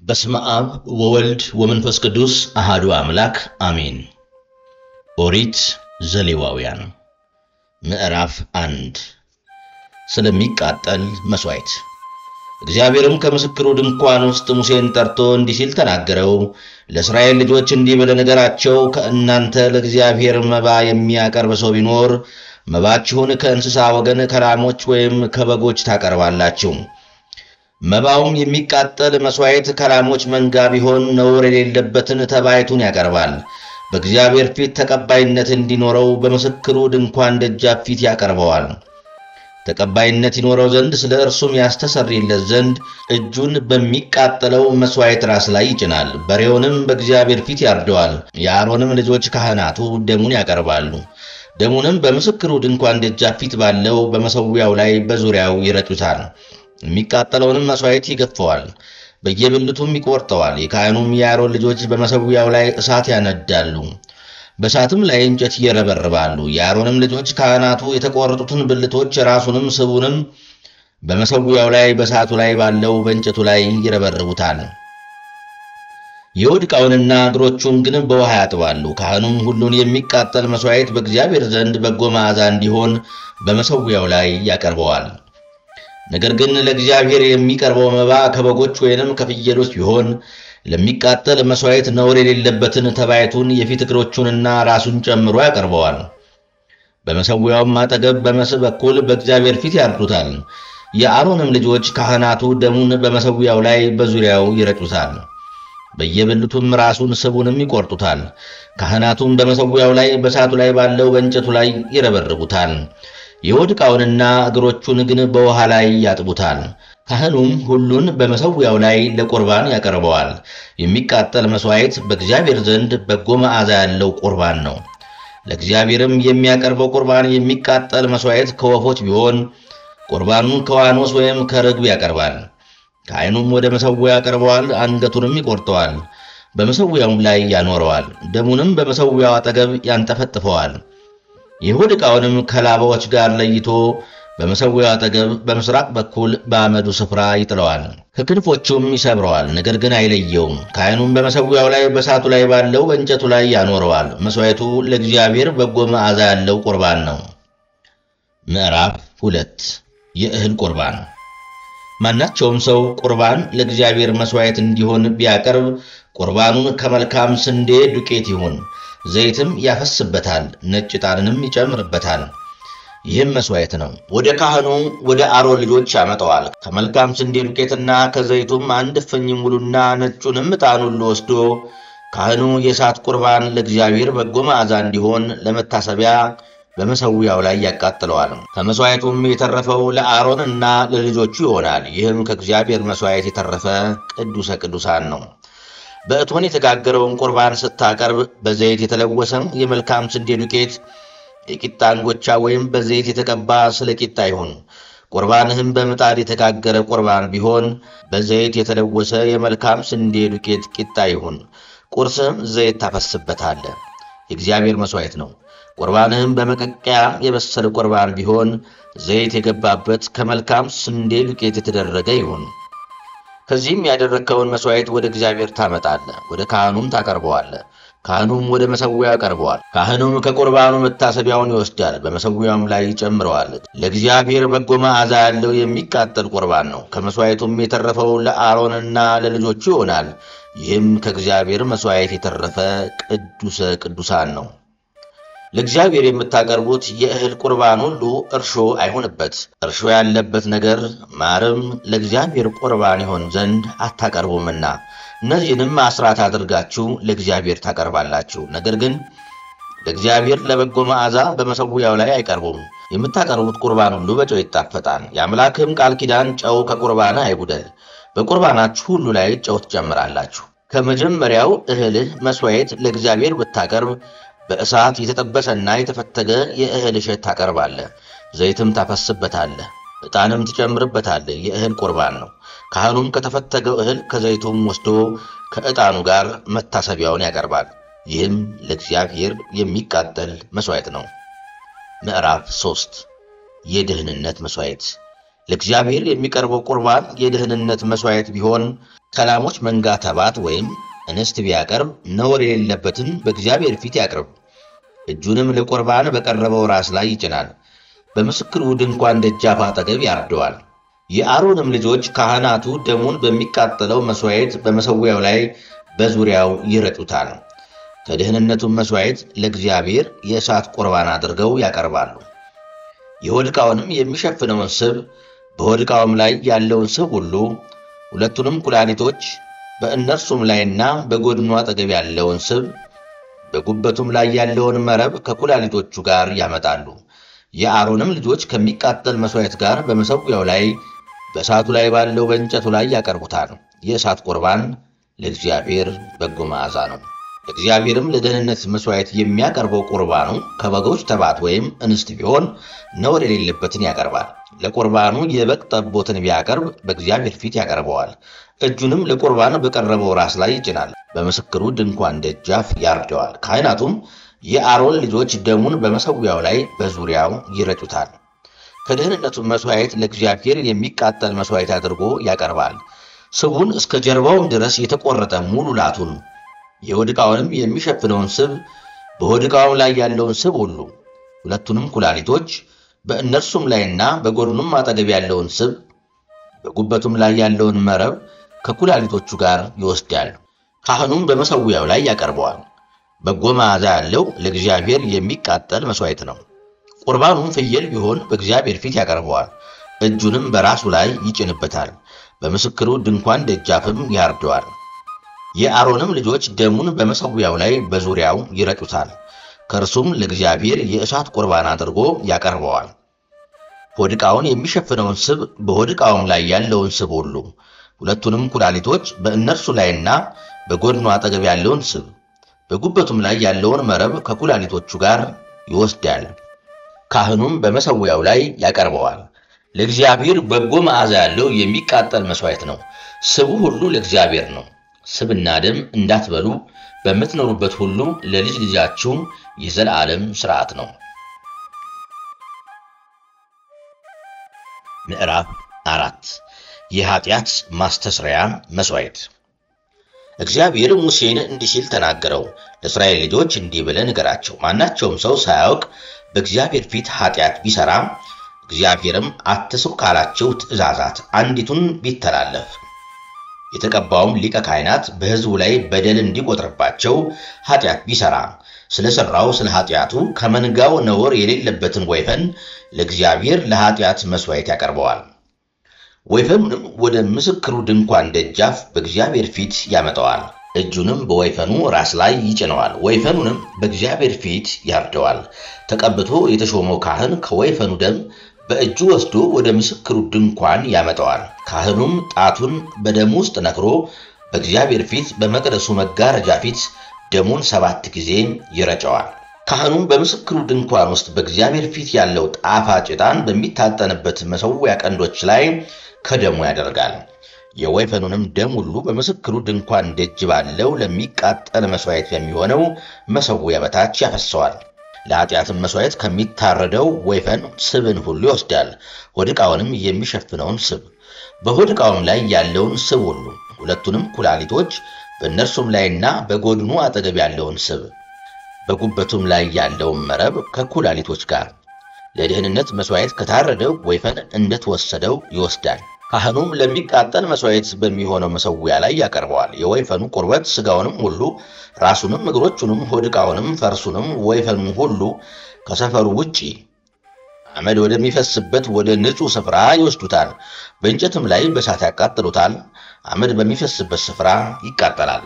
በስመ አብ ወወልድ ወመንፈስ ቅዱስ አሃዱ አምላክ አሜን። ኦሪት ዘሌዋውያን ምዕራፍ አንድ ስለሚቃጠል መሥዋዕት። እግዚአብሔርም ከምስክሩ ድንኳን ውስጥ ሙሴን ጠርቶ እንዲህ ሲል ተናገረው። ለእስራኤል ልጆች እንዲህ ብለህ ንገራቸው፣ ከእናንተ ለእግዚአብሔር መባ የሚያቀርብ ሰው ቢኖር መባችሁን ከእንስሳ ወገን ከላሞች ወይም ከበጎች ታቀርባላችሁ። መባውም የሚቃጠል መሥዋዕት ከላሞች መንጋ ቢሆን ነውር የሌለበትን ተባይቱን ያቀርባል። በእግዚአብሔር ፊት ተቀባይነት እንዲኖረው በምስክሩ ድንኳን ደጃፍ ፊት ያቀርበዋል። ተቀባይነት ይኖረው ዘንድ ስለ እርሱም ያስተሰርይለት ዘንድ እጁን በሚቃጠለው መሥዋዕት ራስ ላይ ይጭናል። በሬውንም በእግዚአብሔር ፊት ያርደዋል። የአሮንም ልጆች ካህናቱ ደሙን ያቀርባሉ። ደሙንም በምስክሩ ድንኳን ደጃፍ ፊት ባለው በመሠዊያው ላይ በዙሪያው ይረጩታል። የሚቃጠለውንም መሥዋዕት ይገፈዋል፣ በየብልቱም ይቆርጠዋል። የካህኑም የአሮን ልጆች በመሠዊያው ላይ እሳት ያነዳሉ፣ በእሳትም ላይ እንጨት ይረበርባሉ። የአሮንም ልጆች ካህናቱ የተቆረጡትን ብልቶች ራሱንም ስቡንም በመሠዊያው ላይ በእሳቱ ላይ ባለው በእንጨቱ ላይ ይረበርቡታል። የሆድ ዕቃውንና እግሮቹን ግን በውሃ ያጥባሉ። ካህኑም ሁሉን የሚቃጠል መሥዋዕት በእግዚአብሔር ዘንድ በጎ መዓዛ እንዲሆን በመሠዊያው ላይ ያቀርበዋል። ነገር ግን ለእግዚአብሔር የሚቀርበው መባ ከበጎች ወይንም ከፍየሎች ቢሆን ለሚቃጠል መሥዋዕት ነውር የሌለበትን ተባይቱን የፊት እግሮቹንና ራሱን ጨምሮ ያቀርበዋል። በመሠዊያውም አጠገብ በመስህ በኩል በእግዚአብሔር ፊት ያርዱታል። የአሮንም ልጆች ካህናቱ ደሙን በመሠዊያው ላይ በዙሪያው ይረጩታል። በየብልቱም ራሱን ስቡንም ይቆርጡታል። ካህናቱም በመሠዊያው ላይ በእሳቱ ላይ ባለው በእንጨቱ ላይ ይረበርቡታል። የሆድ ዕቃውንና እግሮቹን ግን በውሃ ላይ ያጥቡታል። ካህኑም ሁሉን በመሠዊያው ላይ ለቁርባን ያቀርበዋል። የሚቃጠል መሥዋዕት በእግዚአብሔር ዘንድ በጎ መዓዛ ያለው ቁርባን ነው። ለእግዚአብሔርም የሚያቀርበው ቁርባን የሚቃጠል መሥዋዕት ከወፎች ቢሆን ቁርባኑን ከዋኖስ ወይም ከርግብ ያቀርባል። ካህኑም ወደ መሠዊያው ያቀርበዋል፣ አንገቱንም ይቆርጠዋል፣ በመሠዊያውም ላይ ያኖረዋል። ደሙንም በመሠዊያው አጠገብ ያንጠፈጥፈዋል። የሆድ ዕቃውንም ከላባዎች ጋር ለይቶ በመሠዊያው አጠገብ በምሥራቅ በኩል በአመዱ ስፍራ ይጥለዋል። ከክንፎቹም ይሰብረዋል፣ ነገር ግን አይለየውም። ካህኑም በመሠዊያው ላይ በእሳቱ ላይ ባለው በእንጨቱ ላይ ያኖረዋል። መሥዋዕቱ ለእግዚአብሔር በጎ መዓዛ ያለው ቁርባን ነው። ምዕራፍ ሁለት የእህል ቁርባን። ማናቸውም ሰው ቁርባን ለእግዚአብሔር መሥዋዕት እንዲሆን ቢያቀርብ ቁርባኑን ከመልካም ስንዴ ዱቄት ይሁን ዘይትም ያፈስበታል፣ ነጭ ዕጣንንም ይጨምርበታል። ይህም መሥዋዕት ነው። ወደ ካህኑ ወደ አሮን ልጆች ያመጣዋል። ከመልካም ስንዴ ዱቄትና ከዘይቱም አንድ እፍኝ ሙሉና ነጩንም ዕጣን ሁሉ ወስዶ ካህኑ የእሳት ቁርባን ለእግዚአብሔር በጎ መዓዛ እንዲሆን ለመታሰቢያ በመሠዊያው ላይ ያቃጥለዋል። ከመሥዋዕቱም የተረፈው ለአሮንና ለልጆቹ ይሆናል። ይህም ከእግዚአብሔር መሥዋዕት የተረፈ ቅዱሰ ቅዱሳን ነው። በእቶን የተጋገረውን ቁርባን ስታቀርብ በዘይት የተለወሰ የመልካም ስንዴ ዱቄት የቂጣ እንጎቻ ወይም በዘይት የተቀባ ስለ ቂጣ ይሁን። ቁርባንህም በምጣድ የተጋገረ ቁርባን ቢሆን በዘይት የተለወሰ የመልካም ስንዴ ዱቄት ቂጣ ይሁን። ቁርስህም ዘይት ታፈስበታለህ፣ የእግዚአብሔር መሥዋዕት ነው። ቁርባንህም በመቀቀያ የበሰለ ቁርባን ቢሆን ዘይት የገባበት ከመልካም ስንዴ ዱቄት የተደረገ ይሁን። ከዚህም ያደረግከውን መሥዋዕት ወደ እግዚአብሔር ታመጣለህ፣ ወደ ካህኑም ታቀርበዋለህ። ካህኑም ወደ መሠዊያው ያቀርበዋል። ካህኑም ከቁርባኑ መታሰቢያውን ይወስዳል፣ በመሠዊያውም ላይ ይጨምረዋል። ለእግዚአብሔር በጎ መዓዛ ያለው የሚቃጠል ቁርባን ነው። ከመሥዋዕቱም የተረፈው ለአሮንና ለልጆቹ ይሆናል። ይህም ከእግዚአብሔር መሥዋዕት የተረፈ ቅዱሰ ቅዱሳን ነው። ለእግዚአብሔር የምታቀርቡት የእህል ቁርባን ሁሉ እርሾ አይሁንበት። እርሾ ያለበት ነገር ማርም ለእግዚአብሔር ቁርባን ይሆን ዘንድ አታቀርቡምና እነዚህንም አስራት አድርጋችሁ ለእግዚአብሔር ታቀርባላችሁ። ነገር ግን ለእግዚአብሔር ለበጎ መዓዛ በመሠዊያው ላይ አይቀርቡም። የምታቀርቡት ቁርባን ሁሉ በጨው ይጣፈጣል። የአምላክም ቃል ኪዳን ጨው ከቁርባን አይጉደል። በቁርባናችሁ ሁሉ ላይ ጨው ትጨምራላችሁ። ከመጀመሪያው እህልህ መሥዋዕት ለእግዚአብሔር ብታቀርብ በእሳት የተጠበሰና የተፈተገ የእህል እሸት ታቀርባለህ። ዘይትም ታፈስበታለህ፣ ዕጣንም ትጨምርበታለህ። የእህል ቁርባን ነው። ካህኑም ከተፈተገው እህል ከዘይቱም ወስዶ ከዕጣኑ ጋር መታሰቢያውን ያቀርባል። ይህም ለእግዚአብሔር የሚቃጠል መሥዋዕት ነው። ምዕራፍ ሦስት የደህንነት መሥዋዕት ለእግዚአብሔር የሚቀርበው ቁርባን የደህንነት መሥዋዕት ቢሆን ከላሞች መንጋ ተባት ወይም እንስት ቢያቀርብ ነውር የሌለበትን በእግዚአብሔር ፊት ያቅርብ። እጁንም ለቁርባን በቀረበው ራስ ላይ ይጭናል፣ በምስክሩ ድንኳን ደጃፍ አጠገብ ያርደዋል። የአሮንም ልጆች ካህናቱ ደሙን በሚቃጠለው መሥዋዕት በመሠዊያው ላይ በዙሪያው ይረጩታል። ከደህንነቱም መሥዋዕት ለእግዚአብሔር የእሳት ቁርባን አድርገው ያቀርባሉ። የሆድ ዕቃውንም የሚሸፍነውን ስብ፣ በሆድ ዕቃውም ላይ ያለውን ስብ ሁሉ፣ ሁለቱንም ኩላሊቶች፣ በእነርሱም ላይና በጎድኑ አጠገብ ያለውን ስብ፣ በጉበቱም ላይ ያለውን መረብ ከኩላሊቶቹ ጋር ያመጣሉ። የአሮንም ልጆች ከሚቃጠል መሥዋዕት ጋር በመሠዊያው ላይ በእሳቱ ላይ ባለው በእንጨቱ ላይ ያቀርቡታል። የእሳት ቁርባን ለእግዚአብሔር በጎ መዓዛ ነው። እግዚአብሔርም ለደህንነት መሥዋዕት የሚያቀርበው ቁርባኑ ከበጎች ተባት ወይም እንስት ቢሆን ነውር የሌለበትን ያቀርባል። ለቁርባኑ የበግ ጠቦትን ቢያቀርብ በእግዚአብሔር ፊት ያቀርበዋል። እጁንም ለቁርባን በቀረበው ራስ ላይ ይጭናል፣ በምስክሩ ድንኳን ደጃፍ ያርደዋል። ካህናቱም የአሮን ልጆች ደሙን በመሠዊያው ላይ በዙሪያው ይረጩታል። ከደህንነቱ መሥዋዕት ለእግዚአብሔር የሚቃጠል መሥዋዕት አድርጎ ያቀርባል። ስቡን እስከ ጀርባውም ድረስ የተቆረጠ ሙሉ ላቱን የሆድ ዕቃውንም የሚሸፍነውን ስብ በሆድ ዕቃውም ላይ ያለውን ስብ ሁሉ ሁለቱንም ኩላሊቶች በእነርሱም ላይና በጎድኑም አጠገብ ያለውን ስብ በጉበቱም ላይ ያለውን መረብ ከኩላሊቶቹ ጋር ይወስዳል። ካህኑም በመሠዊያው ላይ ያቀርበዋል። በጎ መዓዛ ያለው ለእግዚአብሔር የሚቃጠል መሥዋዕት ነው። ቁርባኑም ፍየል ቢሆን በእግዚአብሔር ፊት ያቀርበዋል። እጁንም በራሱ ላይ ይጭንበታል፣ በምስክሩ ድንኳን ደጃፍም ያርደዋል። የአሮንም ልጆች ደሙን በመሠዊያው ላይ በዙሪያው ይረጩታል። ከእርሱም ለእግዚአብሔር የእሳት ቁርባን አድርጎ ያቀርበዋል። ሆድ ዕቃውን የሚሸፍነውን ስብ፣ በሆድ ዕቃውም ላይ ያለውን ስብ ሁሉ፣ ሁለቱንም ኩላሊቶች፣ በእነርሱ ላይና በጎድኑ አጠገብ ያለውን ስብ፣ በጉበቱም ላይ ያለውን መረብ ከኩላሊቶቹ ጋር ይወስዳል። ካህኑም በመሠዊያው ላይ ያቀርበዋል። ለእግዚአብሔር በጎ መዓዛ ያለው የሚቃጠል መሥዋዕት ነው። ስቡ ሁሉ ለእግዚአብሔር ነው። ስብና ደም እንዳትበሉ በምትኖሩበት ሁሉ ለልጅ ልጃችሁ የዘላለም ሥርዓት ነው። ምዕራፍ አራት የኃጢአት ማስተስረያ መሥዋዕት። እግዚአብሔር ሙሴን እንዲህ ሲል ተናገረው። ለእስራኤል ልጆች እንዲህ ብለህ ንገራቸው፣ ማናቸውም ሰው ሳያውቅ በእግዚአብሔር ፊት ኃጢአት ቢሠራ እግዚአብሔርም አትስሩ ካላቸው ትእዛዛት አንዲቱን ቢተላለፍ የተቀባውም ሊቀ ካህናት በሕዝቡ ላይ በደል እንዲቆጥርባቸው ኃጢአት ቢሠራ ስለ ሠራው ስለ ኃጢአቱ ከመንጋው ነውር የሌለበትን ወይፈን ለእግዚአብሔር ለኃጢአት መሥዋዕት ያቀርበዋል። ወይፈኑንም ወደ ምስክሩ ድንኳን ደጃፍ በእግዚአብሔር ፊት ያመጣዋል። እጁንም በወይፈኑ ራስ ላይ ይጭነዋል። ወይፈኑንም በእግዚአብሔር ፊት ያርደዋል። ተቀብቶ የተሾመው ካህን ከወይፈኑ ደም በእጁ ወስዶ ወደ ምስክሩ ድንኳን ያመጣዋል። ካህኑም ጣቱን በደሙ ውስጥ ነክሮ በእግዚአብሔር ፊት በመቅደሱ መጋረጃ ፊት ደሙን ሰባት ጊዜ ይረጨዋል። ካህኑም በምስክሩ ድንኳን ውስጥ በእግዚአብሔር ፊት ያለው ጣፋጭ ዕጣን በሚታጠንበት መሠዊያ ቀንዶች ላይ ከደሙ ያደርጋል። የወይፈኑንም ደም ሁሉ በምስክሩ ድንኳን ደጅ ባለው ለሚቃጠል መሥዋዕት የሚሆነው መሠዊያ በታች ያፈሰዋል። ለኃጢአትም መሥዋዕት ከሚታረደው ወይፈን ስብን ሁሉ ይወስዳል። ሆድ ዕቃውንም የሚሸፍነውን ስብ፣ በሆድ ዕቃውም ላይ ያለውን ስብ ሁሉ፣ ሁለቱንም ኩላሊቶች፣ በእነርሱም ላይና በጎድኑ አጠገብ ያለውን ስብ፣ በጉበቱም ላይ ያለውን መረብ ከኩላሊቶች ጋር ለደህንነት መሥዋዕት ከታረደው ወይፈን እንደተወሰደው ይወስዳል። ካህኑም ለሚቃጠል መሥዋዕት በሚሆነው መሠዊያ ላይ ያቀርበዋል። የወይፈኑ ቁርበት ሥጋውንም ሁሉ ራሱንም፣ እግሮቹንም፣ ሆድ ዕቃውንም፣ ፈርሱንም፣ ወይፈኑም ሁሉ ከሰፈሩ ውጪ አመድ ወደሚፈስበት ወደ ንጹሕ ስፍራ ይወስዱታል። በእንጨትም ላይ በእሳት ያቃጥሉታል። አመድ በሚፈስበት ስፍራ ይቃጠላል።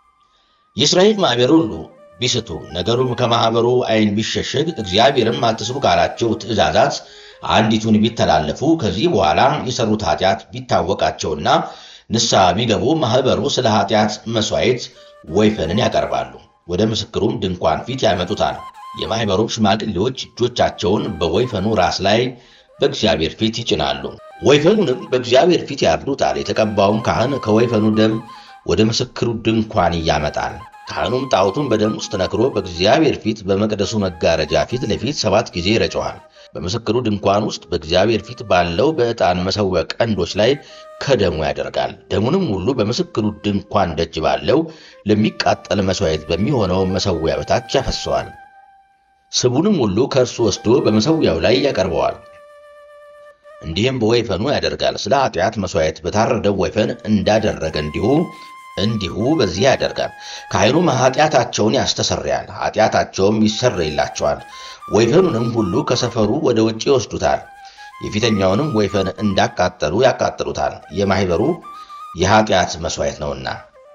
የእስራኤል ማኅበር ሁሉ ቢስቱ ነገሩም ከማኅበሩ ዓይን ቢሸሸግ እግዚአብሔርም አትስሩ ካላቸው ትእዛዛት አንዲቱን ቢተላለፉ ከዚህ በኋላ የሠሩት ኃጢአት ቢታወቃቸውና ንስሐ ቢገቡ ማኅበሩ ስለ ኃጢአት መሥዋዕት ወይፈንን ያቀርባሉ። ወደ ምስክሩም ድንኳን ፊት ያመጡታል። የማኅበሩም ሽማግሌዎች እጆቻቸውን በወይፈኑ ራስ ላይ በእግዚአብሔር ፊት ይጭናሉ። ወይፈኑንም በእግዚአብሔር ፊት ያርዱታል። የተቀባውም ካህን ከወይፈኑ ደም ወደ ምስክሩ ድንኳን ያመጣል። ካህኑም ጣዖቱን በደም ውስጥ ነክሮ በእግዚአብሔር ፊት በመቅደሱ መጋረጃ ፊት ለፊት ሰባት ጊዜ ይረጨዋል። በምስክሩ ድንኳን ውስጥ በእግዚአብሔር ፊት ባለው በዕጣን መሠዊያ ቀንዶች ላይ ከደሙ ያደርጋል። ደሙንም ሁሉ በምስክሩ ድንኳን ደጅ ባለው ለሚቃጠል መሥዋዕት በሚሆነው መሠዊያ በታች ያፈሰዋል። ስቡንም ሁሉ ከእርሱ ወስዶ በመሠዊያው ላይ ያቀርበዋል። እንዲህም በወይፈኑ ያደርጋል። ስለ ኃጢአት መሥዋዕት በታረደው ወይፈን እንዳደረገ እንዲሁ እንዲሁ በዚህ ያደርጋል። ካህኑም ኃጢአታቸውን ያስተሰርያል፣ ኃጢአታቸውም ይሰረይላቸዋል። ወይፈኑንም ሁሉ ከሰፈሩ ወደ ውጭ ይወስዱታል። የፊተኛውንም ወይፈን እንዳቃጠሉ ያቃጥሉታል፣ የማኅበሩ የኃጢአት መሥዋዕት ነውና።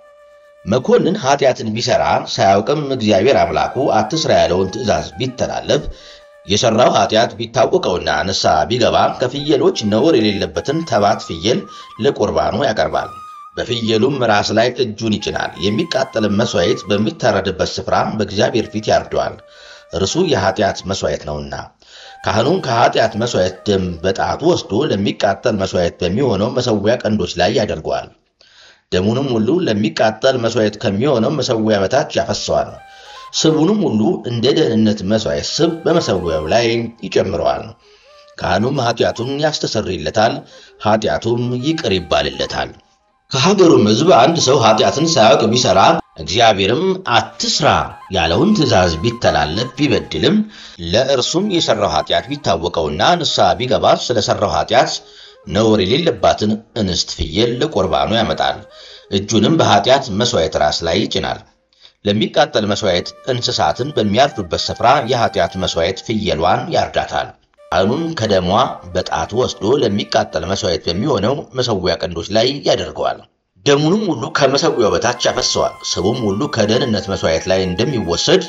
መኮንን ኃጢአትን ቢሠራ ሳያውቅም እግዚአብሔር አምላኩ አትሥራ ያለውን ትእዛዝ ቢተላለፍ የሠራው ኃጢአት ቢታወቀውና ንስሐ ቢገባ ከፍየሎች ነውር የሌለበትን ተባት ፍየል ለቁርባኑ ያቀርባል። በፍየሉም ራስ ላይ እጁን ይጭናል። የሚቃጠልም መሥዋዕት በሚታረድበት ስፍራ በእግዚአብሔር ፊት ያርደዋል፣ እርሱ የኃጢአት መሥዋዕት ነውና። ካህኑም ከኃጢአት መሥዋዕት ደም በጣቱ ወስዶ ለሚቃጠል መሥዋዕት በሚሆነው መሠዊያ ቀንዶች ላይ ያደርገዋል። ደሙንም ሁሉ ለሚቃጠል መሥዋዕት ከሚሆነው መሠዊያ በታች ያፈሰዋል። ስቡንም ሁሉ እንደ ደህንነት መሥዋዕት ስብ በመሠዊያው ላይ ይጨምረዋል። ካህኑም ኃጢአቱን ያስተሰርይለታል፣ ኃጢአቱም ይቅር ይባልለታል። ከሀገሩም ሕዝብ አንድ ሰው ኃጢአትን ሳያውቅ ቢሠራ እግዚአብሔርም አትስራ ያለውን ትእዛዝ ቢተላለፍ ቢበድልም ለእርሱም የሠራው ኃጢአት ቢታወቀውና ንስሐ ቢገባ ስለ ሠራው ኃጢአት ነውር የሌለባትን እንስት ፍየል ለቁርባኑ ያመጣል። እጁንም በኃጢአት መሥዋዕት ራስ ላይ ይጭናል። ለሚቃጠል መሥዋዕት እንስሳትን በሚያርዱበት ስፍራ የኃጢአት መሥዋዕት ፍየሏን ያርዳታል። ካህኑም ከደሟ በጣቱ ወስዶ ለሚቃጠል መሥዋዕት በሚሆነው መሠዊያ ቀንዶች ላይ ያደርገዋል። ደሙንም ሁሉ ከመሠዊያው በታች ያፈሰዋል። ስቡም ሁሉ ከደህንነት መሥዋዕት ላይ እንደሚወሰድ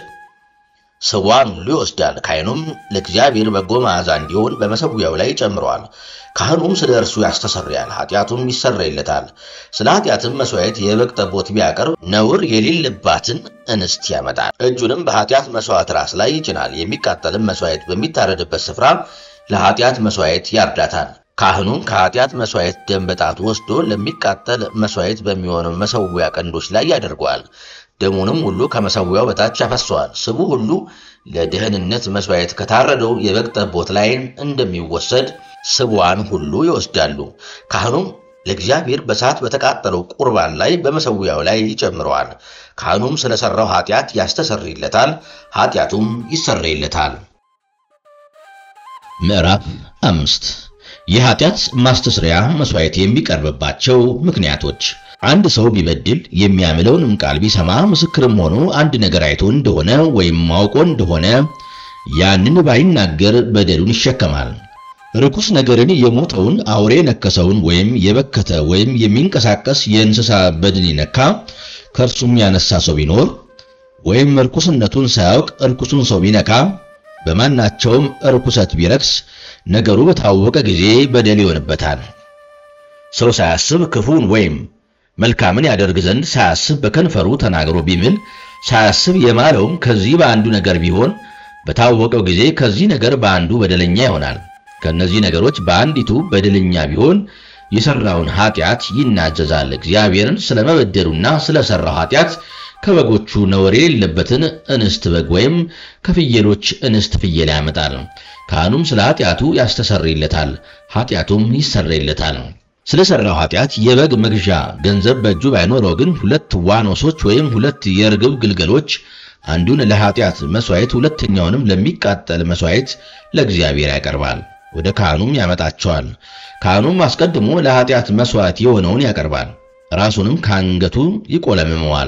ስቧን ሁሉ ይወስዳል። ካህኑም ለእግዚአብሔር በጎ መዓዛ እንዲሆን በመሠዊያው ላይ ጨምረዋል። ካህኑም ስለ እርሱ ያስተሰርያል፣ ኃጢአቱም ይሰረይለታል። ስለ ኃጢአትም መሥዋዕት የበግ ጠቦት ቢያቀርብ ነውር የሌለባትን እንስት ያመጣል። እጁንም በኃጢአት መሥዋዕት ራስ ላይ ይጭናል። የሚቃጠልም መሥዋዕት በሚታረድበት ስፍራ ለኃጢአት መሥዋዕት ያርዳታል። ካህኑም ከኃጢአት መሥዋዕት ደም በጣቱ ወስዶ ለሚቃጠል መሥዋዕት በሚሆነው መሠዊያ ቀንዶች ላይ ያደርገዋል። ደሙንም ሁሉ ከመሠዊያው በታች ያፈሰዋል። ስቡ ሁሉ ለደህንነት መሥዋዕት ከታረደው የበግ ጠቦት ላይ እንደሚወሰድ ስቧን ሁሉ ይወስዳሉ። ካህኑም ለእግዚአብሔር በእሳት በተቃጠለው ቁርባን ላይ በመሠዊያው ላይ ይጨምረዋል። ካህኑም ስለ ሠራው ኃጢአት ያስተሰርይለታል፣ ኃጢአቱም ይሰረይለታል። ምዕራፍ አምስት የኃጢአት ማስተስሪያ መሥዋዕት የሚቀርብባቸው ምክንያቶች አንድ ሰው ቢበድል የሚያምለውንም ቃል ቢሰማ ምስክርም ሆኖ አንድ ነገር አይቶ እንደሆነ ወይም ማውቆ እንደሆነ ያንን ባይናገር በደሉን ይሸከማል። ርኩስ ነገርን የሞተውን አውሬ የነከሰውን ወይም የበከተ ወይም የሚንቀሳቀስ የእንስሳ በድን ይነካ ከእርሱም ያነሳ ሰው ቢኖር ወይም ርኩስነቱን ሳያውቅ ርኩሱን ሰው ቢነካ በማናቸውም ርኩሰት ቢረክስ ነገሩ በታወቀ ጊዜ በደል ይሆንበታል። ሰው ሳያስብ ክፉን ወይም መልካምን ያደርግ ዘንድ ሳያስብ በከንፈሩ ተናግሮ ቢምል ሳያስብ የማለውም ከዚህ በአንዱ ነገር ቢሆን በታወቀው ጊዜ ከዚህ ነገር በአንዱ በደለኛ ይሆናል። ከእነዚህ ነገሮች በአንዲቱ በደለኛ ቢሆን የሠራውን ኃጢአት ይናዘዛል። እግዚአብሔርን ስለመበደሉና ስለሠራው ኃጢአት ከበጎቹ ነውር የሌለበትን እንስት በግ ወይም ከፍየሎች እንስት ፍየል ያመጣል። ካህኑም ስለ ኃጢአቱ ያስተሰርይለታል፣ ኃጢአቱም ይሰረይለታል። ስለ ሠራው ኃጢአት የበግ መግዣ ገንዘብ በእጁ ባይኖረው ግን ሁለት ዋኖሶች ወይም ሁለት የርግብ ግልገሎች አንዱን ለኃጢአት መሥዋዕት ሁለተኛውንም ለሚቃጠል መሥዋዕት ለእግዚአብሔር ያቀርባል። ወደ ካህኑም ያመጣቸዋል። ካህኑም አስቀድሞ ለኃጢአት መሥዋዕት የሆነውን ያቀርባል። ራሱንም ከአንገቱ ይቆለምመዋል፣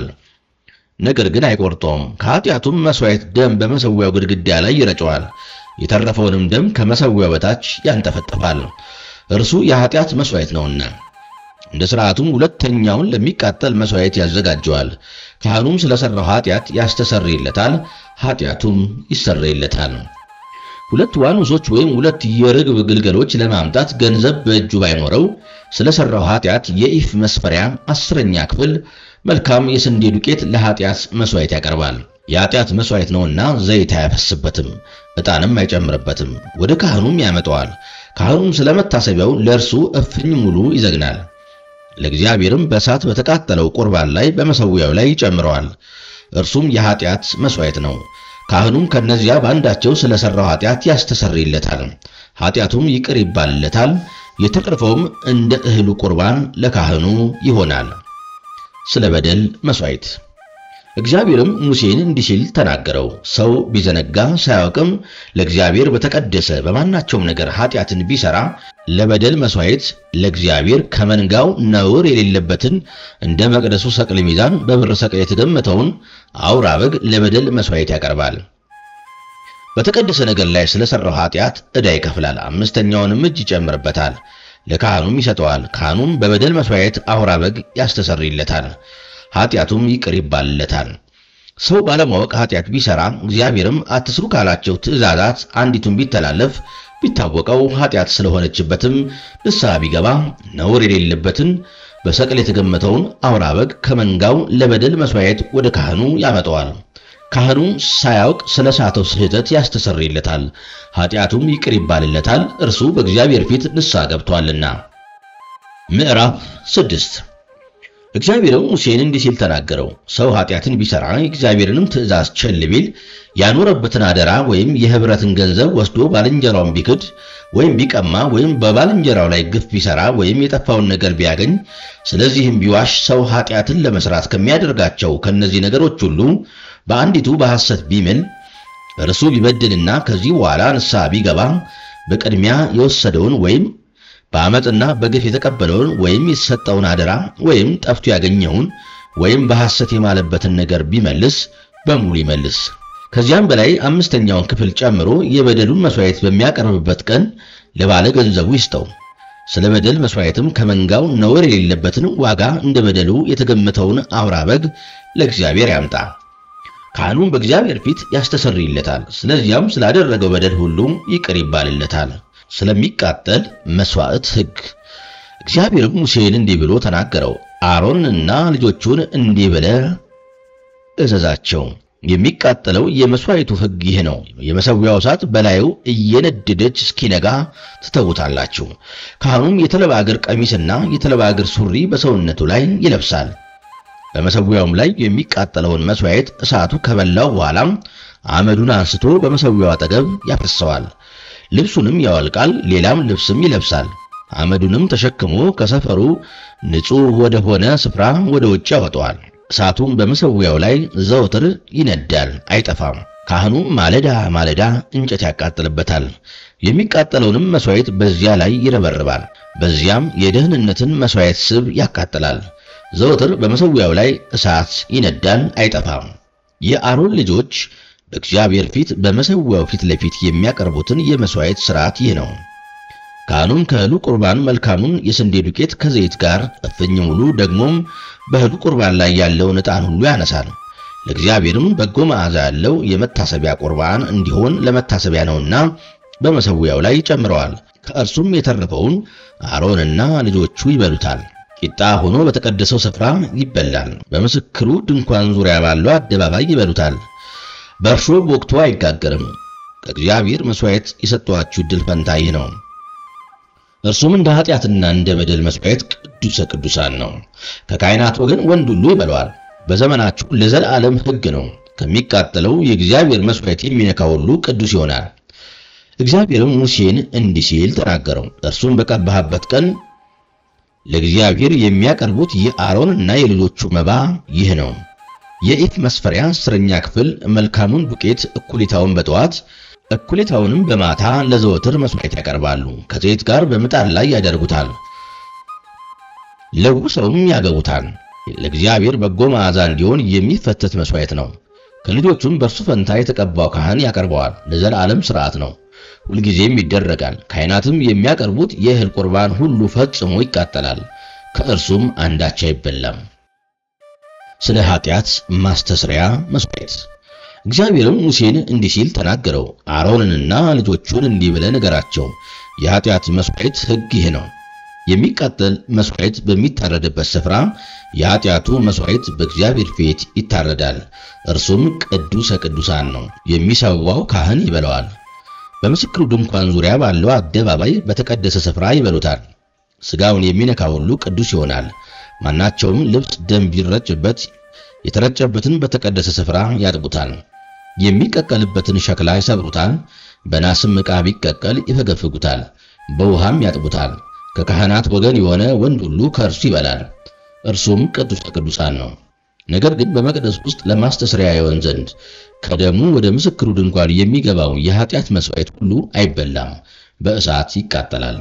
ነገር ግን አይቆርጠውም። ከኃጢአቱም መሥዋዕት ደም በመሠዊያው ግድግዳ ላይ ይረጨዋል። የተረፈውንም ደም ከመሠዊያው በታች ያንጠፈጥፋል፣ እርሱ የኃጢአት መሥዋዕት ነውና። እንደ ሥርዓቱም ሁለተኛውን ለሚቃጠል መሥዋዕት ያዘጋጀዋል። ካህኑም ስለ ሠራው ኃጢአት ያስተሰርይለታል፣ ኃጢአቱም ይሰረይለታል። ሁለት ዋኖሶች ወይም ሁለት የርግብ ግልገሎች ለማምጣት ገንዘብ በእጁ ባይኖረው ስለ ሠራው ኃጢአት የኢፍ መስፈሪያ አስረኛ ክፍል መልካም የስንዴ ዱቄት ለኃጢአት መሥዋዕት ያቀርባል። የኃጢአት መሥዋዕት ነውና ዘይት አያፈስበትም፣ ዕጣንም አይጨምርበትም። ወደ ካህኑም ያመጣዋል። ካህኑም ስለ መታሰቢያው ለእርሱ እፍኝ ሙሉ ይዘግናል። ለእግዚአብሔርም በእሳት በተቃጠለው ቁርባን ላይ በመሠዊያው ላይ ይጨምረዋል። እርሱም የኃጢአት መሥዋዕት ነው። ካህኑም ከነዚያ በአንዳቸው ስለሰራው ኃጢአት ያስተሰርይለታል፣ ኃጢአቱም ይቅር ይባልለታል። የተረፈውም እንደ እህሉ ቁርባን ለካህኑ ይሆናል። ስለ በደል መሥዋዕት እግዚአብሔርም ሙሴን እንዲህ ሲል ተናገረው። ሰው ቢዘነጋ ሳያውቅም ለእግዚአብሔር በተቀደሰ በማናቸውም ነገር ኃጢአትን ቢሰራ ለበደል መሥዋዕት ለእግዚአብሔር ከመንጋው ነውር የሌለበትን እንደ መቅደሱ ሰቅል ሚዛን በብር ሰቅል የተገመተውን አውራ በግ ለበደል መሥዋዕት ያቀርባል። በተቀደሰ ነገር ላይ ስለሰራው ኃጢአት ዕዳ ይከፍላል። አምስተኛውንም እጅ ይጨምርበታል፣ ለካህኑም ይሰጠዋል። ካህኑም በበደል መሥዋዕት አውራ በግ ያስተሰርይለታል ኃጢአቱም ይቅር ይባልለታል። ሰው ባለማወቅ ኃጢአት ቢሰራ እግዚአብሔርም አትስሩ ካላቸው ትእዛዛት አንዲቱን ቢተላለፍ ቢታወቀው ኃጢአት ስለሆነችበትም ንስሐ ቢገባ ነውር የሌለበትን በሰቅል የተገመተውን አውራ በግ ከመንጋው ለበደል መሥዋዕት ወደ ካህኑ ያመጣዋል። ካህኑ ሳያውቅ ስለ ሳተው ስህተት ያስተሰርይለታል፣ ኃጢአቱም ይቅር ይባልለታል፣ እርሱ በእግዚአብሔር ፊት ንስሐ ገብቷልና። ምዕራፍ ስድስት እግዚአብሔርም ሙሴን እንዲህ ሲል ተናገረው። ሰው ኃጢአትን ቢሰራ የእግዚአብሔርንም ትእዛዝ ቸል ቢል ያኖረበትን አደራ ወይም የኅብረትን ገንዘብ ወስዶ ባልንጀራውን ቢክድ ወይም ቢቀማ ወይም በባልንጀራው ላይ ግፍ ቢሰራ ወይም የጠፋውን ነገር ቢያገኝ ስለዚህም ቢዋሽ ሰው ኃጢአትን ለመስራት ከሚያደርጋቸው ከእነዚህ ነገሮች ሁሉ በአንዲቱ በሐሰት ቢምል እርሱ ቢበድልና ከዚህ በኋላ ንስሐ ቢገባ በቅድሚያ የወሰደውን ወይም በዓመፅና በግፍ የተቀበለውን ወይም የተሰጠውን አደራ ወይም ጠፍቶ ያገኘውን ወይም በሐሰት የማለበትን ነገር ቢመልስ በሙሉ ይመልስ። ከዚያም በላይ አምስተኛውን ክፍል ጨምሮ የበደሉን መሥዋዕት በሚያቀርብበት ቀን ለባለ ገንዘቡ ይስጠው። ስለ በደል መሥዋዕትም ከመንጋው ነውር የሌለበትን ዋጋ እንደ በደሉ የተገመተውን አውራ በግ ለእግዚአብሔር ያምጣ። ካህኑም በእግዚአብሔር ፊት ያስተሰርይለታል። ስለዚያም ስላደረገው በደል ሁሉ ይቅር ይባልለታል። ስለሚቃጠል መሥዋዕት ሕግ እግዚአብሔርም ሙሴን እንዲህ ብሎ ተናገረው። አሮንንና ልጆቹን እንዲህ ብለህ እዘዛቸው። የሚቃጠለው የመሥዋዕቱ ሕግ ይህ ነው። የመሠዊያው እሳት በላዩ እየነደደች እስኪነጋ ትተውታላችሁ። ካህኑም የተልባ እግር ቀሚስና የተልባ እግር ሱሪ በሰውነቱ ላይ ይለብሳል። በመሠዊያውም ላይ የሚቃጠለውን መሥዋዕት እሳቱ ከበላው በኋላም አመዱን አንስቶ በመሠዊያው አጠገብ ያፈሰዋል። ልብሱንም ያወልቃል፣ ሌላም ልብስም ይለብሳል። አመዱንም ተሸክሞ ከሰፈሩ ንጹሕ ወደ ሆነ ስፍራ ወደ ውጭ ያወጣዋል። እሳቱም በመሠዊያው ላይ ዘወትር ይነዳል፣ አይጠፋም። ካህኑ ማለዳ ማለዳ እንጨት ያቃጥልበታል። የሚቃጠለውንም መሥዋዕት በዚያ ላይ ይረበርባል። በዚያም የደህንነትን መሥዋዕት ስብ ያቃጥላል። ዘወትር በመሠዊያው ላይ እሳት ይነዳል፣ አይጠፋም። የአሮን ልጆች በእግዚአብሔር ፊት በመሠዊያው ፊት ለፊት የሚያቀርቡትን የመሥዋዕት ሥርዓት ይህ ነው። ካህኑም ከእህሉ ቁርባን መልካሙን የስንዴ ዱቄት ከዘይት ጋር እፍኝ ሙሉ ደግሞም በእህሉ ቁርባን ላይ ያለውን ዕጣን ሁሉ ያነሳል። ለእግዚአብሔርም በጎ መዓዛ ያለው የመታሰቢያ ቁርባን እንዲሆን ለመታሰቢያ ነውና በመሠዊያው ላይ ይጨምረዋል። ከእርሱም የተረፈውን አሮንና ልጆቹ ይበሉታል። ቂጣ ሆኖ በተቀደሰው ስፍራ ይበላል። በምስክሩ ድንኳን ዙሪያ ባለው አደባባይ ይበሉታል። በእርሾ ወቅቱ አይጋገርም። ከእግዚአብሔር መሥዋዕት የሰጠኋችሁ ዕድል ፈንታ ይህ ነው። እርሱም እንደ ኃጢአትና እንደ በደል መሥዋዕት ቅዱሰ ቅዱሳን ነው። ከካህናት ወገን ወንድ ሁሉ ይበለዋል። በዘመናችሁ ለዘላለም ሕግ ነው። ከሚቃጠለው የእግዚአብሔር መሥዋዕት የሚነካ ሁሉ ቅዱስ ይሆናል። እግዚአብሔርም ሙሴን እንዲህ ሲል ተናገረው። እርሱም በቀባህበት ቀን ለእግዚአብሔር የሚያቀርቡት የአሮንና የልጆቹ መባ ይህ ነው። የኢፍ መስፈሪያ አስረኛ ክፍል መልካሙን ዱቄት እኩሌታውን በጠዋት እኩሌታውንም በማታ ለዘወትር መሥዋዕት ያቀርባሉ። ከዘይት ጋር በምጣድ ላይ ያደርጉታል፣ ለውሰውም ያገቡታል። ለእግዚአብሔር በጎ መዓዛ እንዲሆን የሚፈተት መሥዋዕት ነው። ከልጆቹም በእርሱ ፈንታ የተቀባው ካህን ያቀርበዋል። ለዘላለም ሥርዓት ነው፣ ሁልጊዜም ይደረጋል። ካህናትም የሚያቀርቡት የእህል ቁርባን ሁሉ ፈጽሞ ይቃጠላል፣ ከእርሱም አንዳች አይበላም። ስለ ኃጢአት ማስተስሪያ መሥዋዕት እግዚአብሔርም ሙሴን እንዲህ ሲል ተናገረው። አሮንንና ልጆቹን እንዲህ ብለህ ንገራቸው፣ የኃጢአት መሥዋዕት ሕግ ይህ ነው። የሚቃጠል መሥዋዕት በሚታረድበት ስፍራ የኃጢአቱ መሥዋዕት በእግዚአብሔር ፊት ይታረዳል። እርሱም ቅዱሰ ቅዱሳን ነው። የሚሰዋው ካህን ይበላዋል። በምስክሩ ድንኳን ዙሪያ ባለው አደባባይ በተቀደሰ ስፍራ ይበሉታል። ሥጋውን የሚነካ ሁሉ ቅዱስ ይሆናል። ማናቸውም ልብስ ደም ቢረጭበት የተረጨበትን በተቀደሰ ስፍራ ያጥቡታል። የሚቀቀልበትን ሸክላ ይሰብሩታል። በናስም ዕቃ ቢቀቀል ይፈገፍጉታል፣ በውሃም ያጥቡታል። ከካህናት ወገን የሆነ ወንድ ሁሉ ከእርሱ ይበላል፣ እርሱም ቅዱሰ ቅዱሳን ነው። ነገር ግን በመቅደስ ውስጥ ለማስተስሪያ ይሆን ዘንድ ከደሙ ወደ ምስክሩ ድንኳን የሚገባው የኃጢአት መሥዋዕት ሁሉ አይበላም፣ በእሳት ይቃጠላል።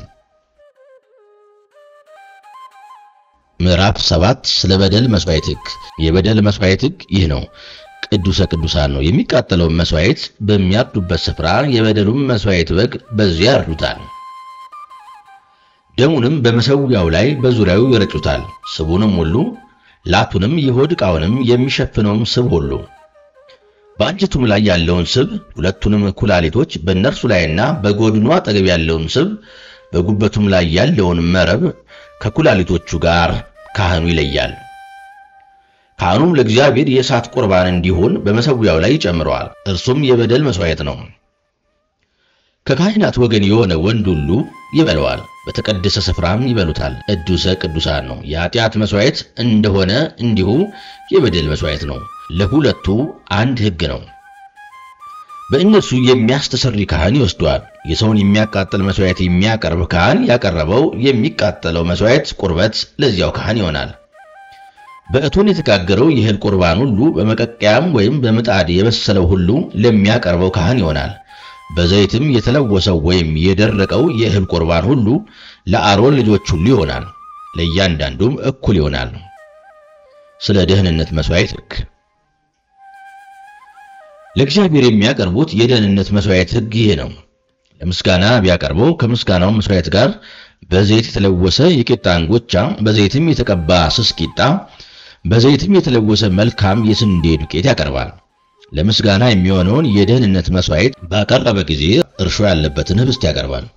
ምዕራፍ ሰባት ስለ በደል መሥዋዕት ሕግ። የበደል መሥዋዕት ሕግ ይህ ነው። ቅዱሰ ቅዱሳን ነው። የሚቃጠለውን መሥዋዕት በሚያርዱበት ስፍራ የበደሉም መሥዋዕት በግ በዚያ ያርዱታል። ደሙንም በመሠዊያው ላይ በዙሪያው ይረጩታል። ስቡንም ሁሉ ላቱንም የሆድ ዕቃውንም የሚሸፍነውም ስብ ሁሉ በአንጀቱም ላይ ያለውን ስብ ሁለቱንም ኩላሊቶች በእነርሱ ላይና በጎድኑ አጠገብ ያለውን ስብ በጉበቱም ላይ ያለውን መረብ ከኩላሊቶቹ ጋር ካህኑ ይለያል። ካህኑም ለእግዚአብሔር የእሳት ቁርባን እንዲሆን በመሠዊያው ላይ ይጨምረዋል። እርሱም የበደል መሥዋዕት ነው። ከካህናት ወገን የሆነ ወንድ ሁሉ ይበለዋል፣ በተቀደሰ ስፍራም ይበሉታል። ቅዱሰ ቅዱሳን ነው። የኃጢአት መሥዋዕት እንደሆነ እንዲሁ የበደል መሥዋዕት ነው። ለሁለቱ አንድ ሕግ ነው። በእነርሱ የሚያስተሰሪ ካህን ይወስደዋል። የሰውን የሚያቃጥል መሥዋዕት የሚያቀርብ ካህን ያቀረበው የሚቃጠለው መሥዋዕት ቁርበት ለዚያው ካህን ይሆናል። በእቶን የተጋገረው የእህል ቁርባን ሁሉ በመቀቀያም ወይም በምጣድ የበሰለው ሁሉ ለሚያቀርበው ካህን ይሆናል። በዘይትም የተለወሰው ወይም የደረቀው የእህል ቁርባን ሁሉ ለአሮን ልጆች ሁሉ ይሆናል፣ ለእያንዳንዱም እኩል ይሆናል። ስለ ደህንነት መሥዋዕት ሕግ ለእግዚአብሔር የሚያቀርቡት የደህንነት መሥዋዕት ሕግ ይህ ነው። ለምስጋና ቢያቀርበው ከምስጋናው መሥዋዕት ጋር በዘይት የተለወሰ የቂጣ እንጎቻ፣ በዘይትም የተቀባ ስስ ቂጣ፣ በዘይትም የተለወሰ መልካም የስንዴ ዱቄት ያቀርባል። ለምስጋና የሚሆነውን የደህንነት መሥዋዕት ባቀረበ ጊዜ እርሾ ያለበትን ኅብስት ያቀርባል።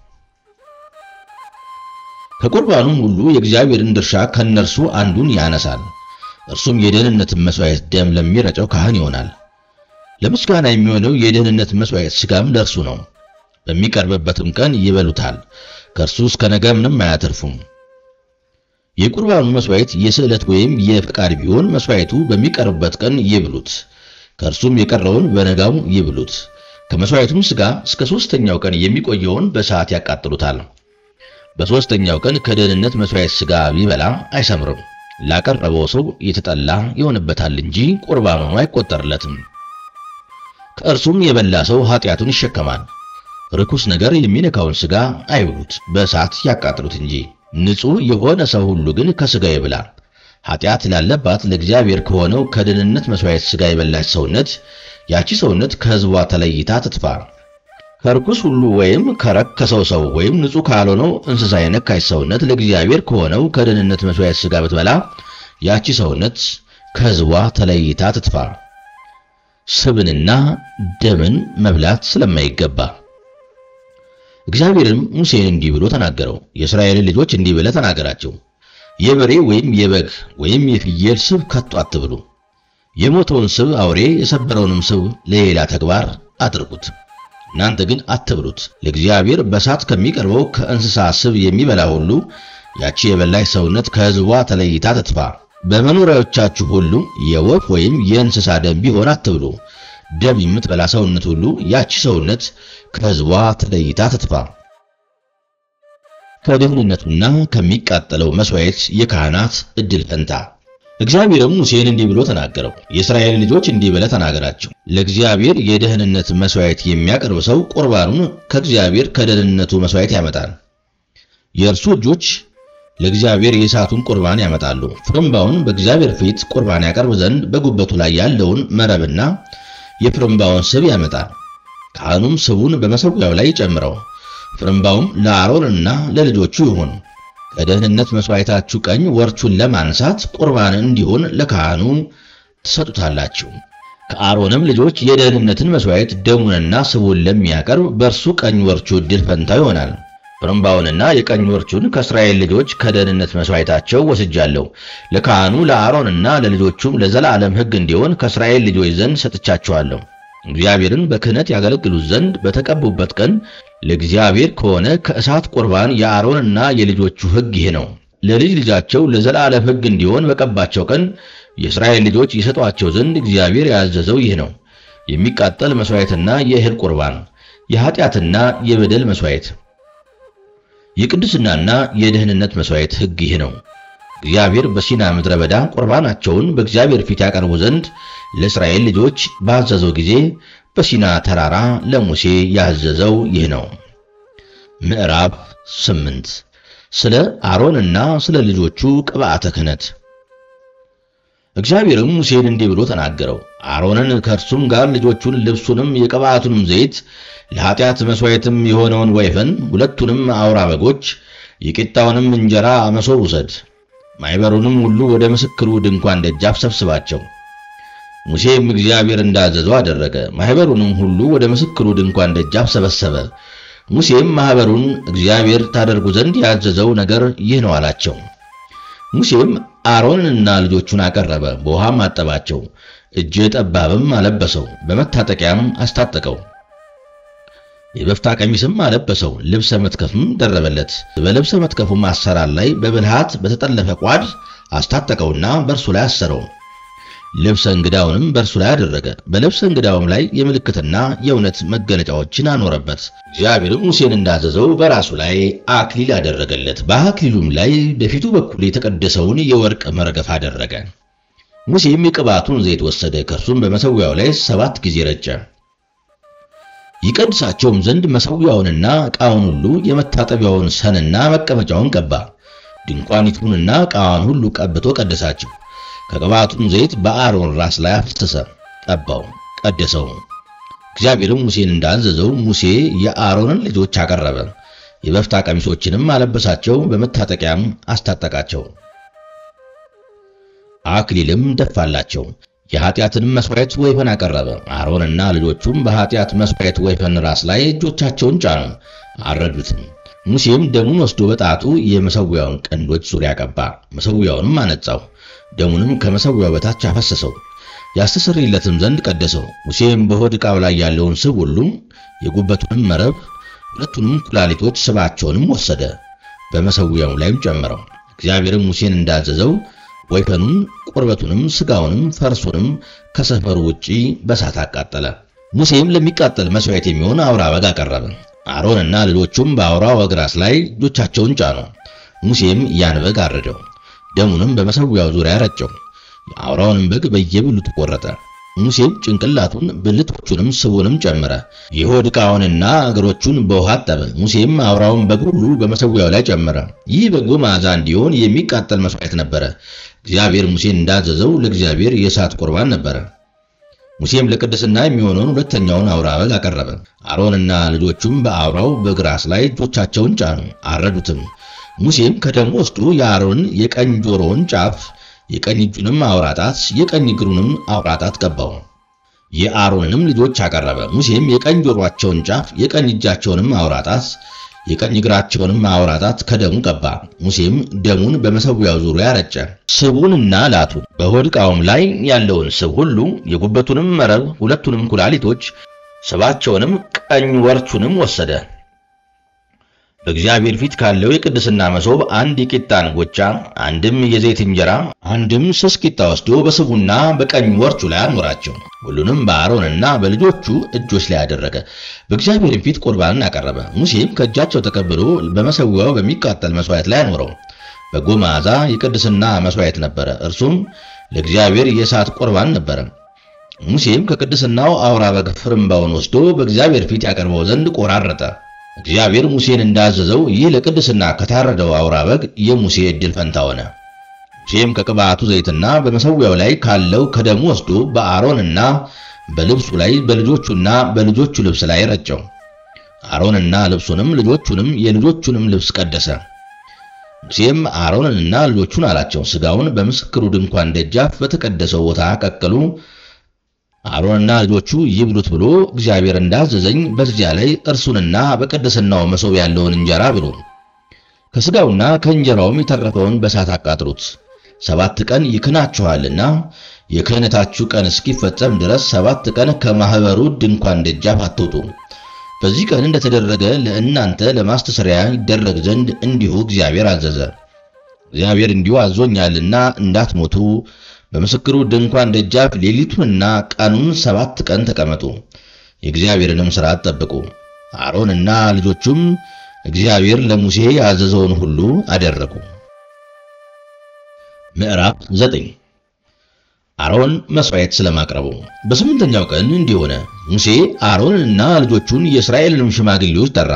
ከቁርባኑም ሁሉ የእግዚአብሔርን ድርሻ ከእነርሱ አንዱን ያነሳል። እርሱም የደህንነትን መሥዋዕት ደም ለሚረጨው ካህን ይሆናል። ለምስጋና የሚሆነው የደህንነት መሥዋዕት ሥጋም ለእርሱ ነው። በሚቀርብበትም ቀን ይበሉታል። ከእርሱ እስከ ነገ ምንም አያተርፉም። የቁርባኑ መሥዋዕት የስዕለት ወይም የፈቃድ ቢሆን መሥዋዕቱ በሚቀርብበት ቀን ይብሉት፣ ከእርሱም የቀረውን በነጋው ይብሉት። ከመሥዋዕቱም ሥጋ እስከ ሦስተኛው ቀን የሚቆየውን በእሳት ያቃጥሉታል። በሦስተኛው ቀን ከደህንነት መሥዋዕት ሥጋ ቢበላ አይሰምርም፣ ላቀረበው ሰው የተጠላ ይሆንበታል እንጂ ቁርባኑ አይቆጠርለትም። ከእርሱም የበላ ሰው ኃጢአቱን ይሸከማል። ርኩስ ነገር የሚነካውን ሥጋ አይብሉት፣ በእሳት ያቃጥሉት እንጂ። ንጹሕ የሆነ ሰው ሁሉ ግን ከሥጋ ይብላ። ኃጢአት ላለባት ለእግዚአብሔር ከሆነው ከደህንነት መሥዋዕት ሥጋ የበላች ሰውነት ያቺ ሰውነት ከሕዝቧ ተለይታ ትጥፋ። ከርኩስ ሁሉ ወይም ከረከሰው ሰው ወይም ንጹሕ ካልሆነው እንስሳ የነካች ሰውነት ለእግዚአብሔር ከሆነው ከደህንነት መሥዋዕት ሥጋ ብትበላ ያቺ ሰውነት ከሕዝቧ ተለይታ ትጥፋ። ስብንና ደምን መብላት ስለማይገባ እግዚአብሔርም ሙሴን እንዲህ ብሎ ተናገረው። የእስራኤልን ልጆች እንዲህ ብለህ ተናገራቸው፣ የበሬ ወይም የበግ ወይም የፍየል ስብ ከቶ አትብሉ። የሞተውን ስብ አውሬ የሰበረውንም ስብ ለሌላ ተግባር አድርጉት። እናንተ ግን አትብሉት። ለእግዚአብሔር በእሳት ከሚቀርበው ከእንስሳ ስብ የሚበላ ሁሉ ያቺ የበላች ሰውነት ከሕዝቧ ተለይታ ትጥፋ። በመኖሪያዎቻችሁ ሁሉ የወፍ ወይም የእንስሳ ደም ቢሆን አትብሉ። ደም የምትበላ ሰውነት ሁሉ ያቺ ሰውነት ከሕዝቧ ተለይታ ትጥፋ። ከደህንነቱና ከሚቃጠለው መሥዋዕት የካህናት ዕድል ፈንታ። እግዚአብሔርም ሙሴን እንዲህ ብሎ ተናገረው። የእስራኤል ልጆች እንዲህ ብለህ ተናገራቸው፣ ለእግዚአብሔር የደህንነት መሥዋዕት የሚያቀርብ ሰው ቁርባኑን ከእግዚአብሔር ከደህንነቱ መሥዋዕት ያመጣል። የእርሱ እጆች ለእግዚአብሔር የእሳቱን ቁርባን ያመጣሉ። ፍርምባውን በእግዚአብሔር ፊት ቁርባን ያቀርብ ዘንድ በጉበቱ ላይ ያለውን መረብና የፍርምባውን ስብ ያመጣል። ካህኑም ስቡን በመሠዊያው ላይ ጨምረው፣ ፍርምባውም ለአሮንና ለልጆቹ ይሁን። ከደህንነት መሥዋዕታችሁ ቀኝ ወርቹን ለማንሳት ቁርባን እንዲሆን ለካህኑ ትሰጡታላችሁ። ከአሮንም ልጆች የደህንነትን መሥዋዕት ደሙንና ስቡን ለሚያቀርብ በእርሱ ቀኝ ወርቹ ዕድል ፈንታው ይሆናል። ፍርምባውንና የቀኝ ወርቹን ከእስራኤል ልጆች ከደህንነት መሥዋዕታቸው ወስጃለሁ። ለካህኑ ለአሮንና ለልጆቹም ለዘላለም ሕግ እንዲሆን ከእስራኤል ልጆች ዘንድ ሰጥቻቸዋለሁ። እግዚአብሔርን በክህነት ያገለግሉት ዘንድ በተቀቡበት ቀን ለእግዚአብሔር ከሆነ ከእሳት ቁርባን የአሮንና የልጆቹ ሕግ ይህ ነው። ለልጅ ልጃቸው ለዘላለም ሕግ እንዲሆን በቀባቸው ቀን የእስራኤል ልጆች ይሰጧቸው ዘንድ እግዚአብሔር ያዘዘው ይህ ነው። የሚቃጠል መሥዋዕትና የእህል ቁርባን፣ የኃጢአትና የበደል መሥዋዕት፣ የቅድስናና የደህንነት መሥዋዕት ሕግ ይህ ነው። እግዚአብሔር በሲና ምድረ በዳ ቁርባናቸውን በእግዚአብሔር ፊት ያቀርቡ ዘንድ ለእስራኤል ልጆች ባዘዘው ጊዜ በሲና ተራራ ለሙሴ ያዘዘው ይህ ነው። ምዕራፍ ስምንት ስለ አሮንና ስለ ልጆቹ ቅብዓተ ክህነት። እግዚአብሔርም ሙሴን እንዲህ ብሎ ተናገረው። አሮንን ከእርሱም ጋር ልጆቹን፣ ልብሱንም፣ የቅብዓቱንም ዘይት፣ ለኃጢአት መሥዋዕትም የሆነውን ወይፈን፣ ሁለቱንም አውራ በጎች፣ የቂጣውንም እንጀራ መሶብ ውሰድ። ማኅበሩንም ሁሉ ወደ ምስክሩ ድንኳን ደጃፍ ሰብስባቸው። ሙሴም እግዚአብሔር እንዳዘዘው አደረገ። ማኅበሩንም ሁሉ ወደ ምስክሩ ድንኳን ደጃፍ ሰበሰበ። ሙሴም ማኅበሩን እግዚአብሔር ታደርጉ ዘንድ ያዘዘው ነገር ይህ ነው አላቸው። ሙሴም አሮንንና ልጆቹን አቀረበ፣ በውሃም አጠባቸው፣ እጀ ጠባብም አለበሰው፣ በመታጠቂያም አስታጠቀው፣ የበፍታ ቀሚስም አለበሰው፣ ልብሰ መትከፍም ደረበለት። በልብሰ መትከፉም አሰራር ላይ በብልሃት በተጠለፈ ቋድ አስታጠቀውና በእርሱ ላይ አሰረው። ልብሰ እንግዳውንም በእርሱ ላይ አደረገ። በልብሰ እንግዳውም ላይ የምልክትና የእውነት መገለጫዎችን አኖረበት። እግዚአብሔርም ሙሴን እንዳዘዘው በራሱ ላይ አክሊል አደረገለት። በአክሊሉም ላይ በፊቱ በኩል የተቀደሰውን የወርቅ መርገፍ አደረገ። ሙሴም የቅባቱን ዘይት ወሰደ፣ ከእርሱም በመሠዊያው ላይ ሰባት ጊዜ ረጨ። ይቀድሳቸውም ዘንድ መሠዊያውንና ዕቃውን ሁሉ የመታጠቢያውን ሰንና መቀመጫውን ቀባ። ድንኳኒቱንና ዕቃዋን ሁሉ ቀብቶ ቀደሳቸው። ከቅባቱም ዘይት በአሮን ራስ ላይ አፈሰሰ፣ ቀባው፣ ቀደሰው። እግዚአብሔርም ሙሴን እንዳዘዘው ሙሴ የአሮንን ልጆች አቀረበ፣ የበፍታ ቀሚሶችንም አለበሳቸው፣ በመታጠቂያም አስታጠቃቸው። አክሊልም ደፋላቸው። የኃጢአትንም መሥዋዕት ወይፈን አቀረበ። አሮንና ልጆቹም በኃጢአት መሥዋዕት ወይፈን ራስ ላይ እጆቻቸውን ጫኑ፣ አረዱትም። ሙሴም ደሙን ወስዶ በጣቱ የመሠዊያውን ቀንዶች ዙሪያ ቀባ፣ መሠዊያውንም አነጻው። ደሙንም ከመሠዊያው በታች አፈሰሰው፣ ያስተሰርይለትም ዘንድ ቀደሰው። ሙሴም በሆድ ዕቃው ላይ ያለውን ስብ ሁሉ፣ የጉበቱንም መረብ፣ ሁለቱንም ኩላሊቶች ስባቸውንም ወሰደ፣ በመሠዊያው ላይም ጨመረው። እግዚአብሔርም ሙሴን እንዳዘዘው ወይፈኑን፣ ቁርበቱንም፣ ሥጋውንም፣ ፈርሱንም ከሰፈሩ ውጪ በሳት አቃጠለ። ሙሴም ለሚቃጠል መሥዋዕት የሚሆን አውራ በግ አቀረበ። አሮንና ልጆቹም በአውራው በግ ራስ ላይ እጆቻቸውን ጫኑ። ሙሴም ያን በግ አረደው፣ ደሙንም በመሠዊያው ዙሪያ ረጨው። የአውራውንም በግ በየብልቱ ቆረጠ። ሙሴም ጭንቅላቱን ብልቶቹንም ስቡንም ጨመረ። የሆድ ዕቃውንና እግሮቹን በውሃ አጠበ። ሙሴም አውራውን በግ ሁሉ በመሠዊያው ላይ ጨመረ። ይህ በጎ መዓዛ እንዲሆን የሚቃጠል መሥዋዕት ነበረ። እግዚአብሔር ሙሴን እንዳዘዘው ለእግዚአብሔር የእሳት ቁርባን ነበረ። ሙሴም ለቅድስና የሚሆነውን ሁለተኛውን አውራ በግ አቀረበ። አሮንና ልጆቹም በአውራው በግ ራስ ላይ እጆቻቸውን ጫኑ፣ አረዱትም። ሙሴም ከደሙ ወስዶ የአሮን የቀኝ ጆሮውን ጫፍ የቀኝ እጁንም አውራጣት የቀኝ እግሩንም አውራጣት ቀባው። የአሮንንም ልጆች አቀረበ። ሙሴም የቀኝ ጆሮአቸውን ጫፍ የቀኝ እጃቸውንም አውራጣት የቀኝ እግራቸውንም አውራጣት ከደሙ ቀባ። ሙሴም ደሙን በመሠዊያው ዙሪያ ረጨ። ስቡንና ላቱን፣ በሆድ ዕቃውም ላይ ያለውን ስብ ሁሉ፣ የጉበቱንም መረብ፣ ሁለቱንም ኩላሊቶች፣ ስባቸውንም፣ ቀኝ ወርቹንም ወሰደ። በእግዚአብሔር ፊት ካለው የቅድስና መሶብ አንድ የቂጣ እንጎቻ፣ አንድም የዘይት እንጀራ፣ አንድም ስስ ቂጣ ወስዶ በስቡና በቀኝ ወርቹ ላይ አኖራቸው። ሁሉንም በአሮንና በልጆቹ እጆች ላይ አደረገ። በእግዚአብሔር ፊት ቁርባንን አቀረበ። ሙሴም ከእጃቸው ተቀብሎ በመሠዊያው በሚቃጠል መሥዋዕት ላይ አኖረው። በጎ መዓዛ የቅድስና መሥዋዕት ነበረ፣ እርሱም ለእግዚአብሔር የእሳት ቁርባን ነበረ። ሙሴም ከቅድስናው አውራ በግ ፍርምባውን ወስዶ በእግዚአብሔር ፊት ያቀርበው ዘንድ ቆራረጠ። እግዚአብሔር ሙሴን እንዳዘዘው ይህ ለቅድስና ከታረደው አውራ በግ የሙሴ ዕድል ፈንታ ሆነ። ሙሴም ከቅብዓቱ ዘይትና በመሠዊያው ላይ ካለው ከደሙ ወስዶ በአሮንና በልብሱ ላይ በልጆቹና በልጆቹ ልብስ ላይ ረጨው። አሮንና ልብሱንም ልጆቹንም የልጆቹንም ልብስ ቀደሰ። ሙሴም አሮንንና ልጆቹን አላቸው፣ ሥጋውን በምስክሩ ድንኳን ደጃፍ በተቀደሰው ቦታ ቀቅሉ አሮንና ልጆቹ ይብሉት ብሎ እግዚአብሔር እንዳዘዘኝ በዚያ ላይ እርሱንና በቅድስናው መሶብ ያለውን እንጀራ ብሉ። ከሥጋውና ከእንጀራውም የተረፈውን በሳት አቃጥሉት። ሰባት ቀን ይክናችኋልና የክህነታችሁ ቀን እስኪፈጸም ድረስ ሰባት ቀን ከማኅበሩ ድንኳን ደጃፍ አትውጡ። በዚህ ቀን እንደተደረገ ለእናንተ ለማስተሰሪያ ይደረግ ዘንድ እንዲሁ እግዚአብሔር አዘዘ። እግዚአብሔር እንዲሁ አዞኛልና እንዳትሞቱ በምስክሩ ድንኳን ደጃፍ ሌሊቱንና ቀኑን ሰባት ቀን ተቀመጡ። የእግዚአብሔርንም ሥርዓት ጠብቁ። አሮንና ልጆቹም እግዚአብሔር ለሙሴ ያዘዘውን ሁሉ አደረጉ። ምዕራፍ ዘጠኝ አሮን መሥዋዕት ስለማቅረቡ። በስምንተኛው ቀን እንዲህ ሆነ፣ ሙሴ አሮንንና ልጆቹን የእስራኤልንም ሽማግሌዎች ጠራ።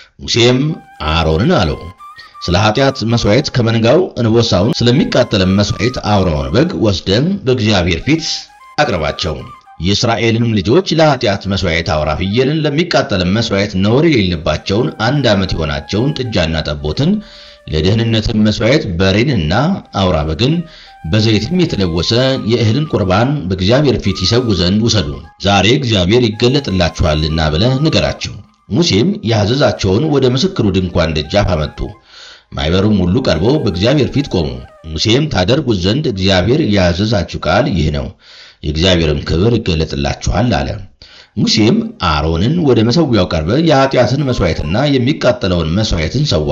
ሙሴም አሮንን አለው፣ ስለ ኃጢአት መሥዋዕት ከመንጋው እንቦሳውን፣ ስለሚቃጠልም መሥዋዕት አውራውን በግ ወስደም በእግዚአብሔር ፊት አቅርባቸው። የእስራኤልንም ልጆች ለኃጢአት መሥዋዕት አውራ ፍየልን፣ ለሚቃጠልም መሥዋዕት ነውር የሌለባቸውን አንድ ዓመት የሆናቸውን ጥጃና ጠቦትን፣ ለደህንነትም መሥዋዕት በሬንና አውራ በግን በዘይትም የተለወሰ የእህልን ቁርባን በእግዚአብሔር ፊት ይሰዉ ዘንድ ውሰዱ፣ ዛሬ እግዚአብሔር ይገለጥላችኋልና ብለህ ንገራቸው። ሙሴም ያዘዛቸውን ወደ ምስክሩ ድንኳን ደጃፍ አመጡ። ማኅበሩም ሁሉ ቀርበው በእግዚአብሔር ፊት ቆሙ። ሙሴም ታደርጉት ዘንድ እግዚአብሔር ያዘዛችሁ ቃል ይህ ነው፣ የእግዚአብሔርም ክብር ይገለጥላችኋል አለ። ሙሴም አሮንን ወደ መሠዊያው ቀርበ የኃጢአትን መሥዋዕትና የሚቃጠለውን መሥዋዕትን ሰዋ፣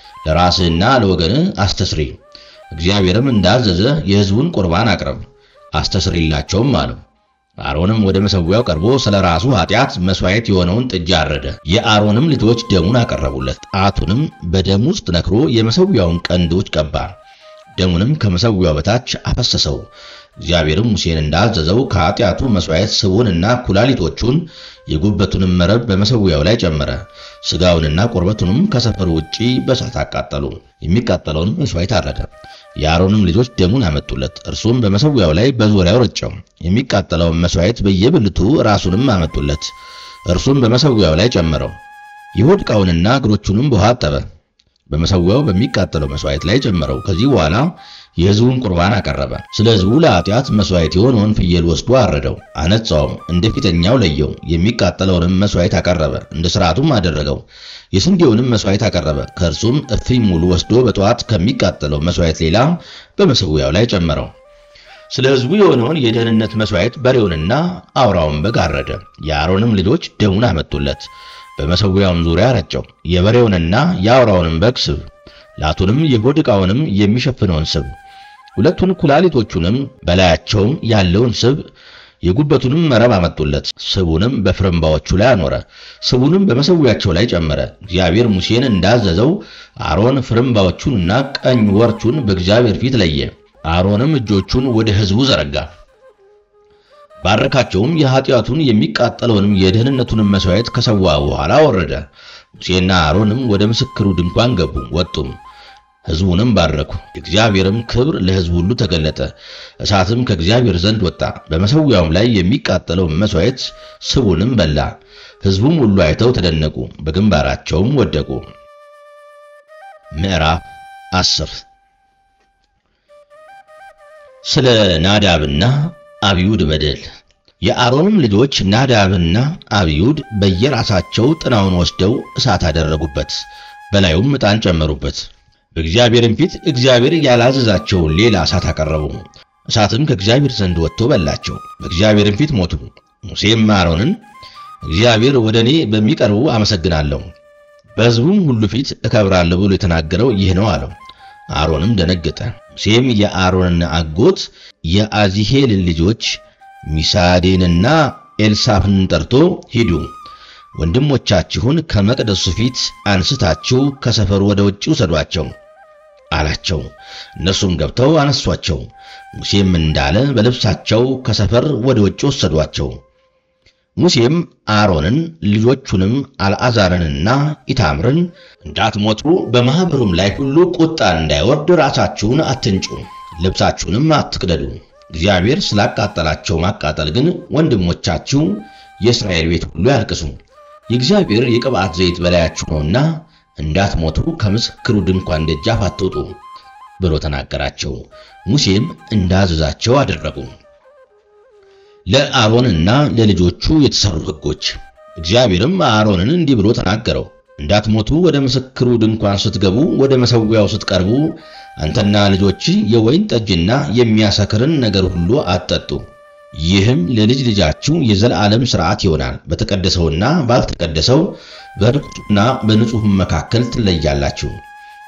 ለራስህና ለወገንህ አስተስሪ እግዚአብሔርም እንዳዘዘ የሕዝቡን ቁርባን አቅርብ አስተስሪላቸውም አለው። አሮንም ወደ መሠዊያው ቀርቦ ስለ ራሱ ኃጢአት መሥዋዕት የሆነውን ጥጃ አረደ። የአሮንም ልጆች ደሙን አቀረቡለት። ጣቱንም በደሙ ውስጥ ነክሮ የመሠዊያውን ቀንዶች ቀባ። ደሙንም ከመሠዊያው በታች አፈሰሰው። እግዚአብሔርም ሙሴን እንዳዘዘው ከኃጢአቱ መሥዋዕት ስቡንና ኩላሊቶቹን የጉበቱንም መረብ በመሠዊያው ላይ ጨመረ። ሥጋውንና ቁርበቱንም ከሰፈሩ ውጪ በእሳት አቃጠሉ። የሚቃጠለውን መሥዋዕት አረደ። የአሮንም ልጆች ደሙን አመጡለት። እርሱም በመሠዊያው ላይ በዙሪያው ረጨው። የሚቃጠለውን መሥዋዕት በየብልቱ ራሱንም አመጡለት። እርሱም በመሠዊያው ላይ ጨመረው። የሆድ ዕቃውንና እግሮቹንም በውሃ አጠበ። በመሠዊያው በሚቃጠለው መሥዋዕት ላይ ጨመረው። ከዚህ በኋላ የሕዝቡን ቁርባን አቀረበ። ስለ ሕዝቡ ለኃጢአት መሥዋዕት የሆነውን ፍየል ወስዶ አረደው፣ አነጻውም፣ እንደ ፊተኛው ለየው። የሚቃጠለውንም መሥዋዕት አቀረበ፣ እንደ ሥርዓቱም አደረገው። የስንዴውንም መሥዋዕት አቀረበ። ከእርሱም እፍኝ ሙሉ ወስዶ በጠዋት ከሚቃጠለው መሥዋዕት ሌላ በመሠዊያው ላይ ጨመረው። ስለ ሕዝቡ የሆነውን የደህንነት መሥዋዕት በሬውንና አውራውን በግ አረደ። የአሮንም ልጆች ደሙን አመጡለት፣ በመሠዊያውም ዙሪያ ረጨው። የበሬውንና የአውራውንም በግ ስብ ላቱንም የሆድ ዕቃውንም የሚሸፍነውን ስብ ሁለቱን ኩላሊቶቹንም በላያቸውም ያለውን ስብ የጉበቱንም መረብ አመጡለት። ስቡንም በፍርምባዎቹ ላይ አኖረ። ስቡንም በመሠዊያቸው ላይ ጨመረ። እግዚአብሔር ሙሴን እንዳዘዘው አሮን ፍርምባዎቹንና ቀኝ ወርቹን በእግዚአብሔር ፊት ለየ። አሮንም እጆቹን ወደ ሕዝቡ ዘረጋ፣ ባረካቸውም። የኃጢአቱን የሚቃጠለውንም የደህንነቱንም መሥዋዕት ከሰዋ በኋላ ወረደ። ሙሴና አሮንም ወደ ምስክሩ ድንኳን ገቡ፣ ወጡም ሕዝቡንም ባረኩ። የእግዚአብሔርም ክብር ለሕዝቡ ሁሉ ተገለጠ። እሳትም ከእግዚአብሔር ዘንድ ወጣ፣ በመሠዊያውም ላይ የሚቃጠለውን መሥዋዕት ስቡንም በላ። ሕዝቡም ሁሉ አይተው ተደነቁ፣ በግንባራቸውም ወደቁ። ምዕራፍ አስር ስለ ናዳብና አብዩድ በደል። የአሮንም ልጆች ናዳብና አብዩድ በየራሳቸው ጥናውን ወስደው እሳት አደረጉበት፣ በላዩም ዕጣን ጨመሩበት። በእግዚአብሔርም ፊት እግዚአብሔር ያላዘዛቸውን ሌላ እሳት አቀረቡ። እሳትም ከእግዚአብሔር ዘንድ ወጥቶ በላቸው፣ በእግዚአብሔርም ፊት ሞቱ። ሙሴም አሮንን እግዚአብሔር ወደ እኔ በሚቀርቡ አመሰግናለሁ፣ በሕዝቡም ሁሉ ፊት እከብራለሁ ብሎ የተናገረው ይህ ነው አለው። አሮንም ደነገጠ። ሙሴም የአሮንን አጎት የአዚሄልን ልጆች ሚሳዴንና ኤልሳፍንን ጠርቶ ሂዱ ወንድሞቻችሁን ከመቅደሱ ፊት አንስታችሁ ከሰፈሩ ወደ ውጭ ውሰዷቸው አላቸው። እነርሱም ገብተው አነሷቸው። ሙሴም እንዳለ በልብሳቸው ከሰፈር ወደ ውጭ ወሰዷቸው። ሙሴም አሮንን ልጆቹንም አልዓዛርንና ኢታምርን እንዳትሞቱ በማኅበሩም ላይ ሁሉ ቁጣ እንዳይወርድ ራሳችሁን አትንጩ፣ ልብሳችሁንም አትቅደዱ። እግዚአብሔር ስላቃጠላቸው ማቃጠል ግን ወንድሞቻችሁ የእስራኤል ቤት ሁሉ ያልቅሱ። የእግዚአብሔር የቅብዓት ዘይት በላያችሁ ነውና እንዳትሞቱ ከምስክሩ ድንኳን ደጃፍ አትውጡ ብሎ ተናገራቸው። ሙሴም እንዳዘዛቸው አደረጉ። ለአሮንና ለልጆቹ የተሰሩ ሕጎች። እግዚአብሔርም አሮንን እንዲህ ብሎ ተናገረው። እንዳትሞቱ ወደ ምስክሩ ድንኳን ስትገቡ፣ ወደ መሠዊያው ስትቀርቡ አንተና ልጆች የወይን ጠጅና የሚያሰክርን ነገር ሁሉ አትጠጡ። ይህም ለልጅ ልጃችሁ የዘላለም ሥርዓት ይሆናል። በተቀደሰውና ባልተቀደሰው በርኩሱና በንጹሕም መካከል ትለያላችሁ።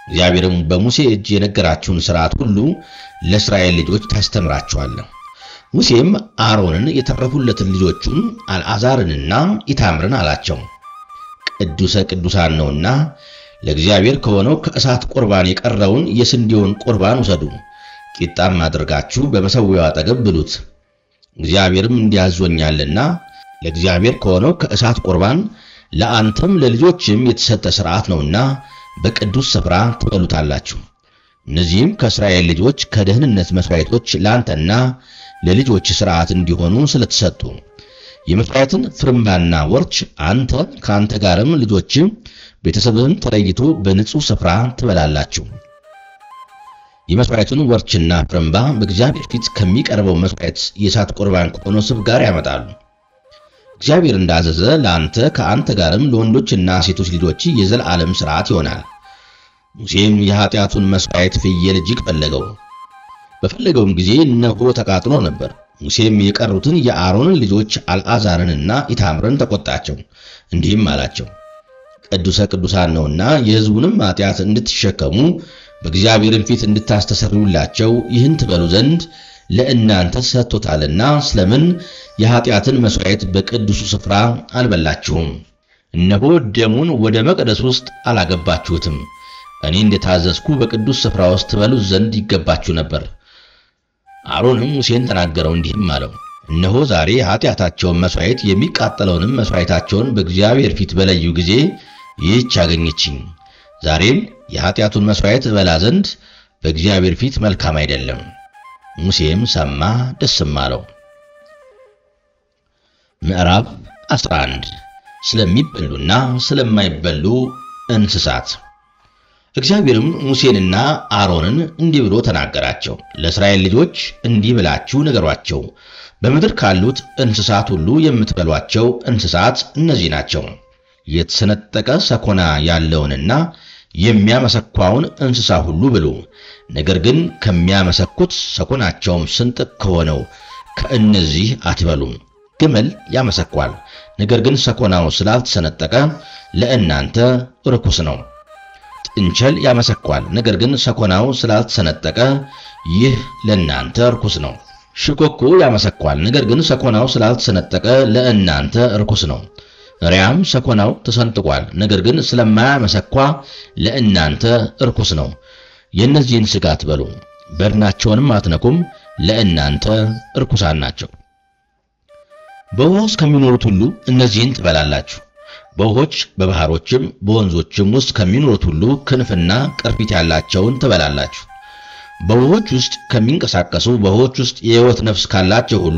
እግዚአብሔርም በሙሴ እጅ የነገራችሁን ሥርዓት ሁሉ ለእስራኤል ልጆች ታስተምራቸዋለህ። ሙሴም አሮንን የተረፉለትን ልጆቹን አልዓዛርንና ኢታምርን አላቸው፣ ቅዱሰ ቅዱሳን ነውና ለእግዚአብሔር ከሆነው ከእሳት ቁርባን የቀረውን የስንዴውን ቁርባን ውሰዱ፣ ቂጣም አድርጋችሁ በመሠዊያው አጠገብ ብሉት። እግዚአብሔርም እንዲያዞኛልና ለእግዚአብሔር ከሆነው ከእሳት ቁርባን ለአንተም ለልጆችም የተሰጠ ሥርዓት ነውና በቅዱስ ስፍራ ትበሉታላችሁ። እነዚህም ከእስራኤል ልጆች ከደህንነት መሥዋዕቶች ለአንተና ለልጆች ሥርዓት እንዲሆኑ ስለተሰጡ የመሥዋዕትን ፍርምባና ወርች አንተ ከአንተ ጋርም ልጆችም ቤተሰብህም ተለይቶ በንጹሕ ስፍራ ትበላላችሁ። የመሥዋዕቱን ወርችና ፍርምባ በእግዚአብሔር ፊት ከሚቀርበው መሥዋዕት የእሳት ቁርባን ከሆነው ስብ ጋር ያመጣሉ። እግዚአብሔር እንዳዘዘ ለአንተ ከአንተ ጋርም ለወንዶችና ሴቶች ልጆች የዘላለም ሥርዓት ይሆናል። ሙሴም የኃጢአቱን መሥዋዕት ፍየል እጅግ ፈለገው። በፈለገውም ጊዜ እነሆ ተቃጥሎ ነበር። ሙሴም የቀሩትን የአሮንን ልጆች አልዓዛርንና ኢታምርን ተቆጣቸው፣ እንዲህም አላቸው ቅዱሰ ቅዱሳን ነውና የሕዝቡንም ኃጢአት እንድትሸከሙ በእግዚአብሔርም ፊት እንድታስተሰርዩላቸው ይህን ትበሉ ዘንድ ለእናንተ ሰጥቶታልና ስለምን የኃጢአትን መሥዋዕት በቅዱሱ ስፍራ አልበላችሁም? እነሆ ደሙን ወደ መቅደስ ውስጥ አላገባችሁትም። እኔ እንደታዘዝኩ በቅዱስ ስፍራ ውስጥ ትበሉት ዘንድ ይገባችሁ ነበር። አሮንም ሙሴን ተናገረው፣ እንዲህም አለው እነሆ ዛሬ ኃጢአታቸውን መሥዋዕት የሚቃጠለውንም መሥዋዕታቸውን በእግዚአብሔር ፊት በለዩ ጊዜ ይህች አገኘችኝ። ዛሬም የኃጢአቱን መሥዋዕት እበላ ዘንድ በእግዚአብሔር ፊት መልካም አይደለም። ሙሴም ሰማ፣ ደስም አለው። ምዕራፍ 11 ስለሚበሉና ስለማይበሉ እንስሳት። እግዚአብሔርም ሙሴንና አሮንን እንዲህ ብሎ ተናገራቸው። ለእስራኤል ልጆች እንዲህ ብላችሁ ንገሯቸው፣ በምድር ካሉት እንስሳት ሁሉ የምትበሏቸው እንስሳት እነዚህ ናቸው። የተሰነጠቀ ሰኮና ያለውንና የሚያመሰኳውን እንስሳ ሁሉ ብሉ። ነገር ግን ከሚያመሰኩት ሰኮናቸውም ስንጥቅ ከሆነው ከእነዚህ አትበሉም። ግመል ያመሰኳል፣ ነገር ግን ሰኮናው ስላልተሰነጠቀ ለእናንተ ርኩስ ነው። ጥንቸል ያመሰኳል፣ ነገር ግን ሰኮናው ስላልተሰነጠቀ ይህ ለእናንተ ርኩስ ነው። ሽኮኮ ያመሰኳል፣ ነገር ግን ሰኮናው ስላልተሰነጠቀ ለእናንተ ርኩስ ነው። ሪያም ሰኮናው ተሰንጥቋል፣ ነገር ግን ስለማያመሰኳ ለእናንተ ርኩስ ነው። የእነዚህን ሥጋ አትበሉ፣ በድናቸውንም አትነኩም፣ ለእናንተ ርኩሳን ናቸው። በውኃ ውስጥ ከሚኖሩት ሁሉ እነዚህን ትበላላችሁ። በውኆች በባሕሮችም በወንዞችም ውስጥ ከሚኖሩት ሁሉ ክንፍና ቅርፊት ያላቸውን ትበላላችሁ። በውኆች ውስጥ ከሚንቀሳቀሱ በውኆች ውስጥ የሕይወት ነፍስ ካላቸው ሁሉ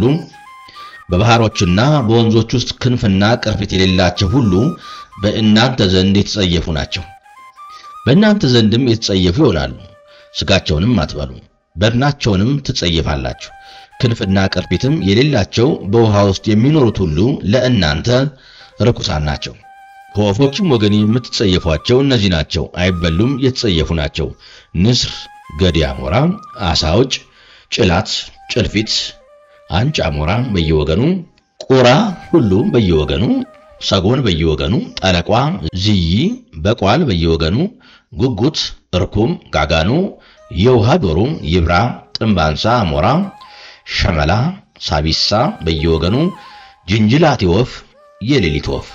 በባሕሮችና በወንዞች ውስጥ ክንፍና ቅርፊት የሌላቸው ሁሉ በእናንተ ዘንድ የተጸየፉ ናቸው። በእናንተ ዘንድም የተጸየፉ ይሆናሉ። ሥጋቸውንም አትበሉ፣ በድናቸውንም ትጸየፋላችሁ። ክንፍና ቅርፊትም የሌላቸው በውኃ ውስጥ የሚኖሩት ሁሉ ለእናንተ ርኩሳን ናቸው። ከወፎችም ወገን የምትጸየፏቸው እነዚህ ናቸው፣ አይበሉም፣ የተጸየፉ ናቸው። ንስር፣ ገዲ አሞራ፣ አሳውጭ፣ ጭላት፣ ጭልፊት፣ አንጭ አሞራ በየወገኑ፣ ቁራ ሁሉ በየወገኑ፣ ሰጎን በየወገኑ፣ ጠለቋ፣ ዝይ፣ በቋል በየወገኑ፣ ጉጉት፣ እርኩም፣ ጋጋኑ፣ የውሃ ዶሮ፣ ይብራ፣ ጥምባንሳ፣ አሞራ፣ ሸመላ፣ ሳቢሳ በየወገኑ፣ ጅንጅላቴ ወፍ የሌሊት ወፍ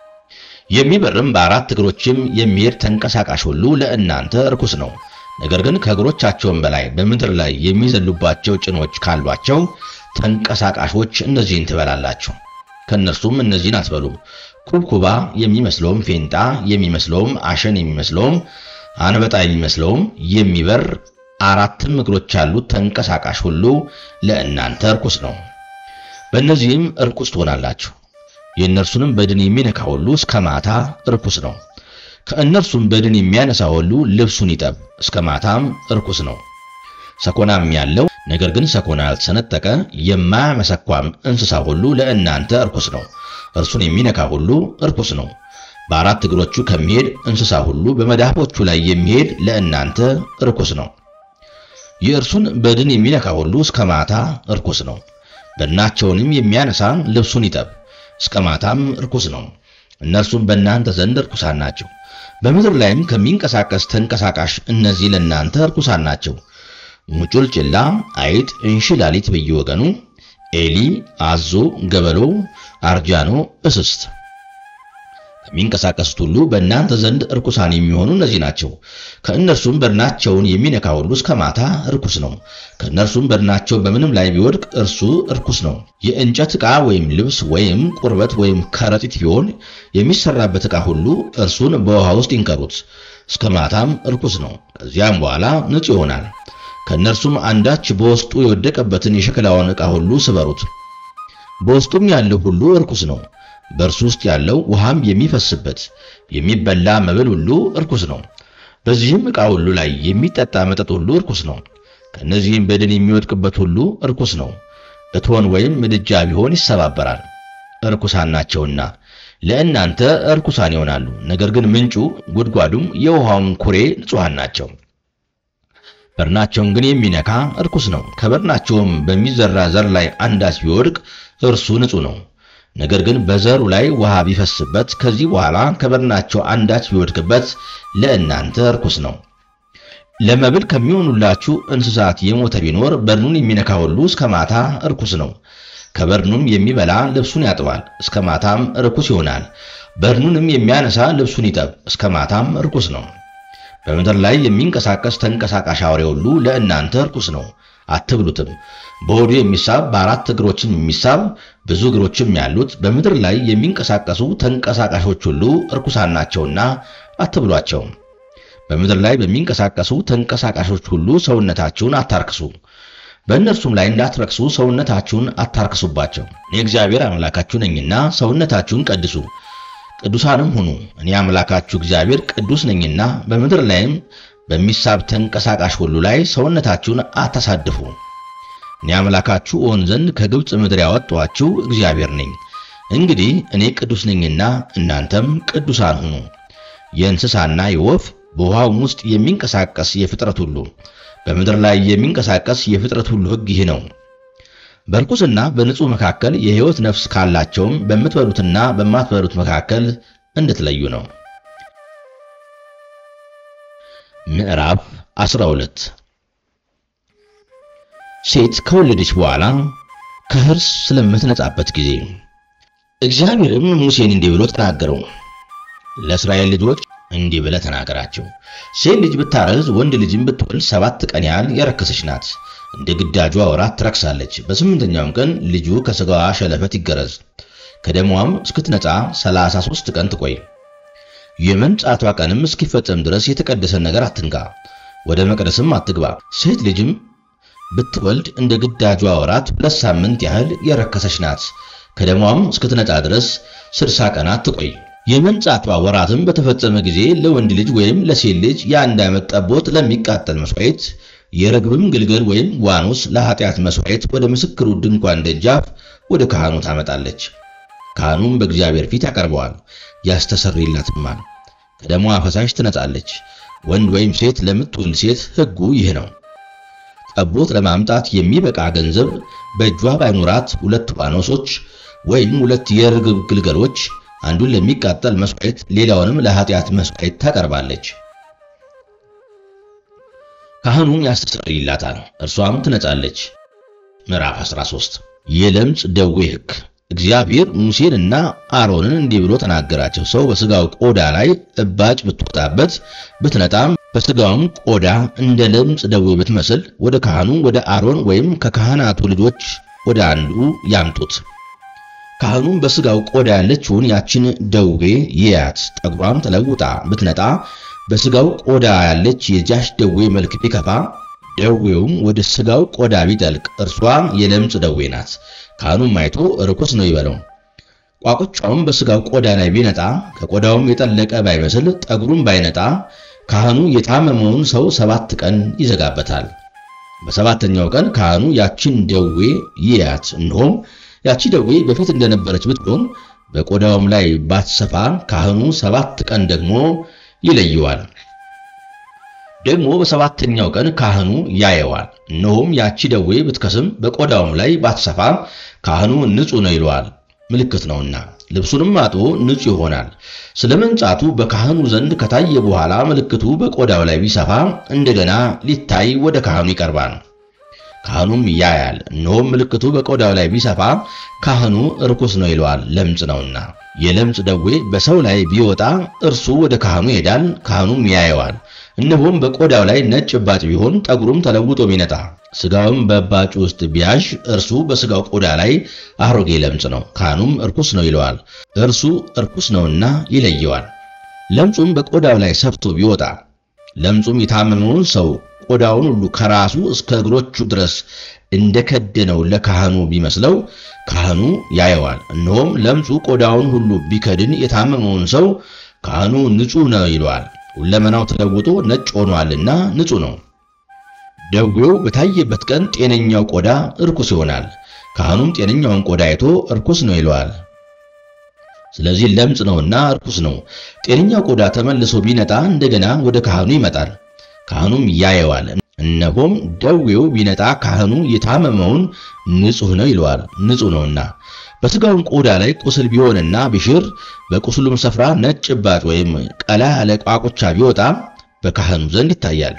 የሚበርም በአራት እግሮችም የሚሄድ ተንቀሳቃሽ ሁሉ ለእናንተ ርኩስ ነው። ነገር ግን ከእግሮቻቸውም በላይ በምድር ላይ የሚዘሉባቸው ጭኖች ካሏቸው ተንቀሳቃሾች እነዚህን ትበላላችሁ። ከእነርሱም እነዚህን አትበሉም። ኩብኩባ የሚመስለውም፣ ፌንጣ የሚመስለውም፣ አሸን የሚመስለውም፣ አንበጣ የሚመስለውም የሚበር አራትም እግሮች ያሉት ተንቀሳቃሽ ሁሉ ለእናንተ ርኩስ ነው። በእነዚህም ርኩስ ትሆናላችሁ። የእነርሱንም በድን የሚነካ ሁሉ እስከ ማታ ርኩስ ነው። ከእነርሱም በድን የሚያነሳ ሁሉ ልብሱን ይጠብ፣ እስከ ማታም ርኩስ ነው። ሰኮናም ያለው ነገር ግን ሰኮና ያልተሰነጠቀ የማያመሰኳም እንስሳ ሁሉ ለእናንተ ርኩስ ነው። እርሱን የሚነካ ሁሉ ርኩስ ነው። በአራት እግሮቹ ከሚሄድ እንስሳ ሁሉ በመዳፎቹ ላይ የሚሄድ ለእናንተ ርኩስ ነው። የእርሱን በድን የሚነካ ሁሉ እስከ ማታ ርኩስ ነው። በድናቸውንም የሚያነሳ ልብሱን ይጠብ እስከ ማታም ርኩስ ነው። እነርሱም በእናንተ ዘንድ ርኩሳን ናቸው። በምድር ላይም ከሚንቀሳቀስ ተንቀሳቃሽ እነዚህ ለእናንተ ርኩሳን ናቸው። ሙጩልጭላ፣ አይጥ፣ እንሽላሊት በየወገኑ፣ ኤሊ፣ አዞ፣ ገበሎ፣ አርጃኖ፣ እስስት ከሚንቀሳቀሱት ሁሉ በእናንተ ዘንድ ርኩሳን የሚሆኑ እነዚህ ናቸው። ከእነርሱም በድናቸውን የሚነካ ሁሉ እስከ ማታ ርኩስ ነው። ከእነርሱም በድናቸው በምንም ላይ ቢወድቅ እርሱ ርኩስ ነው። የእንጨት ዕቃ ወይም ልብስ ወይም ቁርበት ወይም ከረጢት ቢሆን የሚሰራበት ዕቃ ሁሉ እርሱን በውሃ ውስጥ ይንከሩት፣ እስከ ማታም ርኩስ ነው። ከዚያም በኋላ ንጹሕ ይሆናል። ከእነርሱም አንዳች በውስጡ የወደቀበትን የሸክላውን ዕቃ ሁሉ ስበሩት፣ በውስጡም ያለው ሁሉ ርኩስ ነው። በእርሱ ውስጥ ያለው ውሃም የሚፈስበት የሚበላ መብል ሁሉ እርኩስ ነው። በዚህም ዕቃ ሁሉ ላይ የሚጠጣ መጠጥ ሁሉ እርኩስ ነው። ከእነዚህም በድን የሚወድቅበት ሁሉ እርኩስ ነው። እቶን ወይም ምድጃ ቢሆን ይሰባበራል፣ እርኩሳን ናቸውና ለእናንተ እርኩሳን ይሆናሉ። ነገር ግን ምንጩ ጉድጓዱም የውሃውም ኩሬ ንጹሐን ናቸው። በርናቸውን ግን የሚነካ እርኩስ ነው። ከበርናቸውም በሚዘራ ዘር ላይ አንዳች ቢወድቅ እርሱ ንጹሕ ነው። ነገር ግን በዘሩ ላይ ውሃ ቢፈስበት ከዚህ በኋላ ከበርናቸው አንዳች ቢወድቅበት ለእናንተ ርኩስ ነው። ለመብል ከሚሆኑላችሁ እንስሳት የሞተ ቢኖር በርኑን የሚነካ ሁሉ እስከ ማታ ርኩስ ነው። ከበርኑም የሚበላ ልብሱን ያጥባል፣ እስከ ማታም ርኩስ ይሆናል። በርኑንም የሚያነሳ ልብሱን ይጠብ፣ እስከ ማታም ርኩስ ነው። በምድር ላይ የሚንቀሳቀስ ተንቀሳቃሽ አውሬ ሁሉ ለእናንተ ርኩስ ነው፣ አትብሉትም። በሆዱ የሚሳብ በአራት እግሮችም የሚሳብ ብዙ እግሮችም ያሉት በምድር ላይ የሚንቀሳቀሱ ተንቀሳቃሾች ሁሉ ርኩሳን ናቸውና አትብሏቸው። በምድር ላይ በሚንቀሳቀሱ ተንቀሳቃሾች ሁሉ ሰውነታችሁን አታርክሱ። በእነርሱም ላይ እንዳትረክሱ ሰውነታችሁን አታርክሱባቸው። እኔ እግዚአብሔር አምላካችሁ ነኝና ሰውነታችሁን ቀድሱ፣ ቅዱሳንም ሁኑ። እኔ አምላካችሁ እግዚአብሔር ቅዱስ ነኝና በምድር ላይም በሚሳብ ተንቀሳቃሽ ሁሉ ላይ ሰውነታችሁን አታሳድፉ። እኔ አምላካችሁ እሆን ዘንድ ከግብፅ ምድር ያወጣኋችሁ እግዚአብሔር ነኝ። እንግዲህ እኔ ቅዱስ ነኝና እናንተም ቅዱሳን ሁኑ። የእንስሳና የወፍ በውሃውም ውስጥ የሚንቀሳቀስ የፍጥረት ሁሉ በምድር ላይ የሚንቀሳቀስ የፍጥረት ሁሉ ሕግ ይህ ነው። በርኩስና በንጹሕ መካከል የሕይወት ነፍስ ካላቸውም በምትበሉትና በማትበሉት መካከል እንድትለዩ ነው። ምዕራፍ 12 ሴት ከወለደች በኋላ ከሕርስ ስለምትነጻበት ጊዜ እግዚአብሔርም ሙሴን እንዲህ ብሎ ተናገረው። ለእስራኤል ልጆች እንዲህ ብለህ ተናገራቸው። ሴት ልጅ ብታረግዝ ወንድ ልጅም ብትወልድ ሰባት ቀን ያህል የረከሰች ናት። እንደ ግዳጇ ወራት ትረክሳለች። በስምንተኛውም ቀን ልጁ ከሥጋዋ ሸለፈት ይገረዝ፣ ከደሟም እስክትነጻ ሰላሳ ሦስት ቀን ትቆይ። የመንጻቷ ቀንም እስኪፈጸም ድረስ የተቀደሰን ነገር አትንካ፣ ወደ መቅደስም አትግባ። ሴት ልጅም ብትወልድ እንደ ግዳጇ ወራት ሁለት ሳምንት ያህል የረከሰች ናት። ከደሟም እስክትነጻ ድረስ ስድሳ ቀናት ትቆይ። የመንጻቷ ወራትም በተፈጸመ ጊዜ ለወንድ ልጅ ወይም ለሴት ልጅ የአንድ ዓመት ጠቦት ለሚቃጠል መሥዋዕት፣ የርግብም ግልገል ወይም ዋኖስ ለኃጢአት መሥዋዕት ወደ ምስክሩ ድንኳን ደጃፍ ወደ ካህኑ ታመጣለች። ካህኑም በእግዚአብሔር ፊት ያቀርበዋል፣ ያስተሰርይላትማል። ከደሟ ፈሳሽ ትነጻለች። ወንድ ወይም ሴት ለምትወልድ ሴት ሕጉ ይህ ነው። ጠቦት ለማምጣት የሚበቃ ገንዘብ በእጇ ባይኖራት ሁለት ዋኖሶች ወይም ሁለት የርግብ ግልገሎች አንዱን ለሚቃጠል መሥዋዕት ሌላውንም ለኃጢአት መሥዋዕት ታቀርባለች። ካህኑም ያስተሰርይላታል፣ እርሷም ትነጻለች። ምዕራፍ 13 የለምጽ ደዌ ሕግ። እግዚአብሔር ሙሴንና አሮንን እንዲህ ብሎ ተናገራቸው። ሰው በሥጋው ቆዳ ላይ እባጭ ብትወጣበት ብትነጣም በሥጋውም ቆዳ እንደ ለምጽ ደዌ ብትመስል ወደ ካህኑ ወደ አሮን ወይም ከካህናቱ ልጆች ወደ አንዱ ያምጡት። ካህኑም በሥጋው ቆዳ ያለችውን ያችን ደዌ ይያት። ጠጉሯም ተለውጣ ብትነጣ በሥጋው ቆዳ ያለች የዚያች ደዌ መልክ ቢከፋ ደዌውም ወደ ሥጋው ቆዳ ቢጠልቅ እርሷ የለምጽ ደዌ ናት። ካህኑም አይቶ ርኩስ ነው ይበለው። ቋቁቻውም በሥጋው ቆዳ ላይ ቢነጣ ከቆዳውም የጠለቀ ባይመስል ጠጉሩም ባይነጣ ካህኑ የታመመውን ሰው ሰባት ቀን ይዘጋበታል። በሰባተኛው ቀን ካህኑ ያችን ደዌ ይያት። እነሆም ያቺ ደዌ በፊት እንደነበረች ብትሆን በቆዳውም ላይ ባትሰፋ ካህኑ ሰባት ቀን ደግሞ ይለየዋል። ደግሞ በሰባተኛው ቀን ካህኑ ያየዋል። እነሆም ያቺ ደዌ ብትከስም በቆዳውም ላይ ባትሰፋ ካህኑ ንጹሕ ነው ይለዋል፣ ምልክት ነውና። ልብሱንም አጥቦ ንጹሕ ይሆናል። ስለ መንጻቱ በካህኑ ዘንድ ከታየ በኋላ ምልክቱ በቆዳው ላይ ቢሰፋ እንደገና ሊታይ ወደ ካህኑ ይቀርባል። ካህኑም ያያል፣ እነሆም ምልክቱ በቆዳው ላይ ቢሰፋ ካህኑ ርኩስ ነው ይለዋል፣ ለምጽ ነውና። የለምጽ ደዌ በሰው ላይ ቢወጣ እርሱ ወደ ካህኑ ይሄዳል፣ ካህኑም ያየዋል። እነሆም በቆዳው ላይ ነጭ እባጭ ቢሆን ጠጉሩም ተለውጦ ቢነጣ ስጋውም በእባጩ ውስጥ ቢያዥ እርሱ በስጋው ቆዳ ላይ አሮጌ ለምጽ ነው፣ ካህኑም እርኩስ ነው ይለዋል። እርሱ እርኩስ ነውና ይለየዋል። ለምጹም በቆዳው ላይ ሰፍቶ ቢወጣ ለምጹም የታመመውን ሰው ቆዳውን ሁሉ ከራሱ እስከ እግሮቹ ድረስ እንደከደነው ለካህኑ ቢመስለው ካህኑ ያየዋል። እነሆም ለምጹ ቆዳውን ሁሉ ቢከድን የታመመውን ሰው ካህኑ ንጹሕ ነው ይለዋል። ሁለመናው ተለውጦ ነጭ ሆኗልና ንጹሕ ነው። ደዌው በታየበት ቀን ጤነኛው ቆዳ እርኩስ ይሆናል። ካህኑም ጤነኛውን ቆዳ አይቶ እርኩስ ነው ይለዋል። ስለዚህ ለምጽ ነውና እርኩስ ነው። ጤነኛው ቆዳ ተመልሶ ቢነጣ እንደገና ወደ ካህኑ ይመጣል። ካህኑም ያየዋል። እነሆም ደዌው ቢነጣ ካህኑ የታመመውን ንጹሕ ነው ይለዋል፣ ንጹሕ ነውና። በሥጋውም ቆዳ ላይ ቁስል ቢሆንና ቢሽር በቁስሉም ስፍራ ነጭ እባጭ ወይም ቀላ ያለ ቋቁቻ ቢወጣ በካህኑ ዘንድ ይታያል።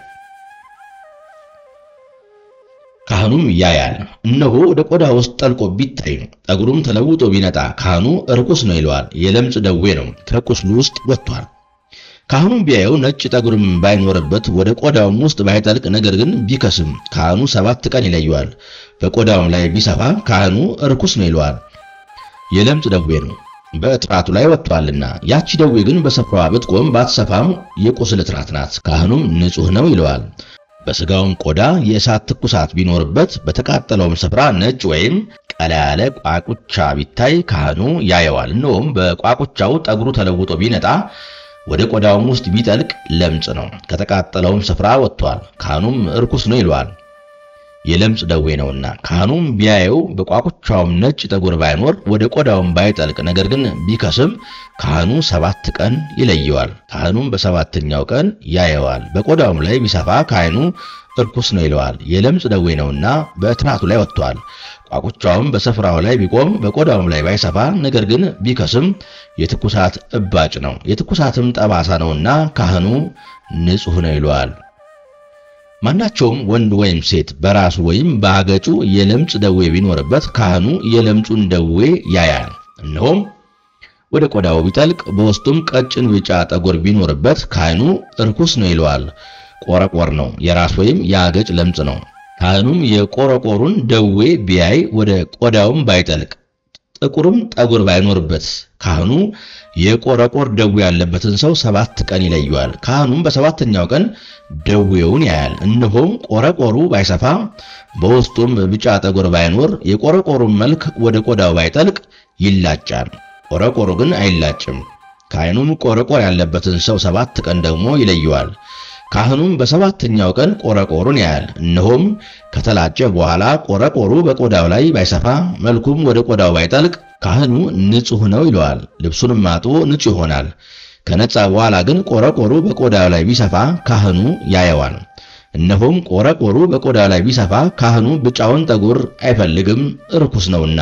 ካህኑም ያያል። እነሆ ወደ ቆዳ ውስጥ ጠልቆ ቢታይ ጠጉሩም ተለውጦ ቢነጣ ካህኑ ርኩስ ነው ይለዋል፣ የለምጽ ደዌ ነው፣ ከቁስሉ ውስጥ ወጥቷል። ካህኑም ቢያየው ነጭ ጠጉርም ባይኖርበት ወደ ቆዳውም ውስጥ ባይጠልቅ ነገር ግን ቢከስም ካህኑ ሰባት ቀን ይለየዋል። በቆዳውም ላይ ቢሰፋ ካህኑ ርኩስ ነው ይለዋል፣ የለምጽ ደዌ ነው፣ በእጥራቱ ላይ ወጥቷልና። ያቺ ደዌ ግን በስፍራዋ ብትቆም ባትሰፋም የቁስል እጥራት ናት። ካህኑም ንጹሕ ነው ይለዋል። በሥጋውም ቆዳ የእሳት ትኩሳት ቢኖርበት በተቃጠለውም ስፍራ ነጭ ወይም ቀላ ያለ ቋቁቻ ቢታይ ካህኑ ያየዋል። እነሆም በቋቁቻው ጠጉሩ ተለውጦ ቢነጣ ወደ ቆዳውም ውስጥ ቢጠልቅ ለምጽ ነው፣ ከተቃጠለውም ስፍራ ወጥቷል። ካህኑም እርኩስ ነው ይለዋል፣ የለምጽ ደዌ ነውና። ካህኑም ቢያየው በቋቁቻውም ነጭ ጠጉር ባይኖር ወደ ቆዳውም ባይጠልቅ ነገር ግን ቢከስም ካህኑ ሰባት ቀን ይለየዋል። ካህኑም በሰባተኛው ቀን ያየዋል። በቆዳውም ላይ ቢሰፋ ካህኑ እርኩስ ነው ይለዋል፣ የለምጽ ደዌ ነውና በእትራቱ ላይ ወጥቷል። ቋቁቻውም በስፍራው ላይ ቢቆም በቆዳውም ላይ ባይሰፋ ነገር ግን ቢከስም የትኩሳት እባጭ ነው፣ የትኩሳትም ጠባሳ ነውና ካህኑ ንጹሕ ነው ይለዋል። ማናቸውም ወንድ ወይም ሴት በራሱ ወይም በአገጩ የለምጽ ደዌ ቢኖርበት ካህኑ የለምጹን ደዌ ያያል። እነሆም ወደ ቆዳው ቢጠልቅ በውስጡም ቀጭን ቢጫ ጠጉር ቢኖርበት ካህኑ እርኩስ ነው ይለዋል። ቆረቆር ነው፣ የራስ ወይም የአገጭ ለምጽ ነው። ካህኑም የቆረቆሩን ደዌ ቢያይ ወደ ቆዳውም ባይጠልቅ ጥቁርም ጠጉር ባይኖርበት ካህኑ የቆረቆር ደዌ ያለበትን ሰው ሰባት ቀን ይለየዋል። ካህኑም በሰባተኛው ቀን ደዌውን ያያል። እነሆም ቆረቆሩ ባይሰፋ በውስጡም ቢጫ ጠጉር ባይኖር የቆረቆሩን መልክ ወደ ቆዳው ባይጠልቅ ይላጫል። ቆረቆሩ ግን አይላጭም። ካህኑም ቆረቆር ያለበትን ሰው ሰባት ቀን ደግሞ ይለየዋል። ካህኑም በሰባተኛው ቀን ቆረቆሩን ያያል። እነሆም ከተላጨ በኋላ ቆረቆሩ በቆዳው ላይ ባይሰፋ መልኩም ወደ ቆዳው ባይጠልቅ ካህኑ ንጹሕ ነው ይለዋል። ልብሱንም አጥቦ ንጹሕ ይሆናል። ከነጻ በኋላ ግን ቆረቆሩ በቆዳው ላይ ቢሰፋ ካህኑ ያየዋል። እነሆም ቆረቆሩ በቆዳው ላይ ቢሰፋ ካህኑ ብጫውን ጠጉር አይፈልግም፣ ርኩስ ነውና።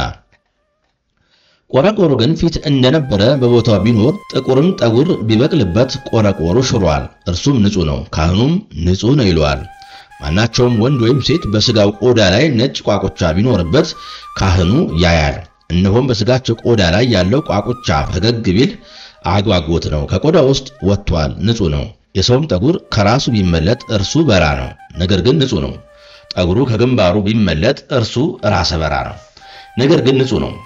ቆረቆሩ ግን ፊት እንደነበረ በቦታው ቢኖር ጥቁርም ጠጉር ቢበቅልበት ቆረቆሩ ሽሯል፣ እርሱም ንጹሕ ነው፣ ካህኑም ንጹሕ ነው ይለዋል። ማናቸውም ወንድ ወይም ሴት በሥጋው ቆዳ ላይ ነጭ ቋቁቻ ቢኖርበት ካህኑ ያያል። እነሆም በሥጋቸው ቆዳ ላይ ያለው ቋቁቻ ፈገግ ቢል አጓጎት ነው፣ ከቆዳ ውስጥ ወጥቷል፣ ንጹሕ ነው። የሰውም ጠጉር ከራሱ ቢመለጥ እርሱ በራ ነው፣ ነገር ግን ንጹሕ ነው። ጠጉሩ ከግንባሩ ቢመለጥ እርሱ ራሰ በራ ነው፣ ነገር ግን ንጹሕ ነው።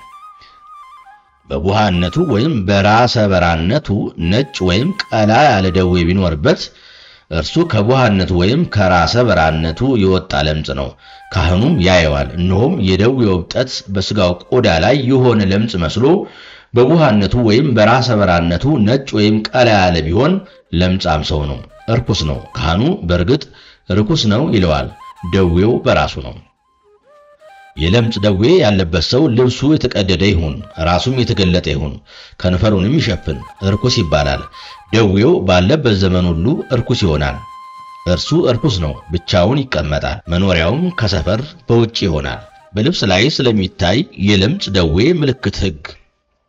በቡሃነቱ ወይም በራሰ በራነቱ ነጭ ወይም ቀላ ያለ ደዌ ቢኖርበት እርሱ ከቡሃነቱ ወይም ከራሰ በራነቱ የወጣ ለምጽ ነው። ካህኑም ያየዋል። እነሆም የደዌው እብጠት በሥጋው ቆዳ ላይ የሆነ ለምጽ መስሎ በቡሃነቱ ወይም በራሰ በራነቱ ነጭ ወይም ቀላ ያለ ቢሆን ለምጻም ሰው ነው፣ እርኩስ ነው። ካህኑ በእርግጥ ርኩስ ነው ይለዋል፣ ደዌው በራሱ ነው። የለምጽ ደዌ ያለበት ሰው ልብሱ የተቀደደ ይሁን፣ ራሱም የተገለጠ ይሁን፣ ከንፈሩንም ይሸፍን፣ እርኩስ ይባላል። ደዌው ባለበት ዘመን ሁሉ እርኩስ ይሆናል። እርሱ እርኩስ ነው፣ ብቻውን ይቀመጣል፣ መኖሪያውም ከሰፈር በውጭ ይሆናል። በልብስ ላይ ስለሚታይ የለምጽ ደዌ ምልክት ሕግ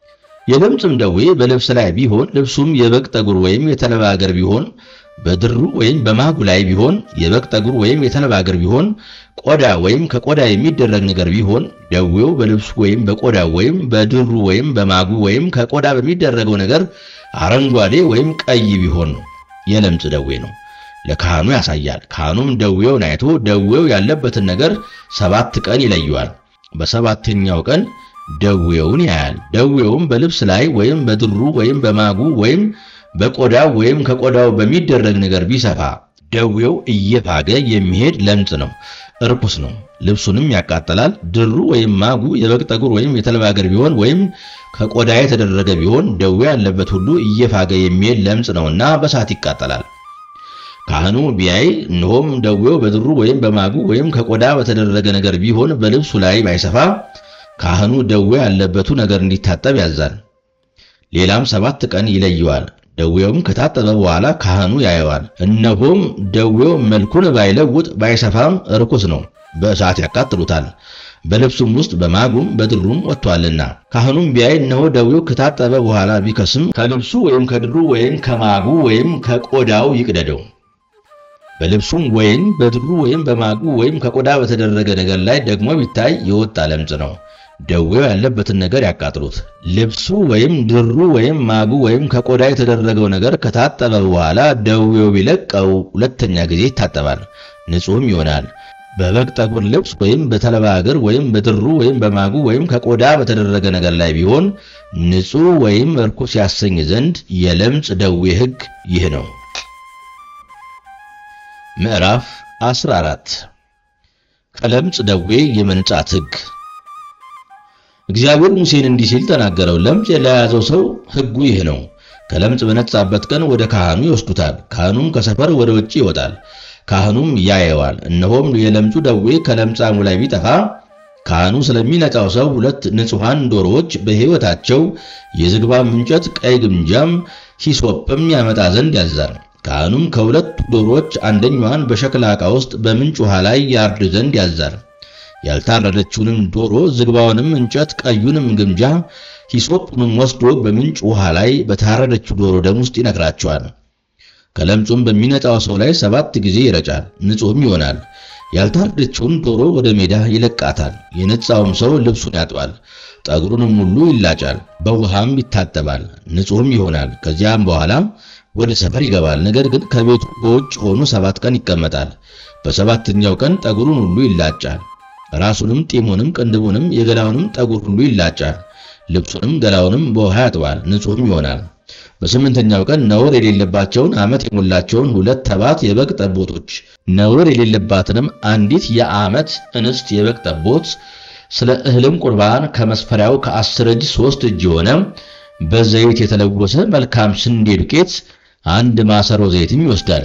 የለምጽም ደዌ በልብስ ላይ ቢሆን ልብሱም የበግ ጠጉር ወይም የተልባ እግር ቢሆን በድሩ ወይም በማጉ ላይ ቢሆን የበግ ጠጉር ወይም የተልባ እግር ቢሆን ቆዳ ወይም ከቆዳ የሚደረግ ነገር ቢሆን ደዌው በልብሱ ወይም በቆዳው ወይም በድሩ ወይም በማጉ ወይም ከቆዳ በሚደረገው ነገር አረንጓዴ ወይም ቀይ ቢሆን የለምጽ ደዌ ነው፣ ለካህኑ ያሳያል። ካህኑም ደዌውን አይቶ ደዌው ያለበትን ነገር ሰባት ቀን ይለየዋል። በሰባተኛው ቀን ደዌውን ያያል። ደዌውም በልብስ ላይ ወይም በድሩ ወይም በማጉ ወይም በቆዳው ወይም ከቆዳው በሚደረግ ነገር ቢሰፋ ደዌው እየፋገ የሚሄድ ለምጽ ነው፣ እርኩስ ነው፣ ልብሱንም ያቃጥላል። ድሩ ወይም ማጉ የበግ ጠጉር ወይም የተልባ እግር ቢሆን ወይም ከቆዳ የተደረገ ቢሆን ደዌ ያለበት ሁሉ እየፋገ የሚሄድ ለምጽ ነውና በእሳት ይቃጠላል። ካህኑ ቢያይ እነሆም ደዌው በድሩ ወይም በማጉ ወይም ከቆዳ በተደረገ ነገር ቢሆን በልብሱ ላይ ባይሰፋ ካህኑ ደዌ ያለበቱ ነገር እንዲታጠብ ያዛል። ሌላም ሰባት ቀን ይለየዋል። ደዌውም ከታጠበ በኋላ ካህኑ ያየዋል። እነሆም ደዌው መልኩን ባይለውጥ ባይሰፋም ርኩስ ነው፣ በእሳት ያቃጥሉታል። በልብሱም ውስጥ በማጉም በድሩም ወጥቷልና። ካህኑም ቢያይ እነሆ ደዌው ከታጠበ በኋላ ቢከስም ከልብሱ ወይም ከድሩ ወይም ከማጉ ወይም ከቆዳው ይቅደደው። በልብሱም ወይም በድሩ ወይም በማጉ ወይም ከቆዳ በተደረገ ነገር ላይ ደግሞ ቢታይ የወጣ ለምጽ ነው። ደዌው ያለበትን ነገር ያቃጥሉት። ልብሱ ወይም ድሩ ወይም ማጉ ወይም ከቆዳ የተደረገው ነገር ከታጠበ በኋላ ደዌው ቢለቀው ሁለተኛ ጊዜ ይታጠባል፣ ንጹሕም ይሆናል። በበግ ጠጉር ልብስ ወይም በተልባ እግር ወይም በድሩ ወይም በማጉ ወይም ከቆዳ በተደረገ ነገር ላይ ቢሆን ንጹሕ ወይም ርኩስ ያሰኝ ዘንድ የለምጽ ደዌ ሕግ ይህ ነው። ምዕራፍ 14 ከለምጽ ደዌ የመንጻት ሕግ እግዚአብሔር ሙሴን እንዲህ ሲል ተናገረው። ለምጽ ለያዘው ሰው ሕጉ ይህ ነው። ከለምጽ በነጻበት ቀን ወደ ካህኑ ይወስዱታል። ካህኑም ከሰፈር ወደ ውጭ ይወጣል። ካህኑም ያየዋል። እነሆም የለምጹ ደዌ ከለምጻሙ ላይ ቢጠፋ ካህኑ ስለሚነጻው ሰው ሁለት ንጹሐን ዶሮዎች በሕይወታቸው የዝግባም እንጨት፣ ቀይ ግምጃም፣ ሂሶጵም ያመጣ ዘንድ ያዛል። ካህኑም ከሁለቱ ዶሮዎች አንደኛዋን በሸክላ ዕቃ ውስጥ በምንጭ ውሃ ላይ ያርድ ዘንድ ያዛል። ያልታረደችውንም ዶሮ ዝግባውንም እንጨት ቀዩንም ግምጃ ሂሶጵንም ወስዶ በምንጭ ውሃ ላይ በታረደችው ዶሮ ደም ውስጥ ይነክራቸዋል። ከለምጹም በሚነጻው ሰው ላይ ሰባት ጊዜ ይረጫል፣ ንጹሕም ይሆናል። ያልታረደችውን ዶሮ ወደ ሜዳ ይለቃታል። የነጻውም ሰው ልብሱን ያጥባል፣ ጠጉሩንም ሁሉ ይላጫል፣ በውሃም ይታጠባል፣ ንጹሕም ይሆናል። ከዚያም በኋላ ወደ ሰፈር ይገባል። ነገር ግን ከቤቱ በውጭ ሆኖ ሰባት ቀን ይቀመጣል። በሰባተኛው ቀን ጠጉሩን ሁሉ ይላጫል ራሱንም ጢሙንም ቅንድቡንም የገላውንም ጠጉር ሁሉ ይላጫል። ልብሱንም ገላውንም በውሃ ያጥባል፣ ንጹሕም ይሆናል። በስምንተኛው ቀን ነውር የሌለባቸውን ዓመት የሞላቸውን ሁለት ተባት የበግ ጠቦቶች ነውር የሌለባትንም አንዲት የዓመት እንስት የበግ ጠቦት ስለ እህልም ቁርባን ከመስፈሪያው ከአስር እጅ ሦስት እጅ የሆነ በዘይት የተለወሰ መልካም ስንዴ ዱቄት አንድ ማሰሮ ዘይትም ይወስዳል።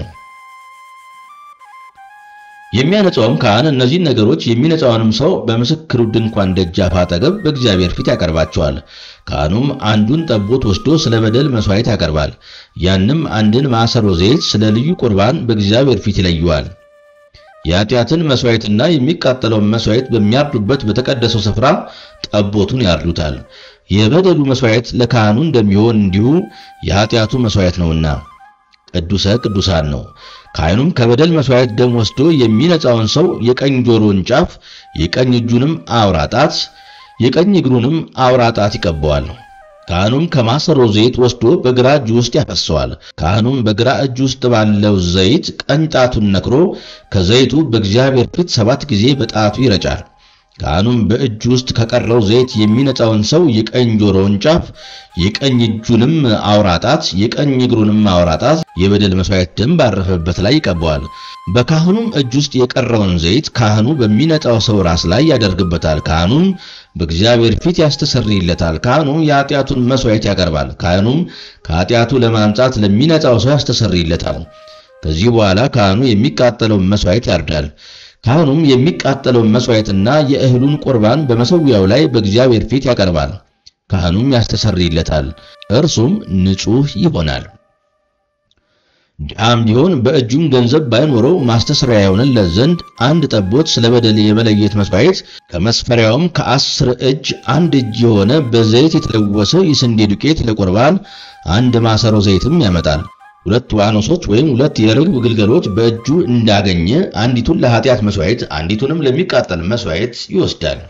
የሚያነጻውም ካህን እነዚህን ነገሮች የሚነጻውንም ሰው በምስክሩ ድንኳን ደጃፍ አጠገብ በእግዚአብሔር ፊት ያቀርባቸዋል። ካህኑም አንዱን ጠቦት ወስዶ ስለ በደል መሥዋዕት ያቀርባል። ያንም አንድን ማሰሮ ዘይት ስለ ልዩ ቁርባን በእግዚአብሔር ፊት ይለየዋል። የኃጢአትን መሥዋዕትና የሚቃጠለውን መሥዋዕት በሚያርዱበት በተቀደሰው ስፍራ ጠቦቱን ያርዱታል። የበደሉ መሥዋዕት ለካህኑ እንደሚሆን እንዲሁ የኃጢአቱ መሥዋዕት ነውና ቅዱሰ ቅዱሳን ነው። ካህኑም ከበደል መሥዋዕት ደም ወስዶ የሚነጻውን ሰው የቀኝ ጆሮን ጫፍ፣ የቀኝ እጁንም አውራ ጣት፣ የቀኝ እግሩንም አውራ ጣት ይቀበዋል። ካህኑም ከማሰሮ ዘይት ወስዶ በግራ እጁ ውስጥ ያፈሰዋል። ካህኑም በግራ እጁ ውስጥ ባለው ዘይት ቀኝ ጣቱን ነክሮ ከዘይቱ በእግዚአብሔር ፊት ሰባት ጊዜ በጣቱ ይረጫል። ካህኑም በእጁ ውስጥ ከቀረው ዘይት የሚነጻውን ሰው የቀኝ ጆሮውን ጫፍ፣ የቀኝ እጁንም አውራጣት፣ የቀኝ እግሩንም አውራጣት የበደል መሥዋዕት ደም ባረፈበት ላይ ይቀባዋል። በካህኑም እጅ ውስጥ የቀረውን ዘይት ካህኑ በሚነጻው ሰው ራስ ላይ ያደርግበታል። ካህኑም በእግዚአብሔር ፊት ያስተሰርይለታል። ካህኑም የኃጢአቱን መሥዋዕት ያቀርባል። ካህኑም ከኃጢአቱ ለማንጻት ለሚነጻው ሰው ያስተሰርይለታል። ከዚህ በኋላ ካህኑ የሚቃጠለውን መሥዋዕት ያርዳል። ካህኑም የሚቃጠለውን መሥዋዕትና የእህሉን ቁርባን በመሠዊያው ላይ በእግዚአብሔር ፊት ያቀርባል። ካህኑም ያስተሰርይለታል፣ እርሱም ንጹሕ ይሆናል። ድሃም ቢሆን በእጁም ገንዘብ ባይኖረው ማስተስሪያ የሆነለት ዘንድ አንድ ጠቦት ስለ በደል የመለየት መስዋዕት ከመስፈሪያውም ከአስር እጅ አንድ እጅ የሆነ በዘይት የተለወሰ የስንዴ ዱቄት ለቁርባን አንድ ማሰሮ ዘይትም ያመጣል። ሁለት ዋኖሶች ወይም ሁለት የርግብ ግልገሎች በእጁ እንዳገኘ አንዲቱን ለኃጢአት መስዋዕት አንዲቱንም ለሚቃጠል መስዋዕት ይወስዳል።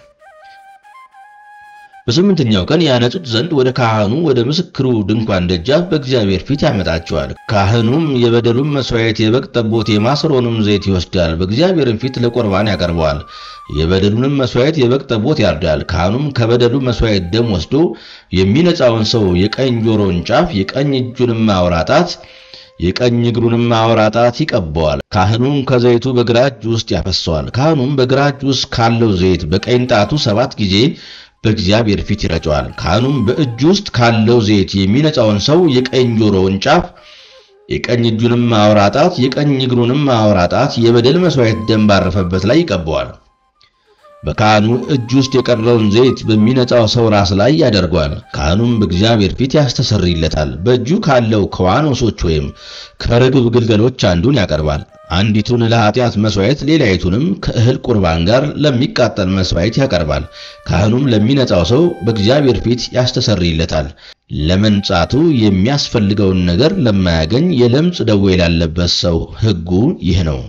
በስምንተኛው ቀን ያነጹት ዘንድ ወደ ካህኑ ወደ ምስክሩ ድንኳን ደጃፍ በእግዚአብሔር ፊት ያመጣቸዋል። ካህኑም የበደሉን መስዋዕት የበግ ጠቦት የማሰሮንም ዘይት ይወስዳል፣ በእግዚአብሔርም ፊት ለቁርባን ያቀርበዋል። የበደሉንም መስዋዕት የበግ ጠቦት ያርዳል። ካህኑም ከበደሉ መስዋዕት ደም ወስዶ የሚነጻውን ሰው የቀኝ ጆሮን ጫፍ፣ የቀኝ እጁንም አውራ ጣት የቀኝ እግሩንም አውራ ጣት ይቀባዋል። ካህኑም ከዘይቱ በግራ እጁ ውስጥ ያፈሰዋል። ካህኑም በግራ እጁ ውስጥ ካለው ዘይት በቀኝ ጣቱ ሰባት ጊዜ በእግዚአብሔር ፊት ይረጨዋል። ካህኑም በእጁ ውስጥ ካለው ዘይት የሚነጻውን ሰው የቀኝ ጆሮውን ጫፍ፣ የቀኝ እጁንም አውራ ጣት፣ የቀኝ እግሩንም አውራ ጣት የበደል መስዋዕት ደም ባረፈበት ላይ ይቀባዋል። በካህኑ እጅ ውስጥ የቀረውን ዘይት በሚነጻው ሰው ራስ ላይ ያደርገዋል። ካህኑም በእግዚአብሔር ፊት ያስተሰርይለታል። በእጁ ካለው ከዋኖሶች ወይም ከርግብ ግልገሎች አንዱን ያቀርባል። አንዲቱን ለኃጢአት መስዋዕት፣ ሌላይቱንም ከእህል ቁርባን ጋር ለሚቃጠል መስዋዕት ያቀርባል። ካህኑም ለሚነጻው ሰው በእግዚአብሔር ፊት ያስተሰርይለታል። ለመንጻቱ የሚያስፈልገውን ነገር ለማያገኝ የለምጽ ደዌ ላለበት ሰው ሕጉ ይህ ነው።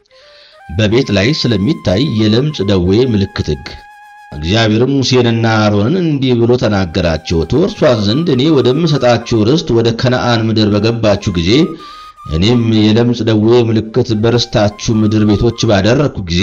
በቤት ላይ ስለሚታይ የለምጽ ደዌ ምልክት ሕግ። እግዚአብሔርም ሙሴንና አሮንን እንዲህ ብሎ ተናገራቸው። ትወርሷት ዘንድ እኔ ወደምሰጣችሁ ርስት ወደ ከነዓን ምድር በገባችሁ ጊዜ እኔም የለምጽ ደዌ ምልክት በርስታችሁ ምድር ቤቶች ባደረግኩ ጊዜ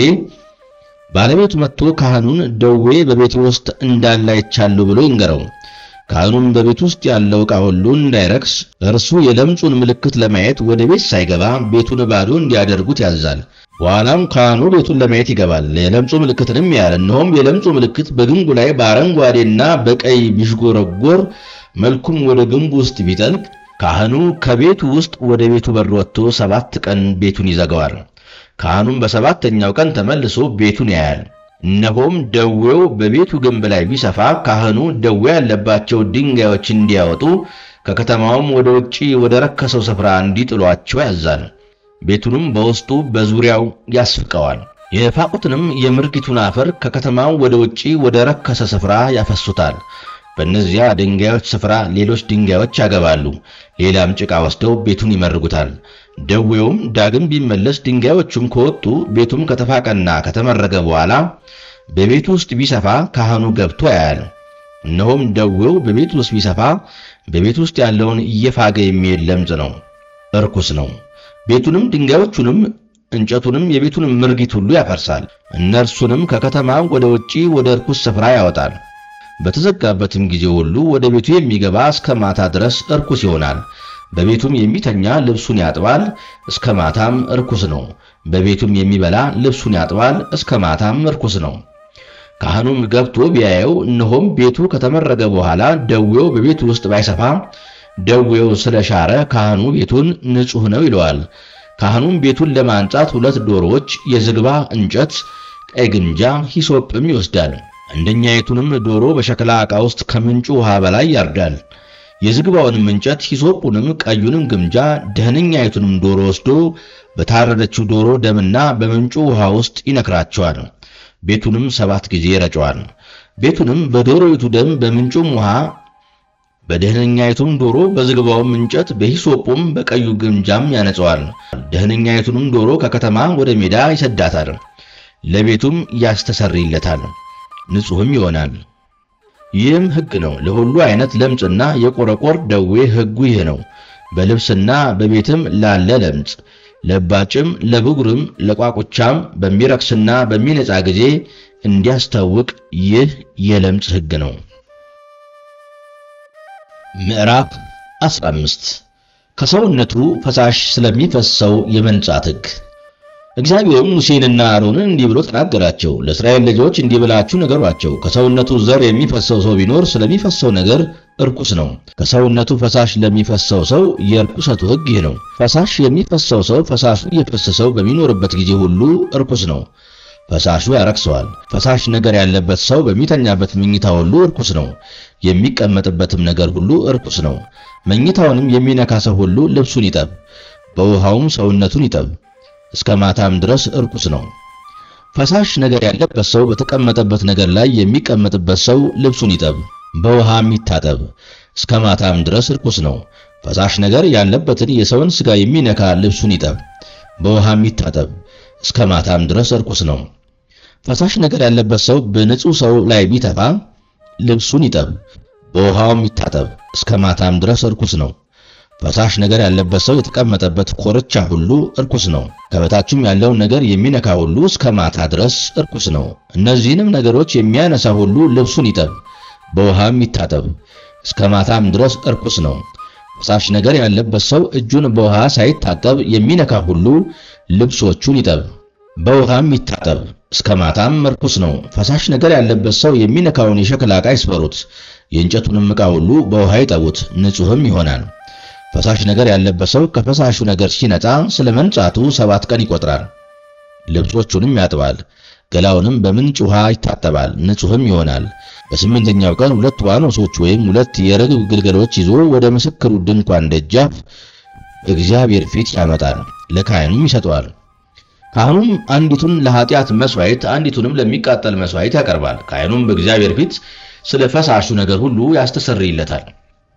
ባለቤቱ መጥቶ ካህኑን ደዌ በቤት ውስጥ እንዳለ አይቻለሁ ብሎ ይንገረው። ካህኑም በቤት ውስጥ ያለው ዕቃ ሁሉ እንዳይረክስ እርሱ የለምጹን ምልክት ለማየት ወደ ቤት ሳይገባ ቤቱን ባዶ እንዲያደርጉት ያዛል። በኋላም ካህኑ ቤቱን ለማየት ይገባል። የለምጹ ምልክትንም ያያል። እነሆም የለምጹ ምልክት በግንቡ ላይ በአረንጓዴና በቀይ ቢሽጎረጎር መልኩም ወደ ግንቡ ውስጥ ቢጠልቅ ካህኑ ከቤቱ ውስጥ ወደ ቤቱ በር ወጥቶ ሰባት ቀን ቤቱን ይዘጋዋል። ካህኑም በሰባተኛው ቀን ተመልሶ ቤቱን ያያል። እነሆም ደዌው በቤቱ ግንብ ላይ ቢሰፋ ካህኑ ደዌ ያለባቸው ድንጋዮች እንዲያወጡ ከከተማውም ወደ ውጪ ወደ ረከሰው ስፍራ እንዲጥሏቸው ያዛል። ቤቱንም በውስጡ በዙሪያው ያስፍቀዋል። የፋቁትንም የምርጊቱን አፈር ከከተማው ወደ ውጪ ወደ ረከሰ ስፍራ ያፈሱታል። በእነዚያ ድንጋዮች ስፍራ ሌሎች ድንጋዮች ያገባሉ። ሌላም ጭቃ ወስደው ቤቱን ይመርጉታል። ደዌውም ዳግም ቢመለስ ድንጋዮቹም ከወጡ ቤቱም ከተፋቀና ከተመረገ በኋላ በቤቱ ውስጥ ቢሰፋ ካህኑ ገብቶ ያያል። እነሆም ደዌው በቤቱ ውስጥ ቢሰፋ በቤቱ ውስጥ ያለውን እየፋገ የሚሄድ ለምጽ ነው፣ እርኩስ ነው። ቤቱንም ድንጋዮቹንም እንጨቱንም የቤቱንም ምርጊት ሁሉ ያፈርሳል። እነርሱንም ከከተማ ወደ ውጪ ወደ እርኩስ ስፍራ ያወጣል። በተዘጋበትም ጊዜ ሁሉ ወደ ቤቱ የሚገባ እስከ ማታ ድረስ እርኩስ ይሆናል። በቤቱም የሚተኛ ልብሱን ያጥባል፣ እስከ ማታም እርኩስ ነው። በቤቱም የሚበላ ልብሱን ያጥባል፣ እስከ ማታም እርኩስ ነው። ካህኑም ገብቶ ቢያየው እነሆም ቤቱ ከተመረገ በኋላ ደዌው በቤቱ ውስጥ ባይሰፋ ደዌው ስለሻረ ካህኑ ቤቱን ንጹሕ ነው ይለዋል። ካህኑም ቤቱን ለማንጻት ሁለት ዶሮዎች፣ የዝግባ እንጨት፣ ቀይ ግምጃ፣ ሂሶጵም ይወስዳል። አንደኛይቱንም ዶሮ በሸክላ ዕቃ ውስጥ ከምንጩ ውሃ በላይ ያርዳል። የዝግባውንም እንጨት ሂሶጵንም፣ ቀዩንም ግምጃ፣ ደህነኛይቱንም ዶሮ ወስዶ በታረደችው ዶሮ ደምና በምንጩ ውሃ ውስጥ ይነክራቸዋል። ቤቱንም ሰባት ጊዜ ይረጨዋል። ቤቱንም በዶሮይቱ ደም በምንጩም ውሃ በደህነኛይቱም ዶሮ በዝግባውም እንጨት በሂሶጶም በቀዩ ግምጃም ያነጸዋል። ደህነኛይቱንም ዶሮ ከከተማ ወደ ሜዳ ይሰዳታል፣ ለቤቱም ያስተሰርይለታል፣ ንጹሕም ይሆናል። ይህም ሕግ ነው። ለሁሉ አይነት ለምጽና የቆረቆር ደዌ ሕጉ ይህ ነው። በልብስና በቤትም ላለ ለምጽ፣ ለባጭም፣ ለብጉርም፣ ለቋቁቻም በሚረክስና በሚነጻ ጊዜ እንዲያስታውቅ ይህ የለምጽ ሕግ ነው። ምዕራፍ 15 ከሰውነቱ ፈሳሽ ስለሚፈሰው የመንጻት ሕግ። እግዚአብሔርም ሙሴንና አሮንን እንዲህ ብሎ ተናገራቸው። ለእስራኤል ልጆች እንዲህ ብላችሁ ንገሯቸው፣ ከሰውነቱ ዘር የሚፈሰው ሰው ቢኖር ስለሚፈሰው ነገር እርኩስ ነው። ከሰውነቱ ፈሳሽ ለሚፈሰው ሰው የርኩሰቱ ሕግ ይህ ነው። ፈሳሽ የሚፈሰው ሰው ፈሳሹ እየፈሰሰው በሚኖርበት ጊዜ ሁሉ እርኩስ ነው። ፈሳሹ ያረክሰዋል። ፈሳሽ ነገር ያለበት ሰው በሚተኛበት መኝታ ሁሉ እርኩስ ነው። የሚቀመጥበትም ነገር ሁሉ እርኩስ ነው። መኝታውንም የሚነካ ሰው ሁሉ ልብሱን ይጠብ፣ በውሃውም ሰውነቱን ይጠብ፣ እስከ ማታም ድረስ እርኩስ ነው። ፈሳሽ ነገር ያለበት ሰው በተቀመጠበት ነገር ላይ የሚቀመጥበት ሰው ልብሱን ይጠብ፣ በውሃም ይታጠብ፣ እስከ ማታም ድረስ እርኩስ ነው። ፈሳሽ ነገር ያለበትን የሰውን ሥጋ የሚነካ ልብሱን ይጠብ፣ በውሃም ይታጠብ፣ እስከ ማታም ድረስ እርኩስ ነው። ፈሳሽ ነገር ያለበት ሰው በንጹሕ ሰው ላይ ቢተፋ ልብሱን ይጠብ፣ በውሃውም ይታጠብ፣ እስከ ማታም ድረስ እርኩስ ነው። ፈሳሽ ነገር ያለበት ሰው የተቀመጠበት ኮርቻ ሁሉ እርኩስ ነው። ከበታችም ያለውን ነገር የሚነካ ሁሉ እስከ ማታ ድረስ እርኩስ ነው። እነዚህንም ነገሮች የሚያነሳ ሁሉ ልብሱን ይጠብ፣ በውሃም ይታጠብ፣ እስከ ማታም ድረስ እርኩስ ነው። ፈሳሽ ነገር ያለበት ሰው እጁን በውሃ ሳይታጠብ የሚነካ ሁሉ ልብሶቹን ይጠብ፣ በውሃም ይታጠብ፣ እስከ ማታም እርኩስ ነው። ፈሳሽ ነገር ያለበት ሰው የሚነካውን የሸክላ ዕቃ ይስበሩት፣ የእንጨቱንም ዕቃ ሁሉ በውሃ ይጠቡት፣ ንጹሕም ይሆናል። ፈሳሽ ነገር ያለበት ሰው ከፈሳሹ ነገር ሲነጻ ስለ መንጻቱ ሰባት ቀን ይቆጥራል። ልብሶቹንም ያጥባል፣ ገላውንም በምንጭ ውሃ ይታጠባል፣ ንጹሕም ይሆናል። በስምንተኛው ቀን ሁለት ዋኖሶች ወይም ሁለት የርግብ ግልገሎች ይዞ ወደ ምስክሩ ድንኳን ደጃፍ እግዚአብሔር ፊት ያመጣል፣ ለካህኑም ይሰጠዋል። ካህኑም አንዲቱን ለኃጢአት መሥዋዕት አንዲቱንም ለሚቃጠል መሥዋዕት ያቀርባል። ካህኑም በእግዚአብሔር ፊት ስለ ፈሳሹ ነገር ሁሉ ያስተሰርይለታል።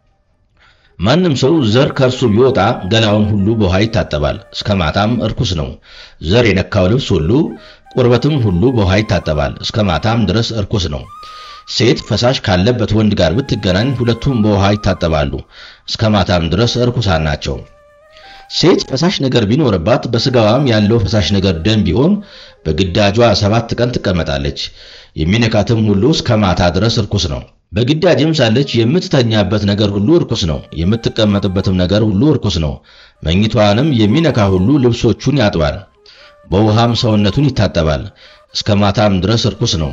ማንም ሰው ዘር ከእርሱ ቢወጣ ገላውን ሁሉ በውሃ ይታጠባል፣ እስከ ማታም እርኩስ ነው። ዘር የነካው ልብስ ሁሉ ቁርበትም ሁሉ በውሃ ይታጠባል፣ እስከ ማታም ድረስ እርኩስ ነው። ሴት ፈሳሽ ካለበት ወንድ ጋር ብትገናኝ ሁለቱም በውሃ ይታጠባሉ፣ እስከ ማታም ድረስ እርኩሳን ናቸው። ሴት ፈሳሽ ነገር ቢኖርባት በሥጋዋም ያለው ፈሳሽ ነገር ደም ቢሆን በግዳጇ ሰባት ቀን ትቀመጣለች። የሚነካትም ሁሉ እስከ ማታ ድረስ እርኩስ ነው። በግዳጅም ሳለች የምትተኛበት ነገር ሁሉ እርኩስ ነው። የምትቀመጥበትም ነገር ሁሉ እርኩስ ነው። መኝቷንም የሚነካ ሁሉ ልብሶቹን ያጥባል፣ በውሃም ሰውነቱን ይታጠባል፣ እስከ ማታም ድረስ እርኩስ ነው።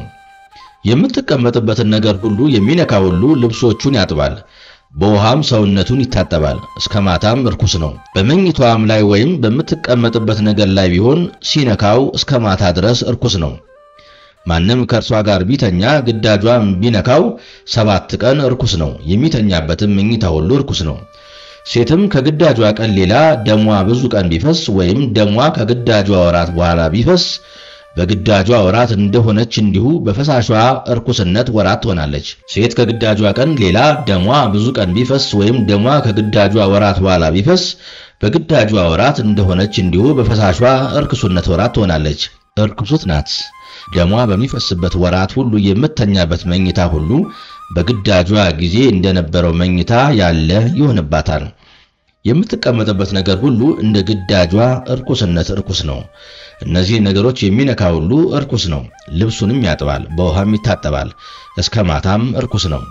የምትቀመጥበትን ነገር ሁሉ የሚነካ ሁሉ ልብሶቹን ያጥባል፣ በውሃም ሰውነቱን ይታጠባል፣ እስከ ማታም እርኩስ ነው። በመኝቷም ላይ ወይም በምትቀመጥበት ነገር ላይ ቢሆን ሲነካው እስከ ማታ ድረስ እርኩስ ነው። ማንም ከእርሷ ጋር ቢተኛ ግዳጇም ቢነካው ሰባት ቀን እርኩስ ነው። የሚተኛበትም መኝታ ሁሉ እርኩስ ነው። ሴትም ከግዳጇ ቀን ሌላ ደሟ ብዙ ቀን ቢፈስ ወይም ደሟ ከግዳጇ ወራት በኋላ ቢፈስ በግዳጇ ወራት እንደሆነች እንዲሁ በፈሳሿ እርኩስነት ወራት ትሆናለች። ሴት ከግዳጇ ቀን ሌላ ደሟ ብዙ ቀን ቢፈስ ወይም ደሟ ከግዳጇ ወራት በኋላ ቢፈስ በግዳጇ ወራት እንደሆነች እንዲሁ በፈሳሿ እርኩስነት ወራት ትሆናለች። እርኩሱት ናት። ደሟ በሚፈስበት ወራት ሁሉ የምተኛበት መኝታ ሁሉ በግዳጇ ጊዜ እንደነበረው መኝታ ያለ ይሆንባታል። የምትቀመጥበት ነገር ሁሉ እንደ ግዳጇ እርኩስነት እርኩስ ነው። እነዚህ ነገሮች የሚነካ ሁሉ እርኩስ ነው። ልብሱንም ያጥባል፣ በውሃም ይታጠባል፣ እስከ ማታም እርኩስ ነው።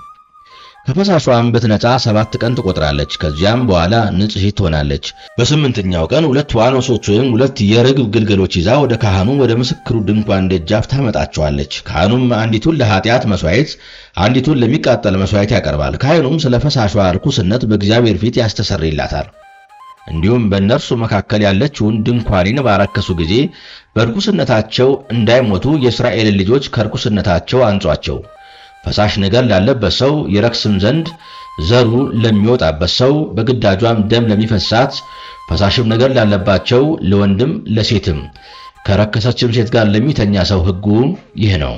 ከፈሳሿም ብትነጻ ሰባት ቀን ትቆጥራለች። ከዚያም በኋላ ንጽሕት ትሆናለች። በስምንተኛው ቀን ሁለት ዋኖሶች ወይም ሁለት የርግብ ግልገሎች ይዛ ወደ ካህኑ ወደ ምስክሩ ድንኳን ደጃፍ ታመጣቸዋለች። ካህኑም አንዲቱን ለኃጢአት መሥዋዕት፣ አንዲቱን ለሚቃጠል መሥዋዕት ያቀርባል። ካህኑም ስለ ፈሳሿ ርኩስነት በእግዚአብሔር ፊት ያስተሰርይላታል። እንዲሁም በእነርሱ መካከል ያለችውን ድንኳኔን ባረከሱ ጊዜ በርኩስነታቸው እንዳይሞቱ የእስራኤልን ልጆች ከርኩስነታቸው አንጿቸው። ፈሳሽ ነገር ላለበት ሰው ይረክስም ዘንድ ዘሩ ለሚወጣበት ሰው በግዳጇም ደም ለሚፈሳት ፈሳሽም ነገር ላለባቸው ለወንድም ለሴትም ከረከሰችም ሴት ጋር ለሚተኛ ሰው ሕጉ ይህ ነው።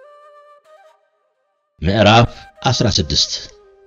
ምዕራፍ 16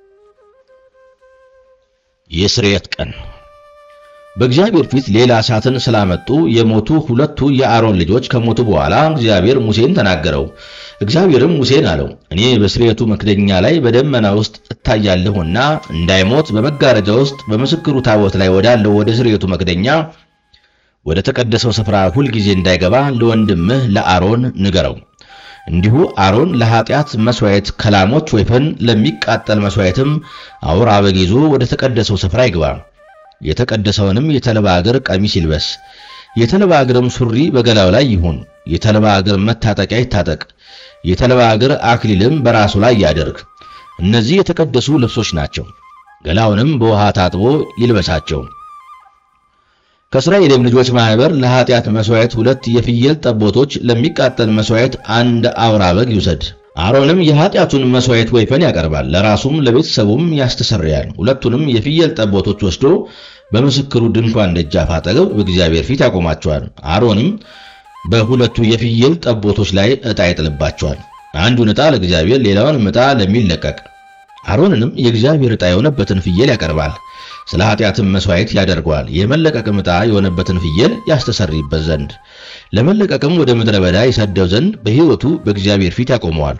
የስርየት ቀን በእግዚአብሔር ፊት ሌላ እሳትን ስላመጡ የሞቱ ሁለቱ የአሮን ልጆች ከሞቱ በኋላ እግዚአብሔር ሙሴን ተናገረው። እግዚአብሔርም ሙሴን አለው፣ እኔ በስርየቱ መክደኛ ላይ በደመና ውስጥ እታያለሁና እንዳይሞት በመጋረጃ ውስጥ በምስክሩ ታቦት ላይ ወዳለው ወደ ስርየቱ መክደኛ ወደ ተቀደሰው ስፍራ ሁልጊዜ እንዳይገባ ለወንድምህ ለአሮን ንገረው። እንዲሁ አሮን ለኃጢአት መሥዋዕት ከላሞች ወይፈን ለሚቃጠል መሥዋዕትም አውራ በግ ይዞ ወደ ተቀደሰው ስፍራ ይግባ። የተቀደሰውንም የተልባ እግር ቀሚስ ይልበስ። የተልባ እግርም ሱሪ በገላው ላይ ይሁን። የተልባ እግር መታጠቂያ ይታጠቅ። የተልባ እግር አክሊልም በራሱ ላይ ያደርግ። እነዚህ የተቀደሱ ልብሶች ናቸው። ገላውንም በውሃ ታጥቦ ይልበሳቸው። ከእስራኤልም ልጆች ማኅበር ለኃጢአት መሥዋዕት ሁለት የፍየል ጠቦቶች፣ ለሚቃጠል መሥዋዕት አንድ አውራ በግ ይውሰድ። አሮንም የኃጢአቱን መሥዋዕት ወይፈን ያቀርባል፣ ለራሱም ለቤተሰቡም ያስተሰርያል። ሁለቱንም የፍየል ጠቦቶች ወስዶ በምስክሩ ድንኳን ደጃፍ አጠገብ በእግዚአብሔር ፊት ያቆማቸዋል። አሮንም በሁለቱ የፍየል ጠቦቶች ላይ ዕጣ ይጥልባቸዋል። አንዱን ዕጣ ለእግዚአብሔር፣ ሌላውን ዕጣ ለሚለቀቅ። አሮንንም የእግዚአብሔር ዕጣ የሆነበትን ፍየል ያቀርባል። ስለ ኃጢአትም መሥዋዕት ያደርገዋል። የመለቀቅም ዕጣ የሆነበትን ፍየል ያስተሰርይበት ዘንድ ለመለቀቅም ወደ ምድረ በዳ ይሰደው ዘንድ በሕይወቱ በእግዚአብሔር ፊት ያቆመዋል።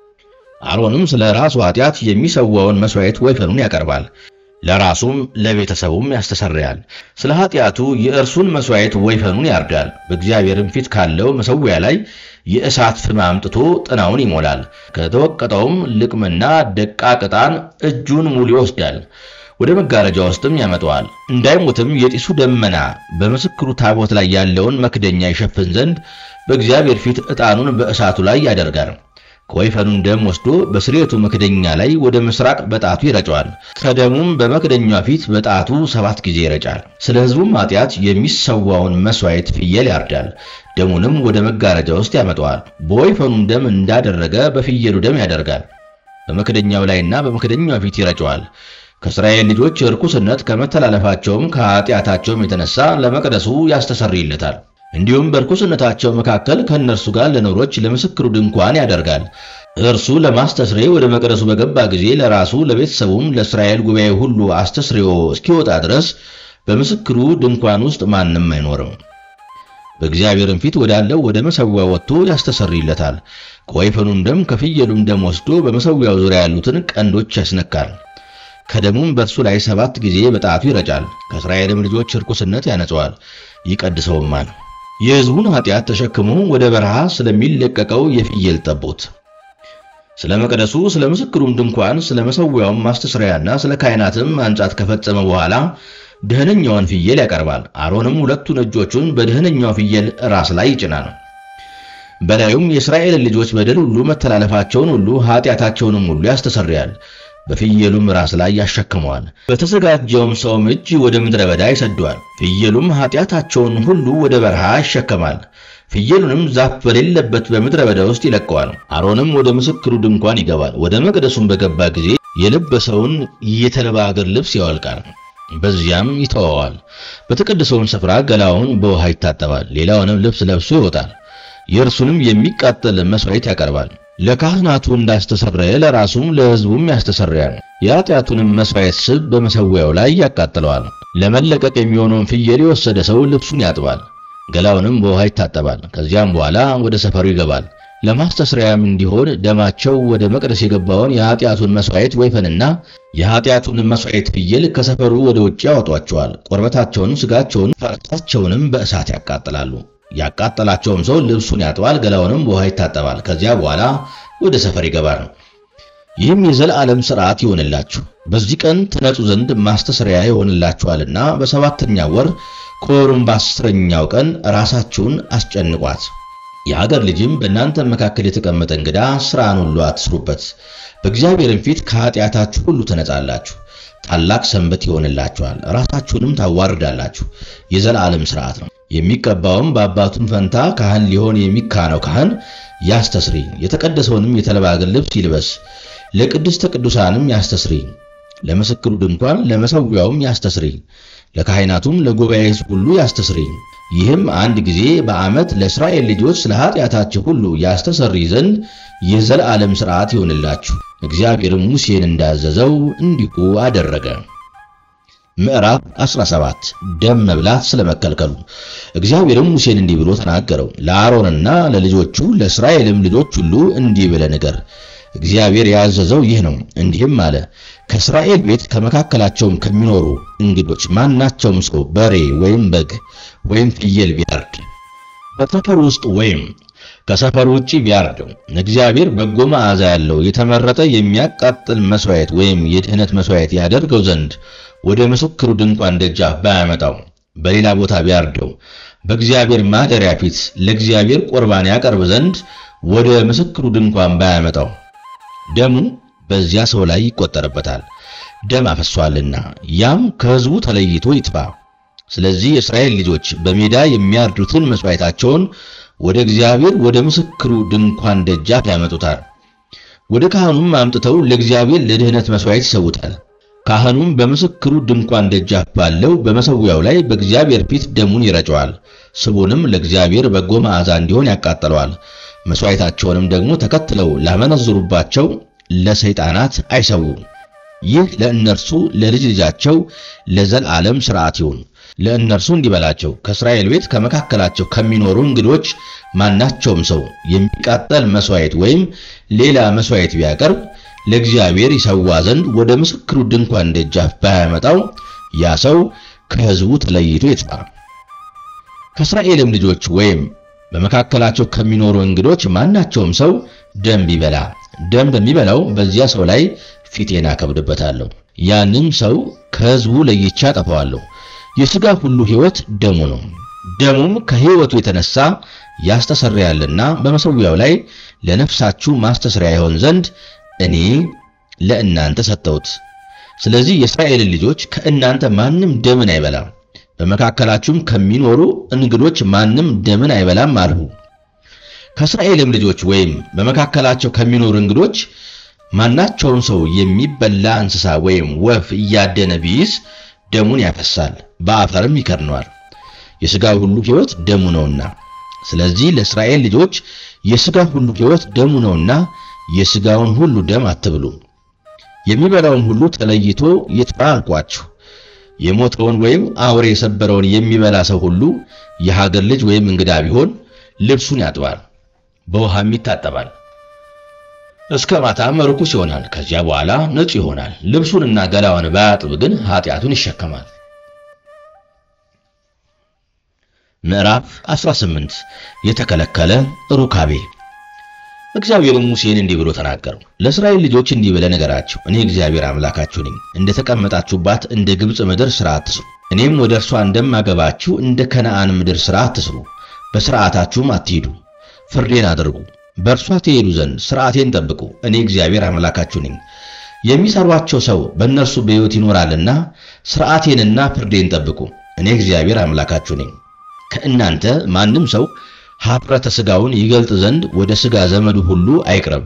አሮንም ስለ ራሱ ኃጢአት የሚሰዋውን መሥዋዕት ወይፈኑን ያቀርባል። ለራሱም ለቤተሰቡም ያስተሰርያል። ስለ ኃጢአቱ የእርሱን መሥዋዕት ወይፈኑን ያርዳል። በእግዚአብሔርም ፊት ካለው መሠዊያ ላይ የእሳት ፍም አምጥቶ ጥናውን ይሞላል። ከተወቀጠውም ልቅምና ደቃቅ ዕጣን እጁን ሙሉ ይወስዳል። ወደ መጋረጃ ውስጥም ያመጣዋል። እንዳይሞትም የጢሱ ደመና በምስክሩ ታቦት ላይ ያለውን መክደኛ ይሸፍን ዘንድ በእግዚአብሔር ፊት ዕጣኑን በእሳቱ ላይ ያደርጋል። ከወይፈኑም ደም ወስዶ በስርየቱ መክደኛ ላይ ወደ ምስራቅ በጣቱ ይረጨዋል። ከደሙም በመክደኛው ፊት በጣቱ ሰባት ጊዜ ይረጫል። ስለ ሕዝቡም ኃጢአት የሚሰዋውን መሥዋዕት ፍየል ያርዳል። ደሙንም ወደ መጋረጃ ውስጥ ያመጣዋል። በወይፈኑም ደም እንዳደረገ በፍየሉ ደም ያደርጋል። በመክደኛው ላይና በመክደኛው ፊት ይረጨዋል። ከእስራኤል ልጆች ርኩስነት ከመተላለፋቸውም ከኃጢአታቸውም የተነሳ ለመቅደሱ ያስተሰርይለታል። እንዲሁም በርኩስነታቸው መካከል ከእነርሱ ጋር ለኖሮች ለምስክሩ ድንኳን ያደርጋል። እርሱ ለማስተስሬ ወደ መቅደሱ በገባ ጊዜ ለራሱ ለቤተሰቡም ለእስራኤል ጉባኤ ሁሉ አስተስሬዎ እስኪወጣ ድረስ በምስክሩ ድንኳን ውስጥ ማንም አይኖርም። በእግዚአብሔርም ፊት ወዳለው ወደ መሠዊያው ወጥቶ ያስተሰርይለታል። ከወይፈኑም ደም ከፍየሉም ደም ወስዶ በመሠዊያው ዙሪያ ያሉትን ቀንዶች ያስነካል። ከደሙም በእርሱ ላይ ሰባት ጊዜ በጣቱ ይረጫል። ከእስራኤልም ልጆች ርኩስነት ያነጸዋል፣ ይቀድሰውማል። የሕዝቡን ኃጢአት ተሸክሞ ወደ በረሃ ስለሚለቀቀው የፍየል ጠቦት፣ ስለ መቅደሱ፣ ስለ ምስክሩም ድንኳን፣ ስለ መሠዊያውም ማስተስሪያና ስለ ካህናትም አንጻት ከፈጸመ በኋላ ደህነኛውን ፍየል ያቀርባል። አሮንም ሁለቱን እጆቹን በደህነኛው ፍየል ራስ ላይ ይጭናል። በላዩም የእስራኤልን ልጆች በደል ሁሉ፣ መተላለፋቸውን ሁሉ፣ ኃጢአታቸውንም ሁሉ ያስተሰርያል። በፍየሉም ራስ ላይ ያሸክመዋል። በተዘጋጀውም ሰውም እጅ ወደ ምድረ በዳ ይሰደዋል። ፍየሉም ኃጢአታቸውን ሁሉ ወደ በረሃ ይሸከማል። ፍየሉንም ዛፍ በሌለበት በምድረ በዳ ውስጥ ይለቀዋል። አሮንም ወደ ምስክሩ ድንኳን ይገባል። ወደ መቅደሱም በገባ ጊዜ የለበሰውን የተልባ እግር ልብስ ያወልቃል፣ በዚያም ይተወዋል። በተቀደሰውን ስፍራ ገላውን በውሃ ይታጠባል። ሌላውንም ልብስ ለብሶ ይወጣል። የእርሱንም የሚቃጠል መሥዋዕት ያቀርባል። ለካህናቱ እንዳስተሰረየ ለራሱም ለሕዝቡም ያስተሰርያል። የኃጢአቱንም መሥዋዕት ስብ በመሠዊያው ላይ ያቃጥለዋል። ለመለቀቅ የሚሆነውን ፍየል የወሰደ ሰው ልብሱን ያጥባል፣ ገላውንም በውሃ ይታጠባል። ከዚያም በኋላ ወደ ሰፈሩ ይገባል። ለማስተስረያም እንዲሆን ደማቸው ወደ መቅደስ የገባውን የኃጢአቱን መሥዋዕት ወይፈንና የኃጢአቱን መሥዋዕት ፍየል ከሰፈሩ ወደ ውጭ ያወጧቸዋል። ቁርበታቸውንም፣ ሥጋቸውን፣ ፈርሳቸውንም በእሳት ያቃጥላሉ። ያቃጠላቸውም ሰው ልብሱን ያጥባል፣ ገላውንም በውሃ ይታጠባል። ከዚያ በኋላ ወደ ሰፈር ይገባል። ይህም የዘላለም ሥርዓት ይሆንላችሁ፣ በዚህ ቀን ትነጹ ዘንድ ማስተስሪያ ይሆንላችኋልና በሰባተኛ ወር ከወሩም በአስረኛው ቀን ራሳችሁን አስጨንቋት። የሀገር ልጅም በእናንተ መካከል የተቀመጠ እንግዳ ሥራን ሁሉ አትስሩበት። በእግዚአብሔርም ፊት ከኃጢአታችሁ ሁሉ ትነጻላችሁ። ታላቅ ሰንበት ይሆንላችኋል፣ ራሳችሁንም ታዋርዳላችሁ። የዘላለም ሥርዓት ነው። የሚቀባውም በአባቱም ፈንታ ካህን ሊሆን የሚካነው ካህን ያስተስሪ። የተቀደሰውንም የተልባ እግር ልብስ ይልበስ። ለቅድስተ ቅዱሳንም ያስተስሪ። ለምስክሩ ድንኳን ለመሠዊያውም ያስተስሪ። ለካህናቱም ለጉባኤ ሕዝብ ሁሉ ያስተስሪ። ይህም አንድ ጊዜ በዓመት ለእስራኤል ልጆች ስለ ኃጢአታቸው ሁሉ ያስተሰሪ ዘንድ የዘላለም ሥርዓት ይሆንላችሁ። እግዚአብሔርም ሙሴን እንዳዘዘው እንዲሁ አደረገ። ምዕራፍ 17 ደም መብላት ስለመከልከሉ። እግዚአብሔርም ሙሴን እንዲህ ብሎ ተናገረው፣ ለአሮንና ለልጆቹ ለእስራኤልም ልጆች ሁሉ እንዲህ ብለህ ንገር፣ እግዚአብሔር ያዘዘው ይህ ነው። እንዲህም አለ፣ ከእስራኤል ቤት ከመካከላቸውም ከሚኖሩ እንግዶች ማናቸውም ሰው በሬ ወይም በግ ወይም ፍየል ቢያርድ በሰፈር ውስጥ ወይም ከሰፈር ውጭ ቢያርደው እግዚአብሔር በጎ መዓዛ ያለው የተመረጠ የሚያቃጥል መሥዋዕት ወይም የድህነት መሥዋዕት ያደርገው ዘንድ ወደ ምስክሩ ድንኳን ደጃፍ ባያመጣው በሌላ ቦታ ቢያርደው በእግዚአብሔር ማደሪያ ፊት ለእግዚአብሔር ቁርባን ያቀርብ ዘንድ ወደ ምስክሩ ድንኳን ባያመጣው ደሙ በዚያ ሰው ላይ ይቆጠርበታል፣ ደም አፈሷልና፣ ያም ከሕዝቡ ተለይቶ ይጥፋ። ስለዚህ የእስራኤል ልጆች በሜዳ የሚያርዱትን መሥዋዕታቸውን ወደ እግዚአብሔር ወደ ምስክሩ ድንኳን ደጃፍ ያመጡታል። ወደ ካህኑም አምጥተው ለእግዚአብሔር ለድህነት መሥዋዕት ይሰውታል። ካህኑም በምስክሩ ድንኳን ደጃፍ ባለው በመሠዊያው ላይ በእግዚአብሔር ፊት ደሙን ይረጨዋል። ስቡንም ለእግዚአብሔር በጎ መዓዛ እንዲሆን ያቃጥለዋል። መሥዋዕታቸውንም ደግሞ ተከትለው ላመነዝሩባቸው ለሰይጣናት አይሰዉ። ይህ ለእነርሱ ለልጅ ልጃቸው ለዘላለም ሥርዓት ይሁን። ለእነርሱ እንዲበላቸው ከእስራኤል ቤት ከመካከላቸው ከሚኖሩ እንግዶች ማናቸውም ሰው የሚቃጠል መሥዋዕት ወይም ሌላ መሥዋዕት ቢያቀርብ ለእግዚአብሔር ይሰዋ ዘንድ ወደ ምስክሩ ድንኳን ደጃፍ ባያመጣው ያ ሰው ከሕዝቡ ተለይቶ ይጥፋ። ከእስራኤልም ልጆች ወይም በመካከላቸው ከሚኖሩ እንግዶች ማናቸውም ሰው ደም ቢበላ ደም በሚበላው በዚያ ሰው ላይ ፊቴን አከብድበታለሁ። ያንም ሰው ከሕዝቡ ለይቼ አጠፋዋለሁ። የሥጋ ሁሉ ሕይወት ደሙ ነው። ደሙም ከሕይወቱ የተነሳ ያስተሰርያልና በመሠዊያው ላይ ለነፍሳችሁ ማስተስሪያ ይሆን ዘንድ እኔ ለእናንተ ሰጠሁት። ስለዚህ የእስራኤልን ልጆች ከእናንተ ማንም ደምን አይበላም፣ በመካከላችሁም ከሚኖሩ እንግዶች ማንም ደምን አይበላም አልሁ። ከእስራኤልም ልጆች ወይም በመካከላቸው ከሚኖሩ እንግዶች ማናቸውም ሰው የሚበላ እንስሳ ወይም ወፍ እያደነ ቢይዝ ደሙን ያፈሳል፣ በአፈርም ይከድነዋል። የሥጋ ሁሉ ሕይወት ደሙ ነውና፣ ስለዚህ ለእስራኤል ልጆች የሥጋ ሁሉ ሕይወት ደሙ ነውና የሥጋውን ሁሉ ደም አትብሉ። የሚበላውን ሁሉ ተለይቶ ይጥፋ አልኳችሁ። የሞተውን ወይም አውሬ የሰበረውን የሚበላ ሰው ሁሉ የሀገር ልጅ ወይም እንግዳ ቢሆን ልብሱን ያጥባል፣ በውሃም ይታጠባል፣ እስከ ማታም ርኩስ ይሆናል። ከዚያ በኋላ ንጹሕ ይሆናል። ልብሱንና ገላውን ባያጥብ ግን ኃጢአቱን ይሸከማል። ምዕራፍ 18 የተከለከለ ሩካቤ እግዚአብሔርም ሙሴን እንዲህ ብሎ ተናገረው። ለእስራኤል ልጆች እንዲህ ብለህ ንገራቸው፣ እኔ እግዚአብሔር አምላካችሁ ነኝ። እንደ ተቀመጣችሁባት እንደ ግብፅ ምድር ሥራ አትስሩ። እኔም ወደ እርሷ እንደማገባችሁ እንደ ከነዓን ምድር ሥራ አትስሩ። በሥርዓታችሁም አትሂዱ፣ ፍርዴን አድርጉ፣ በእርሷ ትሄዱ ዘንድ ሥርዓቴን ጠብቁ። እኔ እግዚአብሔር አምላካችሁ ነኝ። የሚሰሯቸው ሰው በእነርሱ በሕይወት ይኖራልና ሥርዓቴንና ፍርዴን ጠብቁ። እኔ እግዚአብሔር አምላካችሁ ነኝ። ከእናንተ ማንም ሰው ኀፍረተ ሥጋውን ይገልጥ ዘንድ ወደ ሥጋ ዘመዱ ሁሉ አይቅረብ።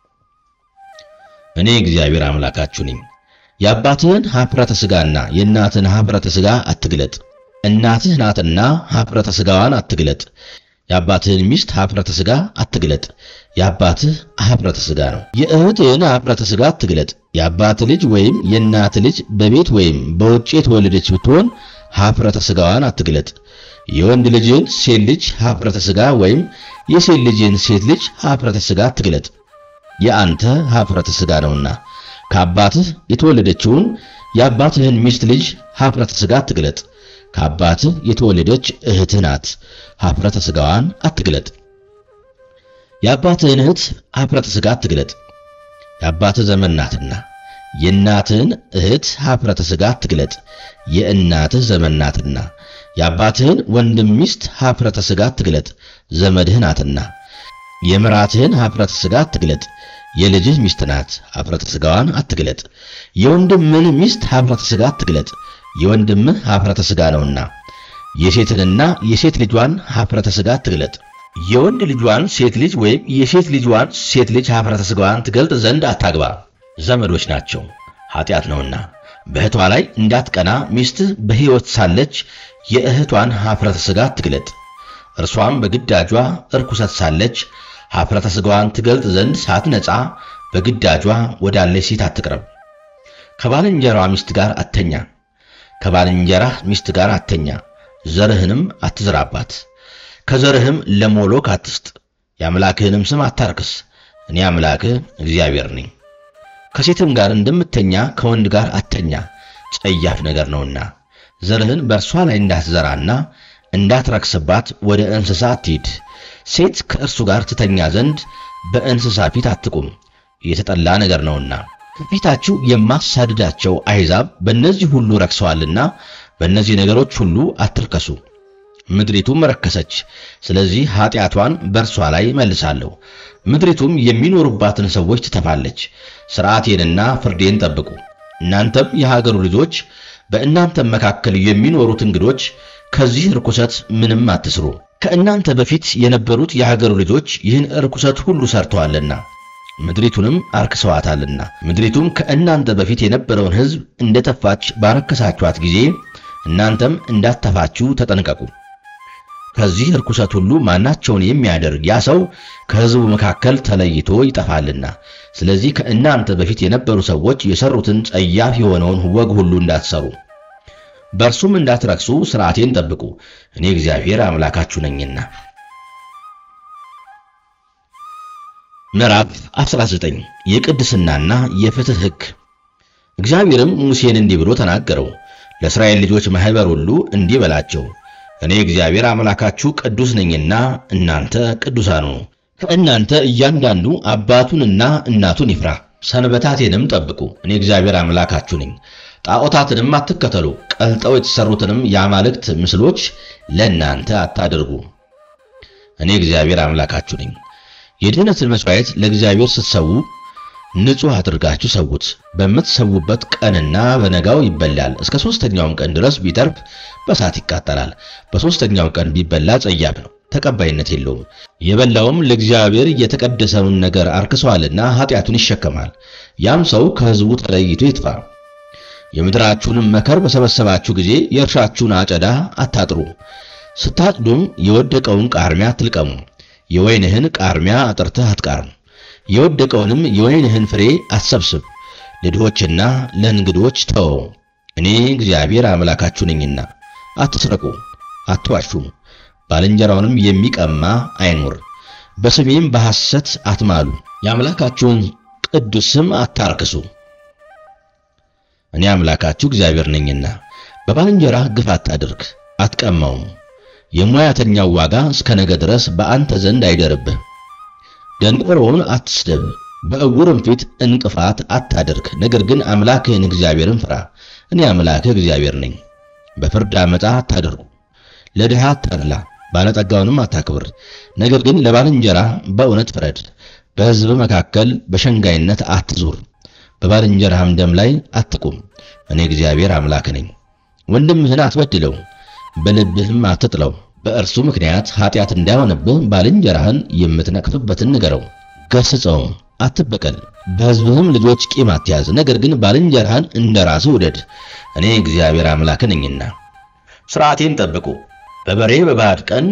እኔ እግዚአብሔር አምላካችሁ ነኝ። የአባትህን ኀፍረተ ሥጋና የእናትህን ኀፍረተ ሥጋ አትግለጥ። እናትህ ናትና ኀፍረተ ሥጋዋን አትግለጥ። የአባትህን ሚስት ኀፍረተ ሥጋ አትግለጥ፣ የአባትህ ኀፍረተ ሥጋ ነው። የእህትህን ኀፍረተ ሥጋ አትግለጥ። የአባትህ ልጅ ወይም የእናትህ ልጅ በቤት ወይም በውጭ የተወለደች ብትሆን ኀፍረተ ሥጋዋን አትግለጥ። የወንድ ልጅን ሴት ልጅ ኀፍረተ ሥጋ ወይም የሴት ልጅን ሴት ልጅ ኀፍረተ ሥጋ አትግለጥ፣ የአንተ ኀፍረተ ሥጋ ነውና። ከአባትህ የተወለደችውን የአባትህን ሚስት ልጅ ኀፍረተ ሥጋ አትግለጥ፣ ከአባትህ የተወለደች እህትህ ናት፣ ኀፍረተ ሥጋዋን አትግለጥ። የአባትህን እህት ኀፍረተ ሥጋ አትግለጥ፣ የአባትህ ዘመን ናትና። የእናትህን እህት ኀፍረተ ሥጋ አትግለጥ፣ የእናትህ ዘመን ናትና። የአባትህን ወንድም ሚስት ኀፍረተ ሥጋ አትግለጥ፣ ዘመድህ ናትና። የምራትህን ኀፍረተ ሥጋ አትግለጥ፣ የልጅህ ሚስት ናት፣ ኀፍረተ ሥጋዋን አትግለጥ። የወንድምህን ሚስት ኀፍረተ ሥጋ አትግለጥ፣ የወንድምህ ኀፍረተ ሥጋ ነውና። የሴትንና የሴት ልጇን ኀፍረተ ሥጋ አትግለጥ። የወንድ ልጇን ሴት ልጅ ወይም የሴት ልጇን ሴት ልጅ ኀፍረተ ሥጋዋን ትገልጥ ዘንድ አታግባ፣ ዘመዶች ናቸው፣ ኃጢአት ነውና። በእህቷ ላይ እንዳትቀና ሚስትህ በሕይወት ሳለች የእህቷን ኀፍረተ ሥጋ አትግለጥ። እርሷም በግዳጇ እርኩሰት ሳለች ኀፍረተ ሥጋዋን ትገልጥ ዘንድ ሳትነጻ በግዳጇ ወዳለች ሴት አትቅረብ። ከባልንጀራዋ ሚስት ጋር አተኛ፣ ከባልንጀራህ ሚስት ጋር አተኛ፣ ዘርህንም አትዝራባት። ከዘርህም ለሞሎክ አትስጥ፣ የአምላክህንም ስም አታርክስ። እኔ አምላክህ እግዚአብሔር ነኝ። ከሴትም ጋር እንደምተኛ ከወንድ ጋር አተኛ፣ ጸያፍ ነገር ነውና። ዘርህን በእርሷ ላይ እንዳትዘራና እንዳትረክስባት ወደ እንስሳ አትሂድ። ሴት ከእርሱ ጋር ትተኛ ዘንድ በእንስሳ ፊት አትቁም፣ የተጠላ ነገር ነውና። ከፊታችሁ የማሳድዳቸው አሕዛብ በእነዚህ ሁሉ ረክሰዋልና በእነዚህ ነገሮች ሁሉ አትርከሱ። ምድሪቱም ረከሰች፣ ስለዚህ ኃጢአቷን በእርሷ ላይ መልሳለሁ። ምድሪቱም የሚኖሩባትን ሰዎች ትተፋለች። ሥርዓቴንና ፍርዴን ጠብቁ። እናንተም የሀገሩ ልጆች በእናንተም መካከል የሚኖሩት እንግዶች ከዚህ ርኩሰት ምንም አትስሩ። ከእናንተ በፊት የነበሩት የሀገሩ ልጆች ይህን ርኩሰት ሁሉ ሰርተዋልና ምድሪቱንም አርክሰዋታልና። ምድሪቱም ከእናንተ በፊት የነበረውን ሕዝብ እንደተፋች ባረከሳችኋት ጊዜ እናንተም እንዳተፋችሁ ተጠንቀቁ። ከዚህ ርኩሰት ሁሉ ማናቸውን የሚያደርግ ያ ሰው ከሕዝቡ መካከል ተለይቶ ይጠፋልና። ስለዚህ ከእናንተ በፊት የነበሩ ሰዎች የሰሩትን ጸያፍ የሆነውን ወግ ሁሉ እንዳትሰሩ በእርሱም እንዳትረክሱ ሥርዓቴን ጠብቁ፣ እኔ እግዚአብሔር አምላካችሁ ነኝና። ምዕራፍ 19 የቅድስናና የፍትህ ሕግ። እግዚአብሔርም ሙሴን እንዲህ ብሎ ተናገረው። ለእስራኤል ልጆች ማኅበር ሁሉ እንዲህ በላቸው እኔ እግዚአብሔር አምላካችሁ ቅዱስ ነኝና እናንተ ቅዱሳን ሁኑ። ከእናንተ እያንዳንዱ አባቱንና እናቱን ይፍራ፣ ሰንበታቴንም ጠብቁ። እኔ እግዚአብሔር አምላካችሁ ነኝ። ጣዖታትንም አትከተሉ፣ ቀልጠው የተሰሩትንም የአማልክት ምስሎች ለእናንተ አታድርጉ። እኔ እግዚአብሔር አምላካችሁ ነኝ። የድኅነትን መሥዋዕት ለእግዚአብሔር ስትሰዉ ንጹሕ አድርጋችሁ ሰዉት። በምትሰዉበት ቀንና በነጋው ይበላል። እስከ ሦስተኛውም ቀን ድረስ ቢተርፍ በእሳት ይቃጠላል። በሦስተኛው ቀን ቢበላ ጸያፍ ነው፣ ተቀባይነት የለውም። የበላውም ለእግዚአብሔር የተቀደሰውን ነገር አርክሰዋልና ኃጢአቱን ይሸከማል። ያም ሰው ከሕዝቡ ተለይቶ ይጥፋ። የምድራችሁንም መከር በሰበሰባችሁ ጊዜ የእርሻችሁን አጨዳ አታጥሩ። ስታጭዱም የወደቀውን ቃርሚያ አትልቀሙ። የወይንህን ቃርሚያ አጥርተህ አትቃርም። የወደቀውንም የወይንህን ፍሬ አትሰብስብ። ለድሆችና ለእንግዶች ተወው። እኔ እግዚአብሔር አምላካችሁ ነኝና። አትስረቁ፣ አትዋሹም። ባልንጀራውንም የሚቀማ አይኑር። በስሜም በሐሰት አትማሉ። የአምላካችሁን ቅዱስ ስም አታርክሱ። እኔ አምላካችሁ እግዚአብሔር ነኝና። በባልንጀራህ ግፍ አታድርግ፣ አትቀማውም። የሙያተኛው ዋጋ እስከ ነገ ድረስ በአንተ ዘንድ አይደርብህ። ደንቆሮውን አትስደብ፣ በዕውርም ፊት እንቅፋት አታድርግ። ነገር ግን አምላክህን እግዚአብሔርን ፍራ። እኔ አምላክህ እግዚአብሔር ነኝ። በፍርድ ዓመፃ አታድርጉ። ለድሃ አታድላ፣ ባለጠጋውንም አታክብር። ነገር ግን ለባልንጀራ በእውነት ፍረድ። በሕዝብ መካከል በሸንጋይነት አትዙር። በባልንጀራህም ደም ላይ አትቁም። እኔ እግዚአብሔር አምላክ ነኝ። ወንድምህን አትበድለው፣ በልብህም አትጥለው። በእርሱ ምክንያት ኃጢአት እንዳይሆንብህ ባልንጀራህን የምትነቅፍበትን ንገረው፣ ገስጸውም፣ አትበቀል። በሕዝብህም ልጆች ቂም አትያዝ። ነገር ግን ባልንጀራህን እንደ ራስህ ውደድ። እኔ እግዚአብሔር አምላክ ነኝና። ሥርዓቴን ጠብቁ። በበሬ በባዕድ ቀን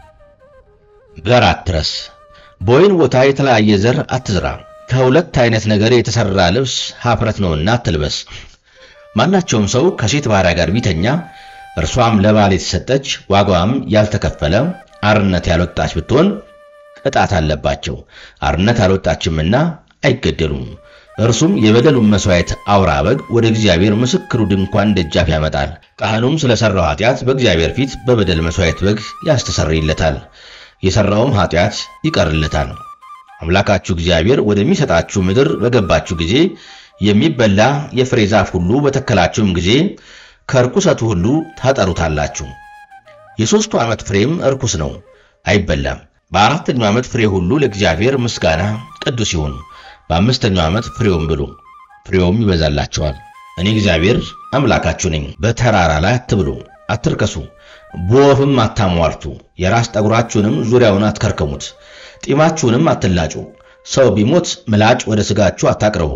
ዘር አትረስ። በወይን ቦታ የተለያየ ዘር አትዝራ። ከሁለት አይነት ነገር የተሰራ ልብስ ኀፍረት ነውና አትልበስ። ማናቸውም ሰው ከሴት ባሪያ ጋር ቢተኛ እርሷም ለባል የተሰጠች ዋጋዋም ያልተከፈለ አርነት ያልወጣች ብትሆን ቅጣት አለባቸው። አርነት አልወጣችምና አይገደሉም። እርሱም የበደሉን መሥዋዕት አውራ በግ ወደ እግዚአብሔር ምስክሩ ድንኳን ደጃፍ ያመጣል። ካህኑም ስለ ሠራው ኃጢአት በእግዚአብሔር ፊት በበደል መሥዋዕት በግ ያስተሰርይለታል፣ የሠራውም ኃጢአት ይቀርለታል። አምላካችሁ እግዚአብሔር ወደሚሰጣችሁ ምድር በገባችሁ ጊዜ የሚበላ የፍሬ ዛፍ ሁሉ በተከላችሁም ጊዜ ከርኩሰቱ ሁሉ ታጠሩታላችሁ። የሦስቱ ዓመት ፍሬም እርኩስ ነው፣ አይበላም። በአራተኛው ዓመት ፍሬ ሁሉ ለእግዚአብሔር ምስጋና ቅዱስ ይሁን። በአምስተኛው ዓመት ፍሬውም ብሉ፣ ፍሬውም ይበዛላችኋል። እኔ እግዚአብሔር አምላካችሁ ነኝ። በተራራ ላይ አትብሉ፣ አትርከሱ፣ በወፍም አታሟርቱ። የራስ ጠጉራችሁንም ዙሪያውን አትከርከሙት፣ ጢማችሁንም አትላጩ። ሰው ቢሞት ምላጭ ወደ ሥጋችሁ አታቅርቡ፣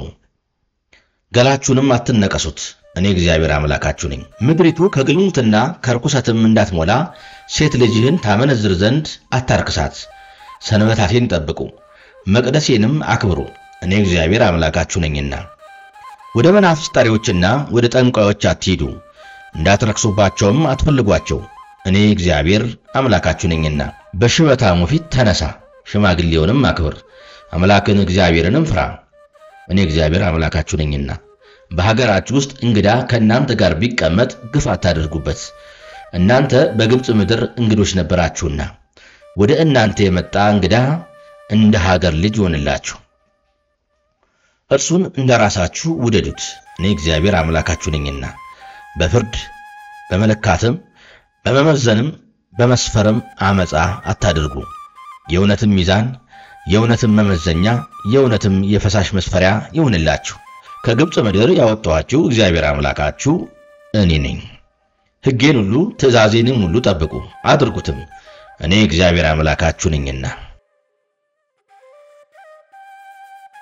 ገላችሁንም አትነቀሱት። እኔ እግዚአብሔር አምላካችሁ ነኝ። ምድሪቱ ከግልሙትና ከርኩሰትም እንዳትሞላ ሴት ልጅህን ታመነዝር ዘንድ አታርክሳት። ሰንበታቴን ጠብቁ፣ መቅደሴንም አክብሩ። እኔ እግዚአብሔር አምላካችሁ ነኝና። ወደ መናፍስት ጠሪዎችና ወደ ጠንቋዮች አትሂዱ፣ እንዳትረክሱባቸውም አትፈልጓቸው። እኔ እግዚአብሔር አምላካችሁ ነኝና። በሽበታሙ ፊት ተነሳ፣ ሽማግሌውንም አክብር፣ አምላክን እግዚአብሔርንም ፍራ። እኔ እግዚአብሔር አምላካችሁ ነኝና። በሀገራችሁ ውስጥ እንግዳ ከእናንተ ጋር ቢቀመጥ ግፍ አታደርጉበት። እናንተ በግብፅ ምድር እንግዶች ነበራችሁና ወደ እናንተ የመጣ እንግዳ እንደ ሀገር ልጅ ይሆንላችሁ። እርሱን እንደ ራሳችሁ ውደዱት። እኔ እግዚአብሔር አምላካችሁ ነኝና። በፍርድ በመለካትም በመመዘንም በመስፈርም አመፃ አታድርጉ። የእውነትም ሚዛን፣ የእውነትም መመዘኛ፣ የእውነትም የፈሳሽ መስፈሪያ ይሁንላችሁ። ከግብፅ ምድር ያወጣኋችሁ እግዚአብሔር አምላካችሁ እኔ ነኝ። ሕጌን ሁሉ ትእዛዜንም ሁሉ ጠብቁ አድርጉትም፣ እኔ እግዚአብሔር አምላካችሁ ነኝና።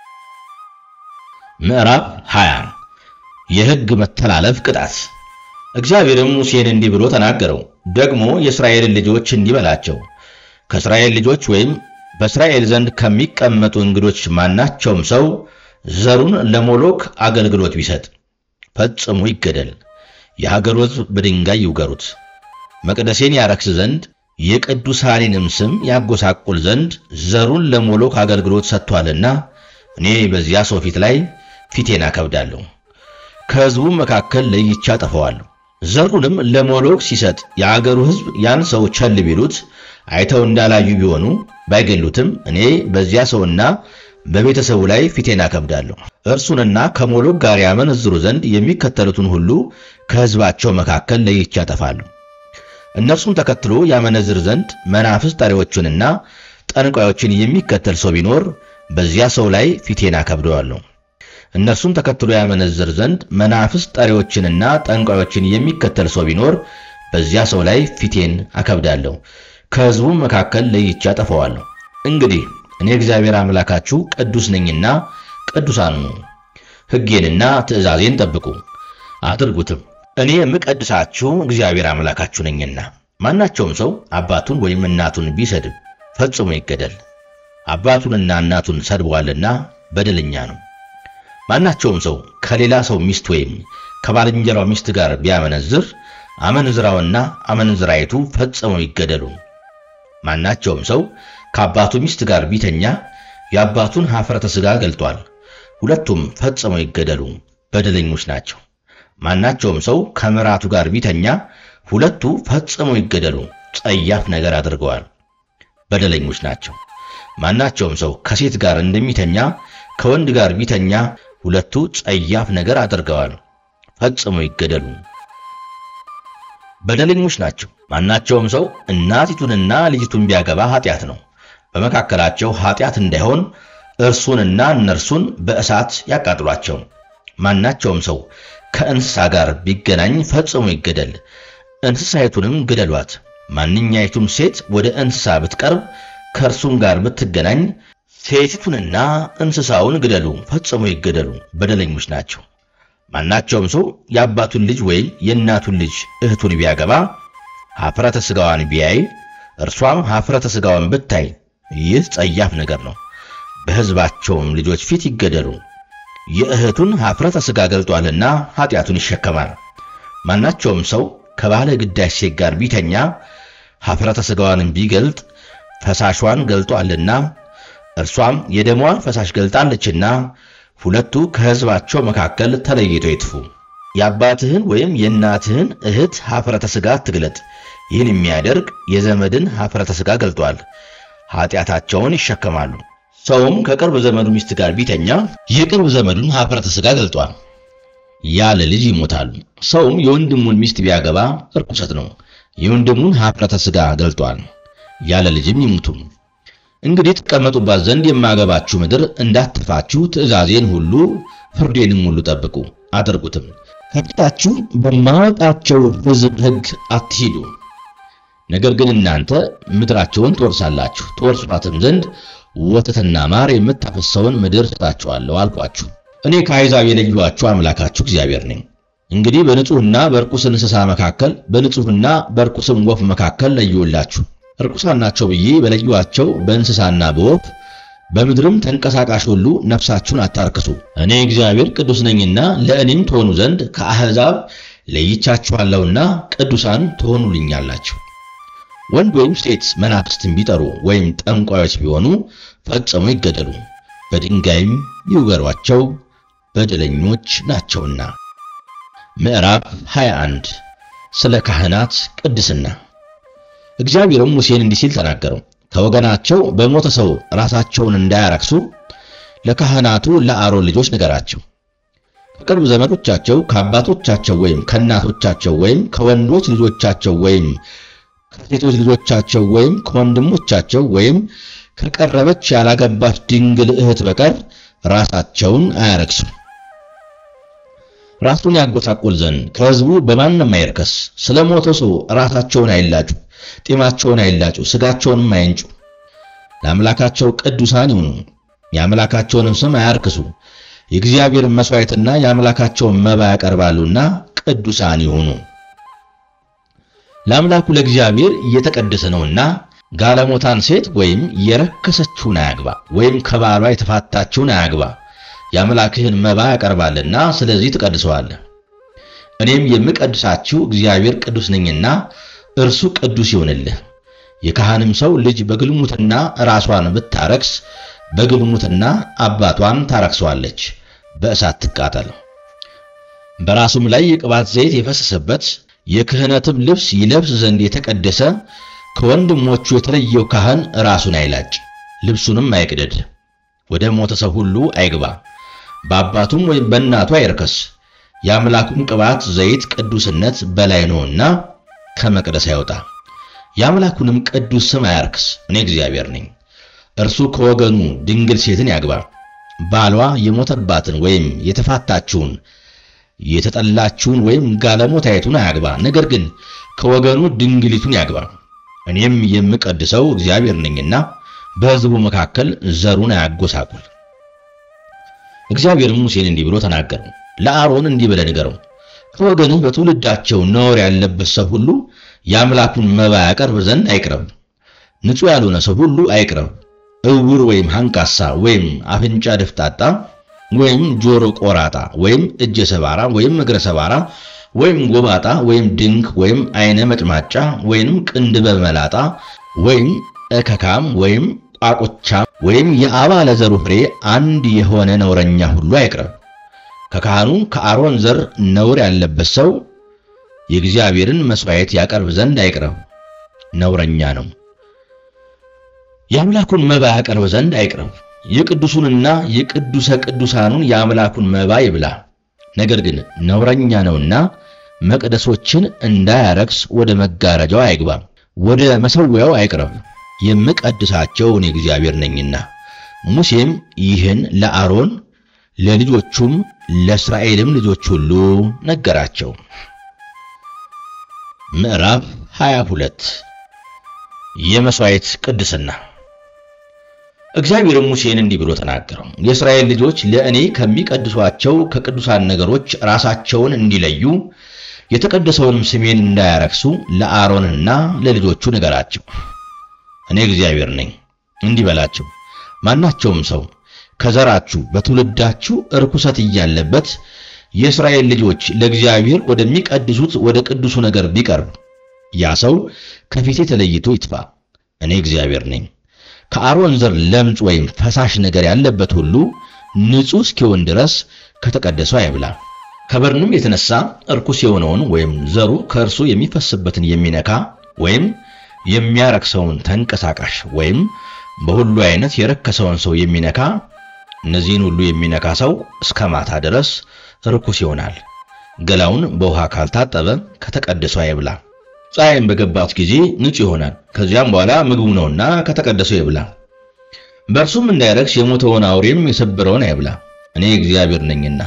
ምዕራፍ 20 የሕግ መተላለፍ ቅጣት። እግዚአብሔርም ሙሴን እንዲህ ብሎ ተናገረው። ደግሞ የእስራኤልን ልጆች እንዲህ በላቸው፣ ከእስራኤል ልጆች ወይም በእስራኤል ዘንድ ከሚቀመጡ እንግዶች ማናቸውም ሰው ዘሩን ለሞሎክ አገልግሎት ቢሰጥ ፈጽሞ ይገደል። የሀገሩ ሕዝብ በድንጋይ ይውገሩት። መቅደሴን ያረክስ ዘንድ የቅዱሳኔንም ስም ያጎሳቁል ዘንድ ዘሩን ለሞሎክ አገልግሎት ሰጥቷልና እኔ በዚያ ሰው ፊት ላይ ፊቴን አከብዳለሁ፣ ከሕዝቡም መካከል ለይቼ አጠፋዋለሁ። ዘሩንም ለሞሎክ ሲሰጥ የአገሩ ሕዝብ ያን ሰው ቸል ቢሉት አይተው እንዳላዩ ቢሆኑ ባይገሉትም እኔ በዚያ ሰውና በቤተሰቡ ላይ ፊቴን አከብዳለሁ። እርሱንና ከሞሎክ ጋር ያመነዝሩ ዘንድ የሚከተሉትን ሁሉ ከሕዝባቸው መካከል ለይቼ አጠፋለሁ። እነርሱም ተከትሎ ያመነዝር ዘንድ መናፍስት ጠሪዎቹንና ጠንቋዮችን የሚከተል ሰው ቢኖር በዚያ ሰው ላይ ፊቴን አከብደዋለሁ። እነርሱም ተከትሎ ያመነዝር ዘንድ መናፍስት ጠሪዎችንና ጠንቋዮችን የሚከተል ሰው ቢኖር በዚያ ሰው ላይ ፊቴን አከብዳለሁ፣ ከሕዝቡም መካከል ለይቼ አጠፋዋለሁ። እንግዲህ እኔ እግዚአብሔር አምላካችሁ ቅዱስ ነኝና ቅዱሳን ሁኑ። ሕጌንና ትእዛዜን ጠብቁ አድርጉትም። እኔ የምቀድሳችሁ እግዚአብሔር አምላካችሁ ነኝና። ማናቸውም ሰው አባቱን ወይም እናቱን ቢሰድብ ፈጽሞ ይገደል፣ አባቱንና እናቱን ሰድቧልና በደለኛ ነው። ማናቸውም ሰው ከሌላ ሰው ሚስት ወይም ከባልንጀራው ሚስት ጋር ቢያመነዝር አመንዝራውና አመንዝራይቱ ፈጽመው ይገደሉ። ማናቸውም ሰው ከአባቱ ሚስት ጋር ቢተኛ የአባቱን ኀፍረተ ሥጋ ገልጧል፣ ሁለቱም ፈጽመው ይገደሉ፣ በደለኞች ናቸው። ማናቸውም ሰው ከምራቱ ጋር ቢተኛ ሁለቱ ፈጽመው ይገደሉ፣ ጸያፍ ነገር አድርገዋል፣ በደለኞች ናቸው። ማናቸውም ሰው ከሴት ጋር እንደሚተኛ ከወንድ ጋር ቢተኛ ሁለቱ ጸያፍ ነገር አድርገዋል፣ ፈጽመው ይገደሉ፣ በደለኞች ናቸው። ማናቸውም ሰው እናቲቱንና ልጅቱን ቢያገባ ኃጢአት ነው። በመካከላቸው ኃጢአት እንዳይሆን እርሱንና እነርሱን በእሳት ያቃጥሏቸው። ማናቸውም ሰው ከእንስሳ ጋር ቢገናኝ ፈጽሞ ይገደል፣ እንስሳይቱንም ግደሏት። ማንኛይቱም ሴት ወደ እንስሳ ብትቀርብ ከእርሱም ጋር ብትገናኝ ሴቲቱንና እንስሳውን ግደሉ፣ ፈጽሞ ይገደሉ፣ በደለኞች ናቸው። ማናቸውም ሰው የአባቱን ልጅ ወይም የእናቱን ልጅ እህቱን ቢያገባ ኀፍረተ ሥጋዋን ቢያይ እርሷም ኀፍረተ ሥጋዋን ብታይ ይህ ጸያፍ ነገር ነው። በሕዝባቸውም ልጆች ፊት ይገደሉ። የእህቱን ኀፍረተ ሥጋ ገልጧልና ኀጢአቱን ይሸከማል። ማናቸውም ሰው ከባለ ግዳጅ ሴት ጋር ቢተኛ ኀፍረተ ሥጋዋንም ቢገልጥ ፈሳሿን ገልጧልና እርሷም የደሟን ፈሳሽ ገልጣለችና ሁለቱ ከሕዝባቸው መካከል ተለይተው ይጥፉ። የአባትህን ወይም የእናትህን እህት ኀፍረተ ሥጋ አትግለጥ። ይህን የሚያደርግ የዘመድን ኀፍረተ ሥጋ ገልጧል፣ ኀጢአታቸውን ይሸከማሉ። ሰውም ከቅርብ ዘመዱ ሚስት ጋር ቢተኛ የቅርብ ዘመዱን ኀፍረተ ሥጋ ገልጧል፣ ያለ ልጅ ይሞታሉ። ሰውም የወንድሙን ሚስት ቢያገባ ርኩሰት ነው፣ የወንድሙን ኀፍረተ ሥጋ ገልጧል፣ ያለ ልጅም ይሙቱ። እንግዲህ ትቀመጡባት ዘንድ የማገባችሁ ምድር እንዳትፋችሁ ትእዛዜን ሁሉ ፍርዴንም ሁሉ ጠብቁ አድርጉትም። ከፊታችሁ በማወጣቸው ሕዝብ ሕግ አትሂዱ። ነገር ግን እናንተ ምድራቸውን ትወርሳላችሁ፣ ትወርሷትም ዘንድ ወተትና ማር የምታፈሰውን ምድር ሰጣችኋለሁ አልኳችሁ። እኔ ከአሕዛብ የለየኋችሁ አምላካችሁ እግዚአብሔር ነኝ። እንግዲህ በንጹሕና በርኩስ እንስሳ መካከል በንጹሕና በርኩስም ወፍ መካከል ለየሁላችሁ። ርኩሳን ናቸው ብዬ በለየኋቸው በእንስሳና በወፍ በምድርም ተንቀሳቃሽ ሁሉ ነፍሳችሁን አታርክሱ። እኔ እግዚአብሔር ቅዱስ ነኝና ለእኔም ትሆኑ ዘንድ ከአሕዛብ ለይቻችኋለሁና ቅዱሳን ትሆኑልኛላችሁ። ወንድ ወይም ሴት መናፍስትን ቢጠሩ ወይም ጠንቋዮች ቢሆኑ ፈጽሞ ይገደሉ፣ በድንጋይም ይውገሯቸው፣ በደለኞች ናቸውና። ምዕራፍ 21 ስለ ካህናት ቅድስና። እግዚአብሔርም ሙሴን እንዲህ ሲል ተናገረው። ከወገናቸው በሞተ ሰው ራሳቸውን እንዳያረክሱ ለካህናቱ ለአሮን ልጆች ንገራቸው። ከቅርብ ዘመዶቻቸው ከአባቶቻቸው ወይም ከእናቶቻቸው ወይም ከወንዶች ልጆቻቸው ወይም ከሴቶች ልጆቻቸው ወይም ከወንድሞቻቸው ወይም ከቀረበች ያላገባች ድንግል እህት በቀር ራሳቸውን አያረክሱ። ራሱን ያጎሳቁል ዘንድ ከሕዝቡ በማንም አይርከስ። ስለ ሞተ ሰው ራሳቸውን አይላጩ፣ ጢማቸውን አይላጩ፣ ሥጋቸውንም አይንጩ። ለአምላካቸው ቅዱሳን ይሁኑ፣ የአምላካቸውንም ስም አያርክሱ። የእግዚአብሔርን መሥዋዕትና የአምላካቸውን መባ ያቀርባሉና ቅዱሳን ይሁኑ። ለአምላኩ ለእግዚአብሔር እየተቀደሰ ነውና ጋለሞታን ሴት ወይም የረከሰችውን አያግባ፣ ወይም ከባሏ የተፋታችውን አያግባ። የአምላክህን መባ ያቀርባልና ስለዚህ ትቀድሰዋለህ። እኔም የምቀድሳችሁ እግዚአብሔር ቅዱስ ነኝና እርሱ ቅዱስ ይሁንልህ። የካህንም ሰው ልጅ በግልሙትና ራሷን ብታረክስ በግልሙትና አባቷን ታረክሰዋለች፣ በእሳት ትቃጠል። በራሱም ላይ የቅባት ዘይት የፈሰሰበት የክህነትም ልብስ ይለብስ ዘንድ የተቀደሰ ከወንድሞቹ የተለየው ካህን ራሱን አይላጭ፣ ልብሱንም አይቅደድ፣ ወደ ሞተ ሰው ሁሉ አይግባ፣ በአባቱም ወይም በእናቱ አይርከስ። የአምላኩም ቅባት ዘይት ቅዱስነት በላይ ነውና ከመቅደስ አይወጣ። የአምላኩንም ቅዱስ ስም አያርክስ። እኔ እግዚአብሔር ነኝ። እርሱ ከወገኑ ድንግል ሴትን ያግባ። ባሏ የሞተባትን ወይም የተፋታችውን የተጠላችውን ወይም ጋለሞታይቱን አያግባ። ነገር ግን ከወገኑ ድንግሊቱን ያግባ። እኔም የምቀድሰው እግዚአብሔር ነኝና በሕዝቡ መካከል ዘሩን አያጎሳቁል። እግዚአብሔርም ሙሴን እንዲህ ብሎ ተናገረው። ለአሮን እንዲህ ብለህ ንገረው፣ ከወገንህ በትውልዳቸው ነውር ያለበት ሰው ሁሉ የአምላኩን መባ ያቀርብ ዘንድ አይቅረብ። ንጹሕ ያልሆነ ሰው ሁሉ አይቅረብ። እውር ወይም አንካሳ ወይም አፍንጫ ደፍጣጣ ወይም ጆሮ ቆራጣ ወይም እጀ ሰባራ ወይም እግረ ሰባራ ወይም ጎባጣ ወይም ድንክ ወይም አይነ መጭማጫ ወይም ቅንድበ መላጣ ወይም እከካም ወይም ቋቁቻም ወይም የአባለ ዘሩ ፍሬ አንድ የሆነ ነውረኛ ሁሉ አይቅረብ። ከካህኑ ከአሮን ዘር ነውር ያለበት ሰው የእግዚአብሔርን መሥዋዕት ያቀርብ ዘንድ አይቅረብ፣ ነውረኛ ነው። የአምላኩን መባ ያቀርብ ዘንድ አይቅረብ። የቅዱሱንና የቅዱሰ ቅዱሳኑን የአምላኩን መባ ይብላ። ነገር ግን ነውረኛ ነውና መቅደሶችን እንዳያረክስ ወደ መጋረጃው አይግባ፣ ወደ መሠዊያው አይቅረብ። የምቀድሳቸው እኔ እግዚአብሔር ነኝና። ሙሴም ይህን ለአሮን ለልጆቹም ለእስራኤልም ልጆች ሁሉ ነገራቸው። ምዕራፍ 22 የመሥዋዕት ቅድስና። እግዚአብሔርም ሙሴን እንዲህ ብሎ ተናገረው። የእስራኤል ልጆች ለእኔ ከሚቀድሷቸው ከቅዱሳን ነገሮች ራሳቸውን እንዲለዩ የተቀደሰውንም ስሜን እንዳያረክሱ ለአሮንና ለልጆቹ ንገራቸው። እኔ እግዚአብሔር ነኝ። እንዲህ በላቸው፣ ማናቸውም ሰው ከዘራችሁ በትውልዳችሁ ርኩሰት እያለበት የእስራኤል ልጆች ለእግዚአብሔር ወደሚቀድሱት ወደ ቅዱሱ ነገር ቢቀርብ ያ ሰው ከፊቴ ተለይቶ ይጥፋ። እኔ እግዚአብሔር ነኝ። ከአሮን ዘር ለምጽ ወይም ፈሳሽ ነገር ያለበት ሁሉ ንጹሕ እስኪሆን ድረስ ከተቀደሰው አይብላ። ከበድኑም የተነሳ እርኩስ የሆነውን ወይም ዘሩ ከእርሱ የሚፈስበትን የሚነካ ወይም የሚያረክሰውን ተንቀሳቃሽ ወይም በሁሉ አይነት የረከሰውን ሰው የሚነካ እነዚህን ሁሉ የሚነካ ሰው እስከ ማታ ድረስ ርኩስ ይሆናል። ገላውን በውሃ ካልታጠበ ከተቀደሰው አይብላ። ፀሐይም በገባት ጊዜ ንጹሕ ይሆናል። ከዚያም በኋላ ምግቡ ነውና ከተቀደሰው ይብላ። በእርሱም እንዳይረክስ የሞተውን አውሬም የሰበረውን አይብላ። እኔ እግዚአብሔር ነኝና።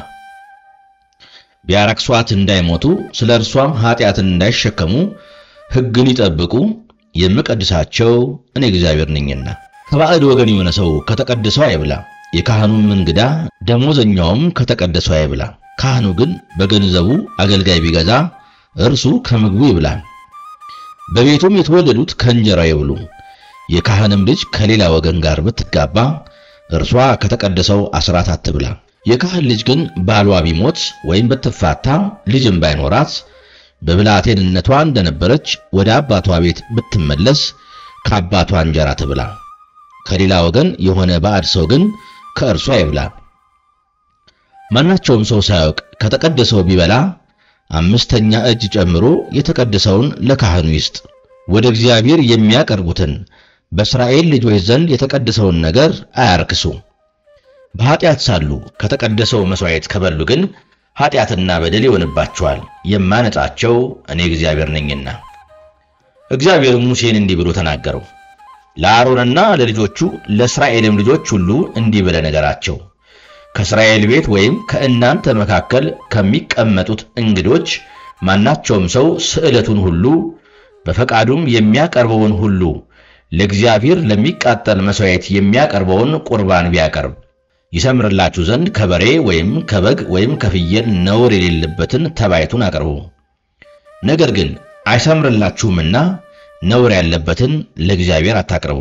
ቢያረክሷት እንዳይሞቱ ስለ እርሷም ኃጢአትን እንዳይሸከሙ ሕግን ይጠብቁ የምቀድሳቸው እኔ እግዚአብሔር ነኝና። ከባዕድ ወገን የሆነ ሰው ከተቀደሰው አይብላ። የካህኑም እንግዳ ደሞዘኛውም ከተቀደሰው አይብላ። ካህኑ ግን በገንዘቡ አገልጋይ ቢገዛ እርሱ ከምግቡ ይብላ። በቤቱም የተወለዱት ከእንጀራው ይብሉ። የካህንም ልጅ ከሌላ ወገን ጋር ብትጋባ እርሷ ከተቀደሰው አስራት አትብላ። የካህን ልጅ ግን ባሏ ቢሞት ወይም ብትፋታ ልጅም ባይኖራት በብላቴንነቷ እንደነበረች ወደ አባቷ ቤት ብትመለስ ከአባቷ እንጀራ ትብላ። ከሌላ ወገን የሆነ ባዕድ ሰው ግን ከእርሷ ይብላ። ማናቸውም ሰው ሳያውቅ ከተቀደሰው ቢበላ አምስተኛ እጅ ጨምሮ የተቀደሰውን ለካህኑ ይስጥ። ወደ እግዚአብሔር የሚያቀርቡትን በእስራኤል ልጆች ዘንድ የተቀደሰውን ነገር አያርክሱ። በኃጢአት ሳሉ ከተቀደሰው መሥዋዕት ከበሉ ግን ኃጢአትና በደል ይሆንባቸዋል። የማነጻቸው እኔ እግዚአብሔር ነኝና። እግዚአብሔር ሙሴን እንዲህ ብሎ ተናገረው። ለአሮንና ለልጆቹ ለእስራኤልም ልጆች ሁሉ እንዲህ ብለህ ንገራቸው ከእስራኤል ቤት ወይም ከእናንተ መካከል ከሚቀመጡት እንግዶች ማናቸውም ሰው ስዕለቱን ሁሉ በፈቃዱም የሚያቀርበውን ሁሉ ለእግዚአብሔር ለሚቃጠል መሥዋዕት የሚያቀርበውን ቁርባን ቢያቀርብ ይሰምርላችሁ ዘንድ ከበሬ ወይም ከበግ ወይም ከፍየል ነውር የሌለበትን ተባይቱን አቅርቡ። ነገር ግን አይሰምርላችሁምና ነውር ያለበትን ለእግዚአብሔር አታቅርቡ።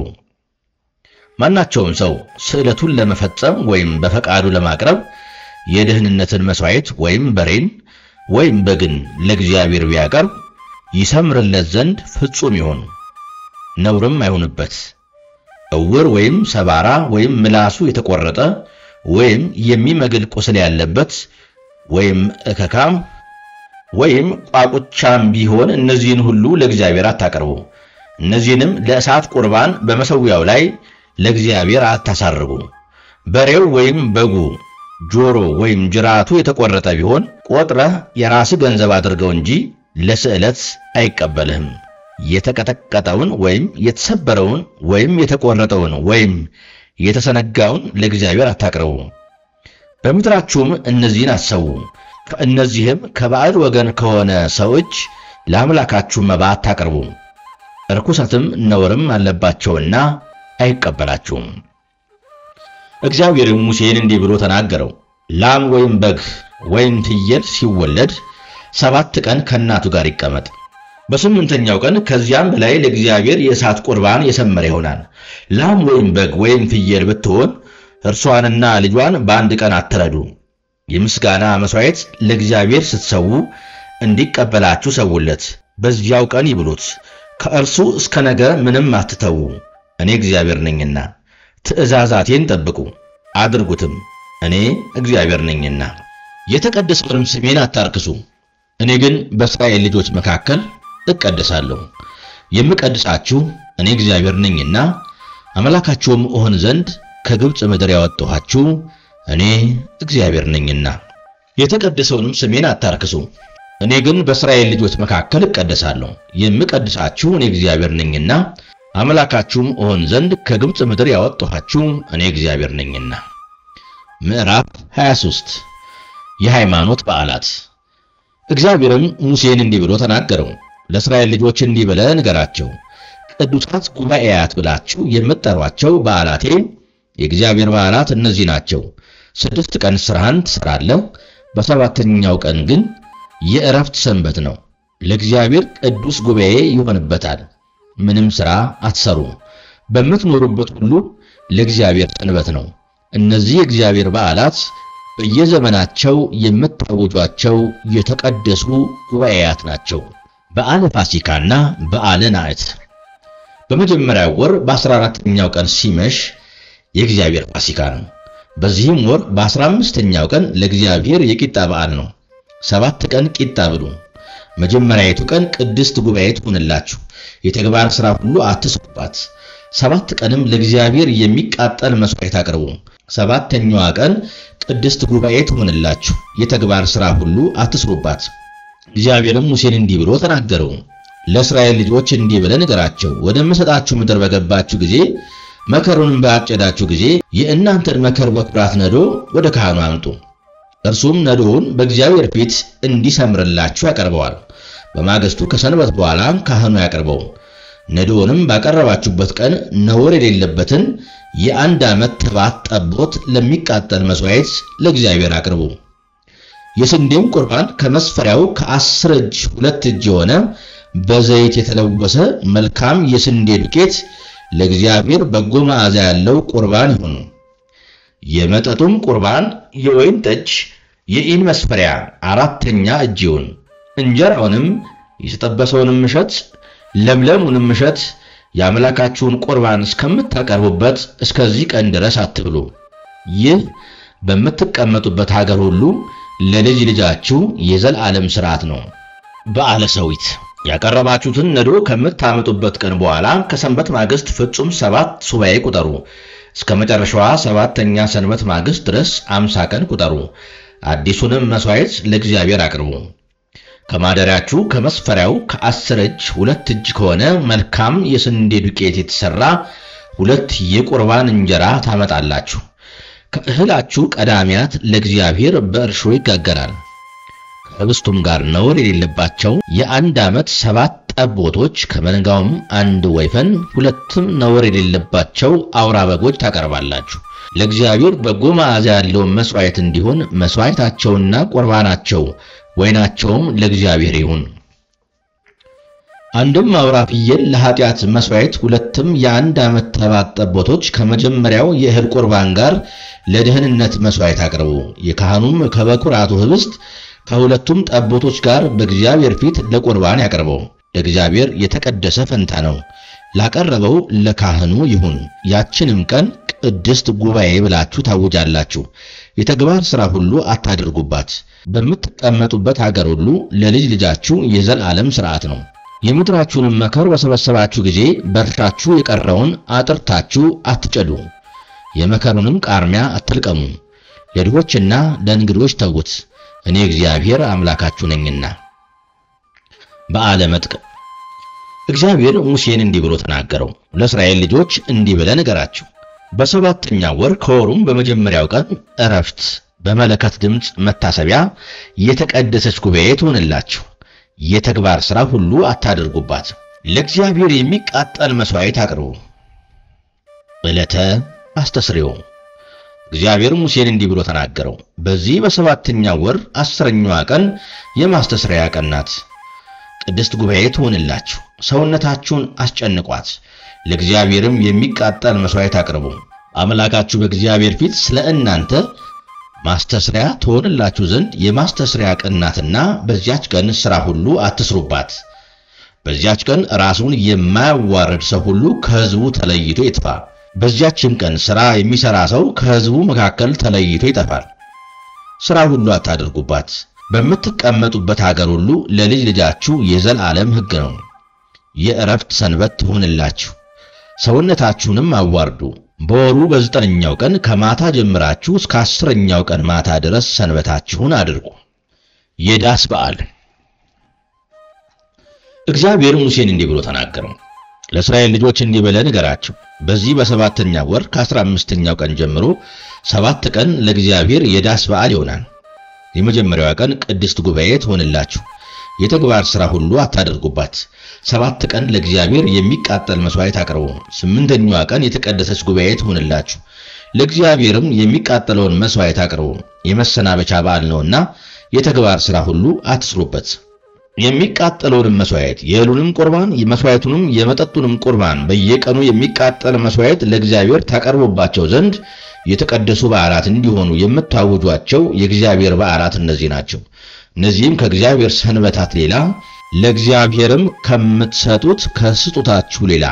ማናቸውም ሰው ስዕለቱን ለመፈጸም ወይም በፈቃዱ ለማቅረብ የደህንነትን መሥዋዕት ወይም በሬን ወይም በግን ለእግዚአብሔር ቢያቀርብ ይሰምርለት ዘንድ ፍጹም ይሁን፣ ነውርም አይሁንበት። እውር ወይም ሰባራ ወይም ምላሱ የተቆረጠ ወይም የሚመግል ቁስል ያለበት ወይም እከካም ወይም ቋቁቻም ቢሆን እነዚህን ሁሉ ለእግዚአብሔር አታቀርቡ። እነዚህንም ለእሳት ቁርባን በመሠዊያው ላይ ለእግዚአብሔር አታሳርጉ። በሬው ወይም በጉ ጆሮ ወይም ጅራቱ የተቆረጠ ቢሆን ቆጥረህ የራስህ ገንዘብ አድርገው እንጂ ለስዕለት አይቀበልህም። የተቀጠቀጠውን ወይም የተሰበረውን ወይም የተቆረጠውን ወይም የተሰነጋውን ለእግዚአብሔር አታቅርቡ። በምድራችሁም እነዚህን አሰቡ። ከእነዚህም ከባዕድ ወገን ከሆነ ሰው እጅ ለአምላካችሁ መባ አታቅርቡ። ርኩሰትም ነውርም አለባቸውና አይቀበላችሁም። እግዚአብሔርም ሙሴን እንዲህ ብሎ ተናገረው። ላም ወይም በግ ወይም ፍየል ሲወለድ ሰባት ቀን ከእናቱ ጋር ይቀመጥ። በስምንተኛው ቀን ከዚያም በላይ ለእግዚአብሔር የእሳት ቁርባን የሰመረ ይሆናል። ላም ወይም በግ ወይም ፍየል ብትሆን እርሷንና ልጇን በአንድ ቀን አትረዱ። የምስጋና መሥዋዕት ለእግዚአብሔር ስትሰዉ እንዲቀበላችሁ ሰውለት። በዚያው ቀን ይብሉት። ከእርሱ እስከ ነገ ምንም አትተዉ፣ እኔ እግዚአብሔር ነኝና። ትእዛዛቴን ጠብቁ አድርጉትም፣ እኔ እግዚአብሔር ነኝና። የተቀደሰውንም ስሜን አታርክሱ። እኔ ግን በእስራኤል ልጆች መካከል እቀደሳለሁ። የምቀድሳችሁ እኔ እግዚአብሔር ነኝና አምላካችሁም እሆን ዘንድ ከግብፅ ምድር ያወጣኋችሁ እኔ እግዚአብሔር ነኝና። የተቀደሰውንም ስሜን አታርክሱ። እኔ ግን በእስራኤል ልጆች መካከል እቀደሳለሁ። የምቀድሳችሁ እኔ እግዚአብሔር ነኝና አምላካችሁም እሆን ዘንድ ከግብፅ ምድር ያወጣኋችሁ እኔ እግዚአብሔር ነኝና። ምዕራፍ 23 የሃይማኖት በዓላት። እግዚአብሔርም ሙሴን እንዲህ ብሎ ተናገረው። ለእስራኤል ልጆች እንዲህ ብለህ ንገራቸው፣ ቅዱሳት ጉባኤያት ብላችሁ የምትጠሯቸው በዓላቴ የእግዚአብሔር በዓላት እነዚህ ናቸው። ስድስት ቀን ሥራህን ትሠራለህ፣ በሰባተኛው ቀን ግን የዕረፍት ሰንበት ነው፣ ለእግዚአብሔር ቅዱስ ጉባኤ ይሆንበታል። ምንም ሥራ አትሰሩ፣ በምትኖሩበት ሁሉ ለእግዚአብሔር ሰንበት ነው። እነዚህ የእግዚአብሔር በዓላት በየዘመናቸው የምታውጇቸው የተቀደሱ ጉባኤያት ናቸው። በዓለ ፋሲካና በዓለ ናዕት። በመጀመሪያው ወር በአስራ አራተኛው ቀን ሲመሽ የእግዚአብሔር ፋሲካ ነው። በዚህም ወር በአስራ አምስተኛው ቀን ለእግዚአብሔር የቂጣ በዓል ነው። ሰባት ቀን ቂጣ ብሉ። መጀመሪያይቱ ቀን ቅድስት ጉባኤ ትሁንላችሁ፣ የተግባር ሥራ ሁሉ አትስሩባት። ሰባት ቀንም ለእግዚአብሔር የሚቃጠል መሥዋዕት አቅርቡ። ሰባተኛዋ ቀን ቅድስት ጉባኤ ትሁንላችሁ፣ የተግባር ሥራ ሁሉ አትስሩባት። እግዚአብሔርም ሙሴን እንዲህ ብሎ ተናገረው። ለእስራኤል ልጆች እንዲህ ብለህ ንገራቸው፣ ወደምሰጣችሁ ምድር በገባችሁ ጊዜ መከሩንም ባጨዳችሁ ጊዜ የእናንተን መከር በኩራት ነዶ ወደ ካህኑ አምጡ። እርሱም ነዶውን በእግዚአብሔር ፊት እንዲሰምርላችሁ ያቀርበዋል። በማግስቱ ከሰንበት በኋላ ካህኑ ያቀርበው። ነዶውንም ባቀረባችሁበት ቀን ነውር የሌለበትን የአንድ ዓመት ተባት ጠቦት ለሚቃጠል መሥዋዕት ለእግዚአብሔር አቅርቡ። የስንዴም ቁርባን ከመስፈሪያው ከአስር እጅ ሁለት እጅ የሆነ በዘይት የተለወሰ መልካም የስንዴ ዱቄት ለእግዚአብሔር በጎ መዓዛ ያለው ቁርባን ይሁን። የመጠጡም ቁርባን የወይን ጠጅ የኢን መስፈሪያ አራተኛ እጅ ይሁን። እንጀራውንም የተጠበሰውንም እሸት ለምለሙንም እሸት የአምላካችሁን ቁርባን እስከምታቀርቡበት እስከዚህ ቀን ድረስ አትብሉ። ይህ በምትቀመጡበት ሀገር ሁሉ ለልጅ ልጃችሁ የዘላለም ሥርዓት ነው። በዓለ ሰዊት ያቀረባችሁትን ነዶ ከምታመጡበት ቀን በኋላ ከሰንበት ማግስት ፍጹም ሰባት ሱባኤ ቁጠሩ። እስከ መጨረሻዋ ሰባተኛ ሰንበት ማግስት ድረስ አምሳ ቀን ቁጠሩ። አዲሱንም መሥዋዕት ለእግዚአብሔር አቅርቡ። ከማደሪያችሁ ከመስፈሪያው ከአስር እጅ ሁለት እጅ ከሆነ መልካም የስንዴ ዱቄት የተሠራ ሁለት የቁርባን እንጀራ ታመጣላችሁ። ከእህላችሁ ቀዳሚያት ለእግዚአብሔር በእርሾ ይጋገራል። ከህብስቱም ጋር ነውር የሌለባቸው የአንድ ዓመት ሰባት ጠቦቶች ከመንጋውም አንድ ወይፈን ሁለትም ነውር የሌለባቸው አውራ በጎች ታቀርባላችሁ። ለእግዚአብሔር በጎ መዓዛ ያለውን መሥዋዕት እንዲሆን መሥዋዕታቸውና ቁርባናቸው ወይናቸውም ለእግዚአብሔር ይሁን። አንድም አውራ ፍየል ለኃጢአት መሥዋዕት፣ ሁለትም የአንድ ዓመት ተባት ጠቦቶች ከመጀመሪያው የእህል ቁርባን ጋር ለደህንነት መሥዋዕት አቅርቡ። የካህኑም ከበኩራቱ ኅብስት ከሁለቱም ጠቦቶች ጋር በእግዚአብሔር ፊት ለቁርባን ያቀርበው። ለእግዚአብሔር የተቀደሰ ፈንታ ነው፣ ላቀረበው ለካህኑ ይሁን። ያችንም ቀን ቅድስት ጉባኤ ብላችሁ ታውጃላችሁ። የተግባር ሥራ ሁሉ አታድርጉባት። በምትቀመጡበት አገር ሁሉ ለልጅ ልጃችሁ የዘላለም ሥርዓት ነው። የምድራችሁንም መከር በሰበሰባችሁ ጊዜ በእርሻችሁ የቀረውን አጥርታችሁ አትጨዱ። የመከሩንም ቃርሚያ አትልቀሙ። ለድሆችና ለእንግዶች ተዉት፣ እኔ እግዚአብሔር አምላካችሁ ነኝና። በዓለ መጥቅ እግዚአብሔር ሙሴን እንዲህ ብሎ ተናገረው። ለእስራኤል ልጆች እንዲህ ብለህ ንገራቸው በሰባተኛው ወር ከወሩም በመጀመሪያው ቀን ዕረፍት በመለከት ድምፅ መታሰቢያ የተቀደሰች ጉባኤ ትሆንላችሁ። የተግባር ሥራ ሁሉ አታደርጉባት። ለእግዚአብሔር የሚቃጠል መሥዋዕት አቅርቡ። ዕለተ አስተስርዮ እግዚአብሔር ሙሴን እንዲህ ብሎ ተናገረው። በዚህ በሰባተኛው ወር አስረኛዋ ቀን የማስተስረያ ቀን ናት። ቅድስት ጉባኤ ትሆንላችሁ። ሰውነታችሁን አስጨንቋት። ለእግዚአብሔርም የሚቃጠል መሥዋዕት አቅርቡ። አምላካችሁ በእግዚአብሔር ፊት ስለ እናንተ ማስተስሪያ ትሆንላችሁ ዘንድ የማስተስሪያ ቀን ናትና በዚያች ቀን ሥራ ሁሉ አትስሩባት። በዚያች ቀን ራሱን የማያዋርድ ሰው ሁሉ ከሕዝቡ ተለይቶ ይጥፋ። በዚያችም ቀን ሥራ የሚሠራ ሰው ከሕዝቡ መካከል ተለይቶ ይጠፋል። ሥራ ሁሉ አታደርጉባት። በምትቀመጡበት አገር ሁሉ ለልጅ ልጃችሁ የዘላለም ሕግ ነው። የዕረፍት ሰንበት ትሆንላችሁ። ሰውነታችሁንም አዋርዱ። በወሩ በዘጠነኛው ቀን ከማታ ጀምራችሁ እስከ አስረኛው ቀን ማታ ድረስ ሰንበታችሁን አድርጉ። የዳስ በዓል እግዚአብሔር ሙሴን እንዲህ ብሎ ተናገረው። ለእስራኤል ልጆች እንዲህ ብለህ ንገራቸው፣ በዚህ በሰባተኛው ወር ከአስራ አምስተኛው ቀን ጀምሮ ሰባት ቀን ለእግዚአብሔር የዳስ በዓል ይሆናል። የመጀመሪያዋ ቀን ቅድስት ጉባኤ ትሆንላችሁ። የተግባር ሥራ ሁሉ አታደርጉባት። ሰባት ቀን ለእግዚአብሔር የሚቃጠል መሥዋዕት አቅርቡ። ስምንተኛዋ ቀን የተቀደሰች ጉባኤ ትሆንላችሁ። ለእግዚአብሔርም የሚቃጠለውን መሥዋዕት አቅርቡ። የመሰናበቻ በዓል ነውና የተግባር ሥራ ሁሉ አትስሩበት። የሚቃጠለውንም መሥዋዕት የእህሉንም ቁርባን የመሥዋዕቱንም የመጠጡንም ቁርባን በየቀኑ የሚቃጠል መሥዋዕት ለእግዚአብሔር ታቀርቡባቸው ዘንድ የተቀደሱ በዓላት እንዲሆኑ የምታውጇቸው የእግዚአብሔር በዓላት እነዚህ ናቸው። እነዚህም ከእግዚአብሔር ሰንበታት ሌላ ለእግዚአብሔርም ከምትሰጡት ከስጦታችሁ ሌላ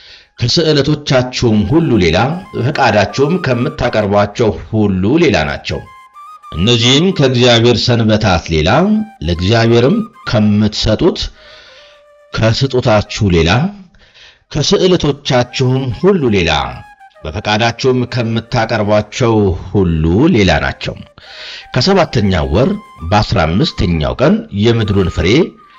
ከስዕለቶቻችሁም ሁሉ ሌላ ፈቃዳችሁም ከምታቀርቧቸው ሁሉ ሌላ ናቸው። እነዚህም ከእግዚአብሔር ሰንበታት ሌላ ለእግዚአብሔርም ከምትሰጡት ከስጦታችሁ ሌላ ከስዕለቶቻችሁም ሁሉ ሌላ በፈቃዳችሁም ከምታቀርቧቸው ሁሉ ሌላ ናቸው። ከሰባተኛው ወር በአስራ አምስተኛው ቀን የምድሩን ፍሬ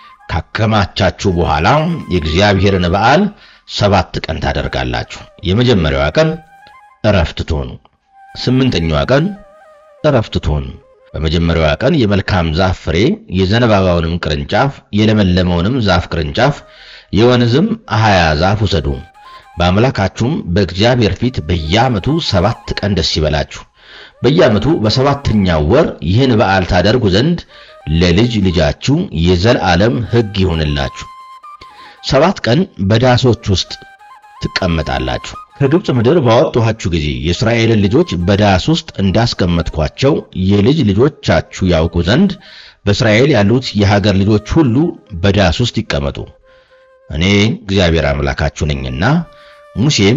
ካከማቻችሁ በኋላ የእግዚአብሔርን በዓል ሰባት ቀን ታደርጋላችሁ። የመጀመሪያዋ ቀን ዕረፍት ትሆኑ። ስምንተኛዋ ቀን ዕረፍት ትሆኑ። በመጀመሪያዋ ቀን የመልካም ዛፍ ፍሬ የዘንባባውንም ቅርንጫፍ የለመለመውንም ዛፍ ቅርንጫፍ የወንዝም አሃያ ዛፍ ውሰዱ። በአምላካችሁም በእግዚአብሔር ፊት በየዓመቱ ሰባት ቀን ደስ ይበላችሁ። በየዓመቱ በሰባተኛው ወር ይህን በዓል ታደርጉ ዘንድ ለልጅ ልጃችሁ የዘላለም ሕግ ይሆንላችሁ። ሰባት ቀን በዳሶች ውስጥ ትቀመጣላችሁ። ከግብፅ ምድር ባወጣኋችሁ ጊዜ የእስራኤልን ልጆች በዳስ ውስጥ እንዳስቀመጥኳቸው የልጅ ልጆቻችሁ ያውቁ ዘንድ በእስራኤል ያሉት የሀገር ልጆች ሁሉ በዳስ ውስጥ ይቀመጡ። እኔ እግዚአብሔር አምላካችሁ ነኝና። ሙሴም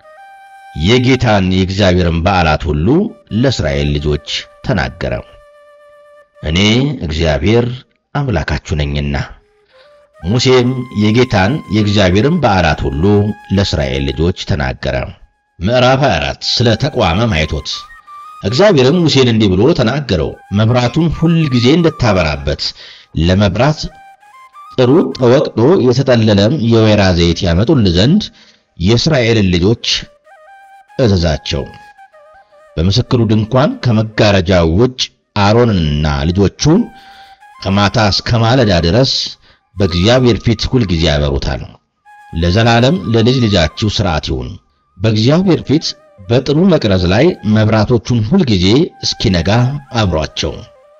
የጌታን የእግዚአብሔርን በዓላት ሁሉ ለእስራኤል ልጆች ተናገረ። እኔ እግዚአብሔር አምላካችሁ ነኝና። ሙሴም የጌታን የእግዚአብሔርን በዓላት ሁሉ ለእስራኤል ልጆች ተናገረ። ምዕራፍ 24 ስለ ተቋመ ማይቶት እግዚአብሔርም ሙሴን እንዲህ ብሎ ተናገረው። መብራቱን ሁል ጊዜ እንድታበራበት ለመብራት ጥሩ ተወቅጦ የተጠለለም የወይራ ዘይት ያመጡልህ ዘንድ የእስራኤልን ልጆች እዘዛቸው። በምስክሩ ድንኳን ከመጋረጃው ውጭ አሮንንና ልጆቹን ከማታ እስከ ማለዳ ድረስ በእግዚአብሔር ፊት ሁል ጊዜ ያበሩታል። ለዘላለም ለልጅ ልጃችሁ ሥርዓት ይሁን። በእግዚአብሔር ፊት በጥሩ መቅረዝ ላይ መብራቶቹን ሁልጊዜ እስኪነጋ አብሯቸው።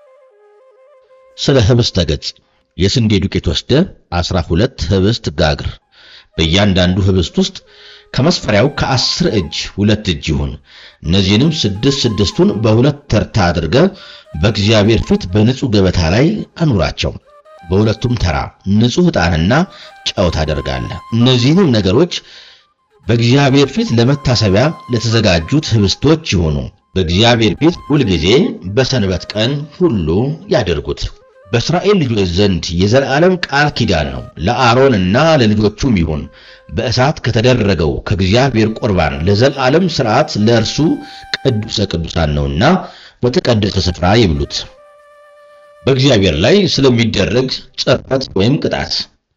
ስለ ህብስተ ገጽ የስንዴ ዱቄት ወስደ አስራ ሁለት ህብስት ጋግር። በእያንዳንዱ ህብስት ውስጥ ከመስፈሪያው ከአስር እጅ ሁለት እጅ ይሁን። እነዚህንም ስድስት ስድስቱን በሁለት ተርታ አድርገ በእግዚአብሔር ፊት በንጹሕ ገበታ ላይ አኑራቸው። በሁለቱም ተራ ንጹሕ ዕጣንና ጨው ታደርጋለህ። እነዚህንም ነገሮች በእግዚአብሔር ፊት ለመታሰቢያ ለተዘጋጁት ህብስቶች ይሆኑ። በእግዚአብሔር ፊት ሁልጊዜ በሰንበት ቀን ሁሉ ያደርጉት። በእስራኤል ልጆች ዘንድ የዘላለም ቃል ኪዳን ነው። ለአሮንና ለልጆቹም ይሁን። በእሳት ከተደረገው ከእግዚአብሔር ቁርባን ለዘላለም ሥርዓት ለእርሱ ቅዱሰ ቅዱሳን ነውና በተቀደሰ ስፍራ ይብሉት። በእግዚአብሔር ላይ ስለሚደረግ ጽርፈት ወይም ቅጣት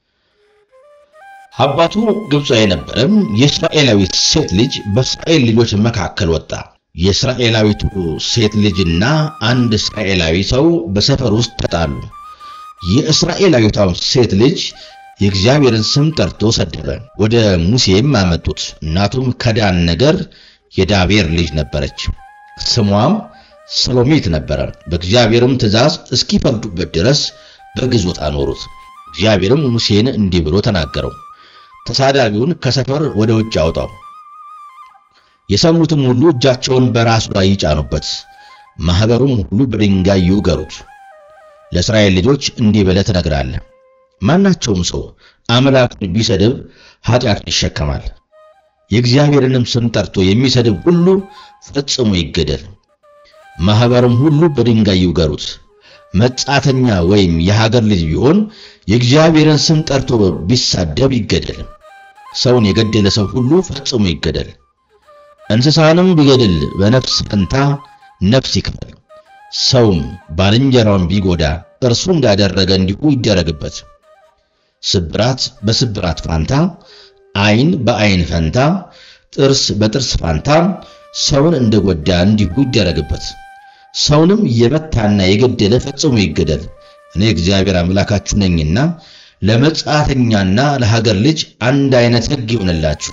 አባቱ ግብፃዊ የነበረም የእስራኤላዊት ሴት ልጅ በእስራኤል ልጆች መካከል ወጣ። የእስራኤላዊቱ ሴት ልጅና አንድ እስራኤላዊ ሰው በሰፈር ውስጥ ተጣሉ። የእስራኤላዊቷ ሴት ልጅ የእግዚአብሔርን ስም ጠርቶ ሰደበ። ወደ ሙሴም አመጡት። እናቱም ከዳን ነገር የዳቤር ልጅ ነበረች። ስሟም ሰሎሚት ነበረ። በእግዚአብሔርም ትእዛዝ እስኪፈርዱበት ድረስ በግዞት አኖሩት። እግዚአብሔርም ሙሴን እንዲህ ብሎ ተናገረው፣ ተሳዳቢውን ከሰፈር ወደ ውጭ አውጣው የሰሙትም ሁሉ እጃቸውን በራሱ ላይ ይጫኑበት፣ ማኅበሩም ሁሉ በድንጋይ ይውገሩት። ለእስራኤል ልጆች እንዲህ ብለህ ትነግራለህ፣ ማናቸውም ሰው አምላኩን ቢሰድብ ኃጢአቱን ይሸከማል። የእግዚአብሔርንም ስም ጠርቶ የሚሰድብ ሁሉ ፈጽሞ ይገደል። ማኅበርም ሁሉ በድንጋይ ይውገሩት። መጻተኛ ወይም የሀገር ልጅ ቢሆን የእግዚአብሔርን ስም ጠርቶ ቢሳደብ ይገደል። ሰውን የገደለ ሰው ሁሉ ፈጽሞ ይገደል። እንስሳንም ቢገድል በነፍስ ፈንታ ነፍስ ይክፈል። ሰውም ባልንጀራውን ቢጎዳ እርሱ እንዳደረገ እንዲሁ ይደረግበት። ስብራት በስብራት ፋንታ፣ ዓይን በዓይን ፈንታ፣ ጥርስ በጥርስ ፋንታ ሰውን እንደጎዳ እንዲሁ ይደረግበት። ሰውንም የመታና የገደለ ፈጽሞ ይገደል። እኔ እግዚአብሔር አምላካችሁ ነኝና ለመጻተኛና ለሀገር ልጅ አንድ አይነት ሕግ ይሆንላችሁ።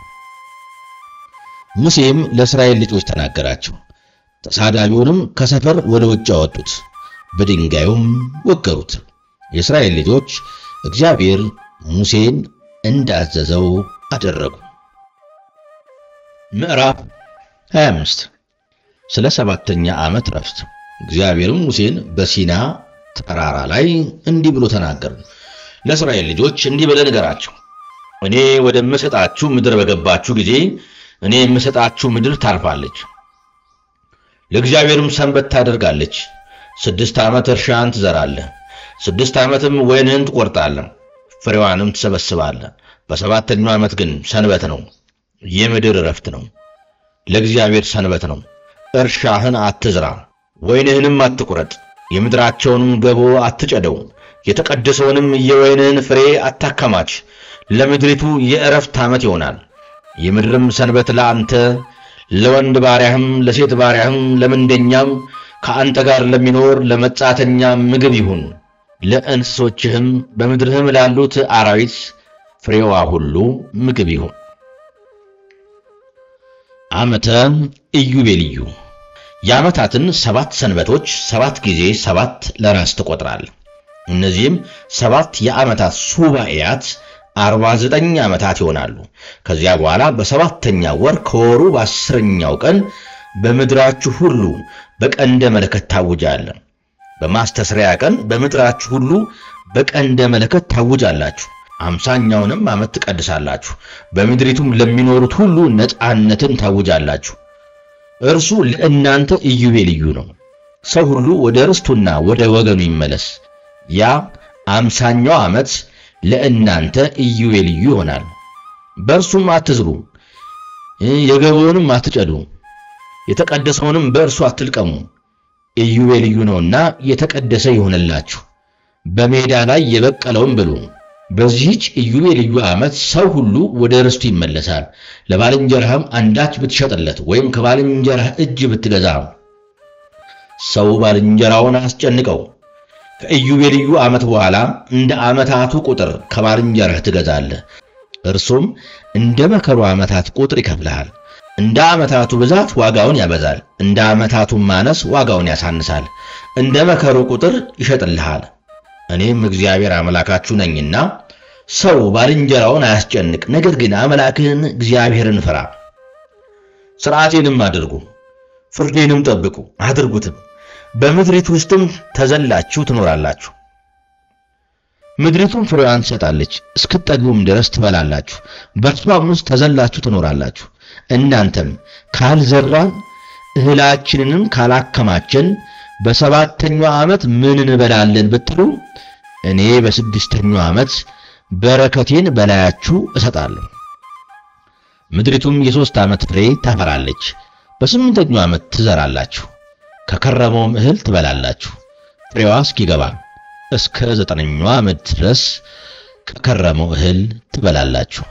ሙሴም ለእስራኤል ልጆች ተናገራቸው። ተሳዳቢውንም ከሰፈር ወደ ውጭ አወጡት፣ በድንጋዩም ወገሩት። የእስራኤል ልጆች እግዚአብሔር ሙሴን እንዳዘዘው አደረጉ። ምዕራፍ 25 ስለ ሰባተኛ ዓመት ረፍት። እግዚአብሔርም ሙሴን በሲና ተራራ ላይ እንዲህ ብሎ ተናገሩ። ለእስራኤል ልጆች እንዲህ ብለህ ንገራቸው፣ እኔ ወደምሰጣችሁ ምድር በገባችሁ ጊዜ እኔ የምሰጣችሁ ምድር ታርፋለች፣ ለእግዚአብሔርም ሰንበት ታደርጋለች። ስድስት ዓመት እርሻን ትዘራለህ፣ ስድስት ዓመትም ወይንህን ትቆርጣለህ፣ ፍሬዋንም ትሰበስባለህ። በሰባተኛው ዓመት ግን ሰንበት ነው፣ የምድር ዕረፍት ነው፣ ለእግዚአብሔር ሰንበት ነው። እርሻህን አትዝራ፣ ወይንህንም አትቁረጥ፣ የምድራቸውንም ገቦ አትጨደው፣ የተቀደሰውንም የወይንህን ፍሬ አታከማች። ለምድሪቱ የዕረፍት ዓመት ይሆናል። የምድርም ሰንበት ለአንተ ለወንድ ባሪያህም ለሴት ባሪያህም ለምንደኛም ከአንተ ጋር ለሚኖር ለመጻተኛ ምግብ ይሁን። ለእንስሶችህም በምድርህም ላሉት አራዊት ፍሬዋ ሁሉ ምግብ ይሁን። ዓመተ ኢዮቤልዩ የዓመታትን ሰባት ሰንበቶች ሰባት ጊዜ ሰባት ለራስ ትቆጥራል። እነዚህም ሰባት የዓመታት ሱባኤያት አርባ ዘጠኝ ዓመታት ይሆናሉ። ከዚያ በኋላ በሰባተኛ ወር ከወሩ በአስረኛው ቀን በምድራችሁ ሁሉ በቀንደ መለከት ታውጃለህ። በማስተስሪያ ቀን በምድራችሁ ሁሉ በቀንደ መለከት ታውጃላችሁ። አምሳኛውንም ዓመት ትቀድሳላችሁ። በምድሪቱም ለሚኖሩት ሁሉ ነፃነትን ታውጃላችሁ። እርሱ ለእናንተ ኢዮቤልዩ ነው። ሰው ሁሉ ወደ ርስቱና ወደ ወገኑ ይመለስ። ያ አምሳኛው ዓመት ለእናንተ ኢዮቤልዩ ይሆናል። በእርሱም አትዝሩ፣ የገቦውንም አትጨዱ፣ የተቀደሰውንም በእርሱ አትልቀሙ። ኢዮቤልዩ ነውና የተቀደሰ ይሆንላችሁ። በሜዳ ላይ የበቀለውን ብሉ። በዚህች ኢዮቤልዩ ዓመት ሰው ሁሉ ወደ ርስቱ ይመለሳል። ለባልንጀራህም አንዳች ብትሸጥለት ወይም ከባልንጀራህ እጅ ብትገዛ ሰው ባልንጀራውን አስጨንቀው ከኢዮቤልዩ ዓመት በኋላ እንደ ዓመታቱ ቁጥር ከባልንጀራህ ትገዛለህ። እርሱም እንደ መከሩ ዓመታት ቁጥር ይከፍልሃል። እንደ ዓመታቱ ብዛት ዋጋውን ያበዛል፣ እንደ ዓመታቱ ማነስ ዋጋውን ያሳንሳል። እንደ መከሩ ቁጥር ይሸጥልሃል። እኔም እግዚአብሔር አምላካችሁ ነኝና ሰው ባልንጀራውን አያስጨንቅ፣ ነገር ግን አምላክህን እግዚአብሔርን ፍራ። ሥርዓቴንም አድርጉ፣ ፍርዴንም ጠብቁ አድርጉትም፣ በምድሪቱ ውስጥም ተዘላችሁ ትኖራላችሁ። ምድሪቱም ፍሬዋን ትሰጣለች፣ እስክትጠግቡም ድረስ ትበላላችሁ፣ በእርሷም ውስጥ ተዘላችሁ ትኖራላችሁ። እናንተም ካልዘራን እህላችንንም ካላከማቸን በሰባተኛው ዓመት ምን እንበላለን ብትሉ እኔ በስድስተኛው ዓመት በረከቴን በላያችሁ እሰጣለሁ። ምድሪቱም የሦስት ዓመት ፍሬ ታፈራለች። በስምንተኛው ዓመት ትዘራላችሁ፣ ከከረመውም እህል ትበላላችሁ። ፍሬዋ እስኪገባ እስከ ዘጠነኛው ዓመት ድረስ ከከረመው እህል ትበላላችሁ።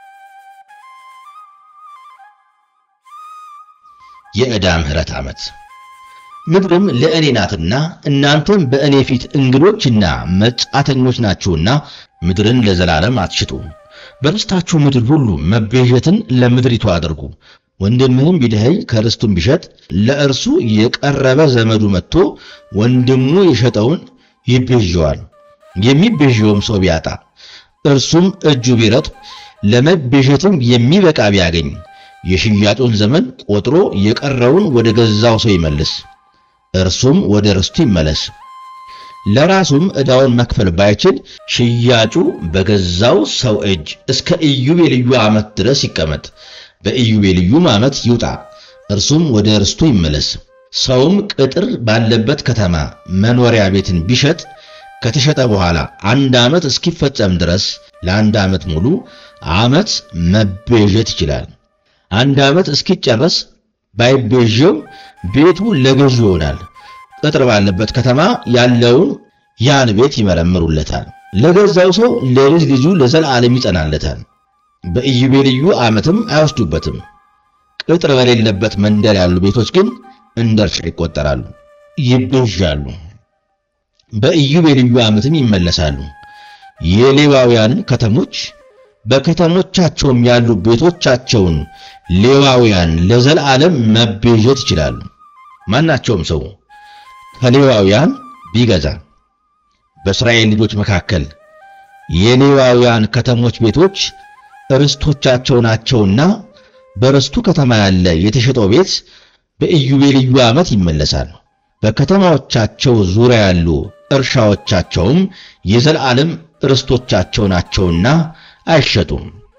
የዕዳ ምሕረት ዓመት ምድርም ለእኔ ናትና እናንተም በእኔ ፊት እንግዶችና መጻተኞች ናችሁና ምድርን ለዘላለም አትሽጡ። በርስታችሁ ምድር ሁሉ መቤዠትን ለምድሪቱ አድርጉ። ወንድምህም ቢደኸይ ከርስቱም ቢሸጥ ለእርሱ የቀረበ ዘመዱ መጥቶ ወንድሙ የሸጠውን ይቤዠዋል። የሚቤዠውም ሰው ቢያጣ እርሱም እጁ ቢረጥብ ለመቤዠትም የሚበቃ ቢያገኝ የሽያጩን ዘመን ቆጥሮ የቀረውን ወደ ገዛው ሰው ይመልስ፣ እርሱም ወደ ርስቱ ይመለስ። ለራሱም ዕዳውን መክፈል ባይችል ሽያጩ በገዛው ሰው እጅ እስከ ኢዮቤልዩ ዓመት ድረስ ይቀመጥ፣ በኢዮቤልዩም ዓመት ይውጣ፣ እርሱም ወደ ርስቱ ይመለስ። ሰውም ቅጥር ባለበት ከተማ መኖሪያ ቤትን ቢሸጥ ከተሸጠ በኋላ አንድ ዓመት እስኪፈጸም ድረስ ለአንድ ዓመት ሙሉ ዓመት መቤዠት ይችላል። አንድ ዓመት እስኪጨረስ ባይቤዠው ቤቱ ለገዥ ይሆናል። ቅጥር ባለበት ከተማ ያለውን ያን ቤት ይመረምሩለታል። ለገዛው ሰው ለልጅ ልጁ ለዘላለም ይጸናለታል። በኢዮቤልዩ ዓመትም አይወስዱበትም። ቅጥር በሌለበት መንደር ያሉ ቤቶች ግን እንደ እርሻ ይቆጠራሉ፣ ይቤዣሉ፣ በኢዮቤልዩ ዓመትም ይመለሳሉ። የሌዋውያንን ከተሞች በከተሞቻቸውም ያሉ ቤቶቻቸውን ሌዋውያን ለዘላለም መቤዠት ይችላሉ። ማናቸውም ሰው ከሌዋውያን ቢገዛ በእስራኤል ልጆች መካከል የሌዋውያን ከተሞች ቤቶች ርስቶቻቸው ናቸውና በርስቱ ከተማ ያለ የተሸጠው ቤት በኢዮቤልዩ ዓመት ይመለሳል። በከተማዎቻቸው ዙሪያ ያሉ እርሻዎቻቸውም የዘላለም ርስቶቻቸው ናቸውና አይሸጡም።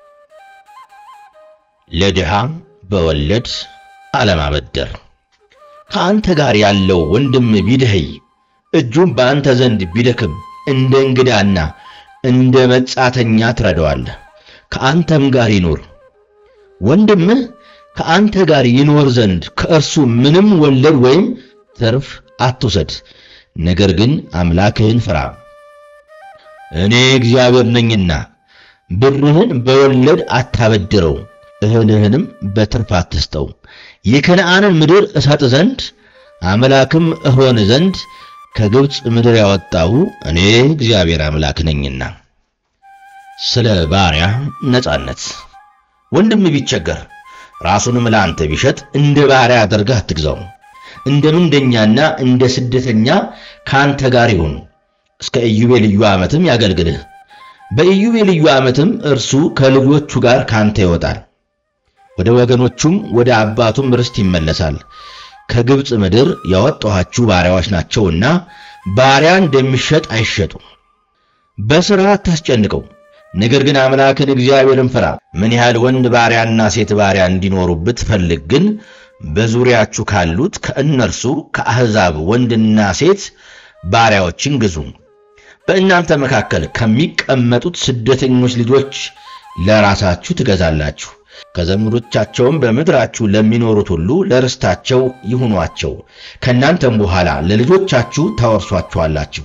ለድሃ በወለድ አለማበደር። ከአንተ ጋር ያለው ወንድም ቢደኸይ እጁም በአንተ ዘንድ ቢደክም እንደ እንግዳና እንደ መጻተኛ ትረዳዋለህ፣ ከአንተም ጋር ይኑር። ወንድምህ ከአንተ ጋር ይኖር ዘንድ ከእርሱ ምንም ወለድ ወይም ትርፍ አትውሰድ፣ ነገር ግን አምላክህን ፍራ። እኔ እግዚአብሔር ነኝና ብርህን በወለድ አታበድረው፣ እህልህንም በትርፍ አትስጠው። የከነዓንን ምድር እሰጥ ዘንድ አምላክም እሆን ዘንድ ከግብፅ ምድር ያወጣሁ እኔ እግዚአብሔር አምላክ ነኝና። ስለ ባሪያ ነጻነት ወንድም ቢቸገር ራሱንም ለአንተ ቢሸጥ እንደ ባሪያ አድርገህ አትግዛው። እንደ ምንደኛና እንደ ስደተኛ ከአንተ ጋር ይሁን፣ እስከ ኢዮቤልዩ ዓመትም ያገልግልህ። በኢዮቤልዩ ዓመትም እርሱ ከልጆቹ ጋር ካንተ ይወጣል፣ ወደ ወገኖቹም ወደ አባቱም ርስት ይመለሳል። ከግብፅ ምድር ያወጣኋችሁ ባሪያዎች ናቸውና ባሪያ እንደሚሸጥ አይሸጡ። በሥራ አታስጨንቀው፣ ነገር ግን አምላክን እግዚአብሔርን ፍራ። ምን ያህል ወንድ ባሪያና ሴት ባሪያ እንዲኖሩ ብትፈልግ ግን በዙሪያችሁ ካሉት ከእነርሱ ከአሕዛብ ወንድና ሴት ባሪያዎችን ግዙ። በእናንተ መካከል ከሚቀመጡት ስደተኞች ልጆች ለራሳችሁ ትገዛላችሁ። ከዘመዶቻቸውም በምድራችሁ ለሚኖሩት ሁሉ ለርስታቸው ይሁኗቸው። ከእናንተም በኋላ ለልጆቻችሁ ታወርሷቸዋላችሁ።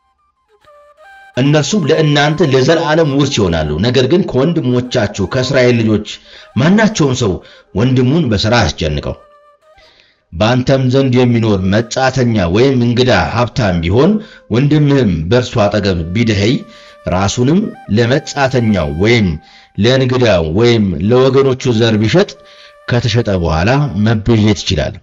እነርሱም ለእናንተ ለዘላለም ውርስ ይሆናሉ። ነገር ግን ከወንድሞቻችሁ ከእስራኤል ልጆች ማናቸውም ሰው ወንድሙን በሥራ አያስጨንቀው። በአንተም ዘንድ የሚኖር መጻተኛ ወይም እንግዳ ሀብታም ቢሆን ወንድምህም በእርሱ አጠገብ ቢደኸይ ራሱንም ለመጻተኛው ወይም ለእንግዳው ወይም ለወገኖቹ ዘር ቢሸጥ ከተሸጠ በኋላ መቤዠት ይችላል።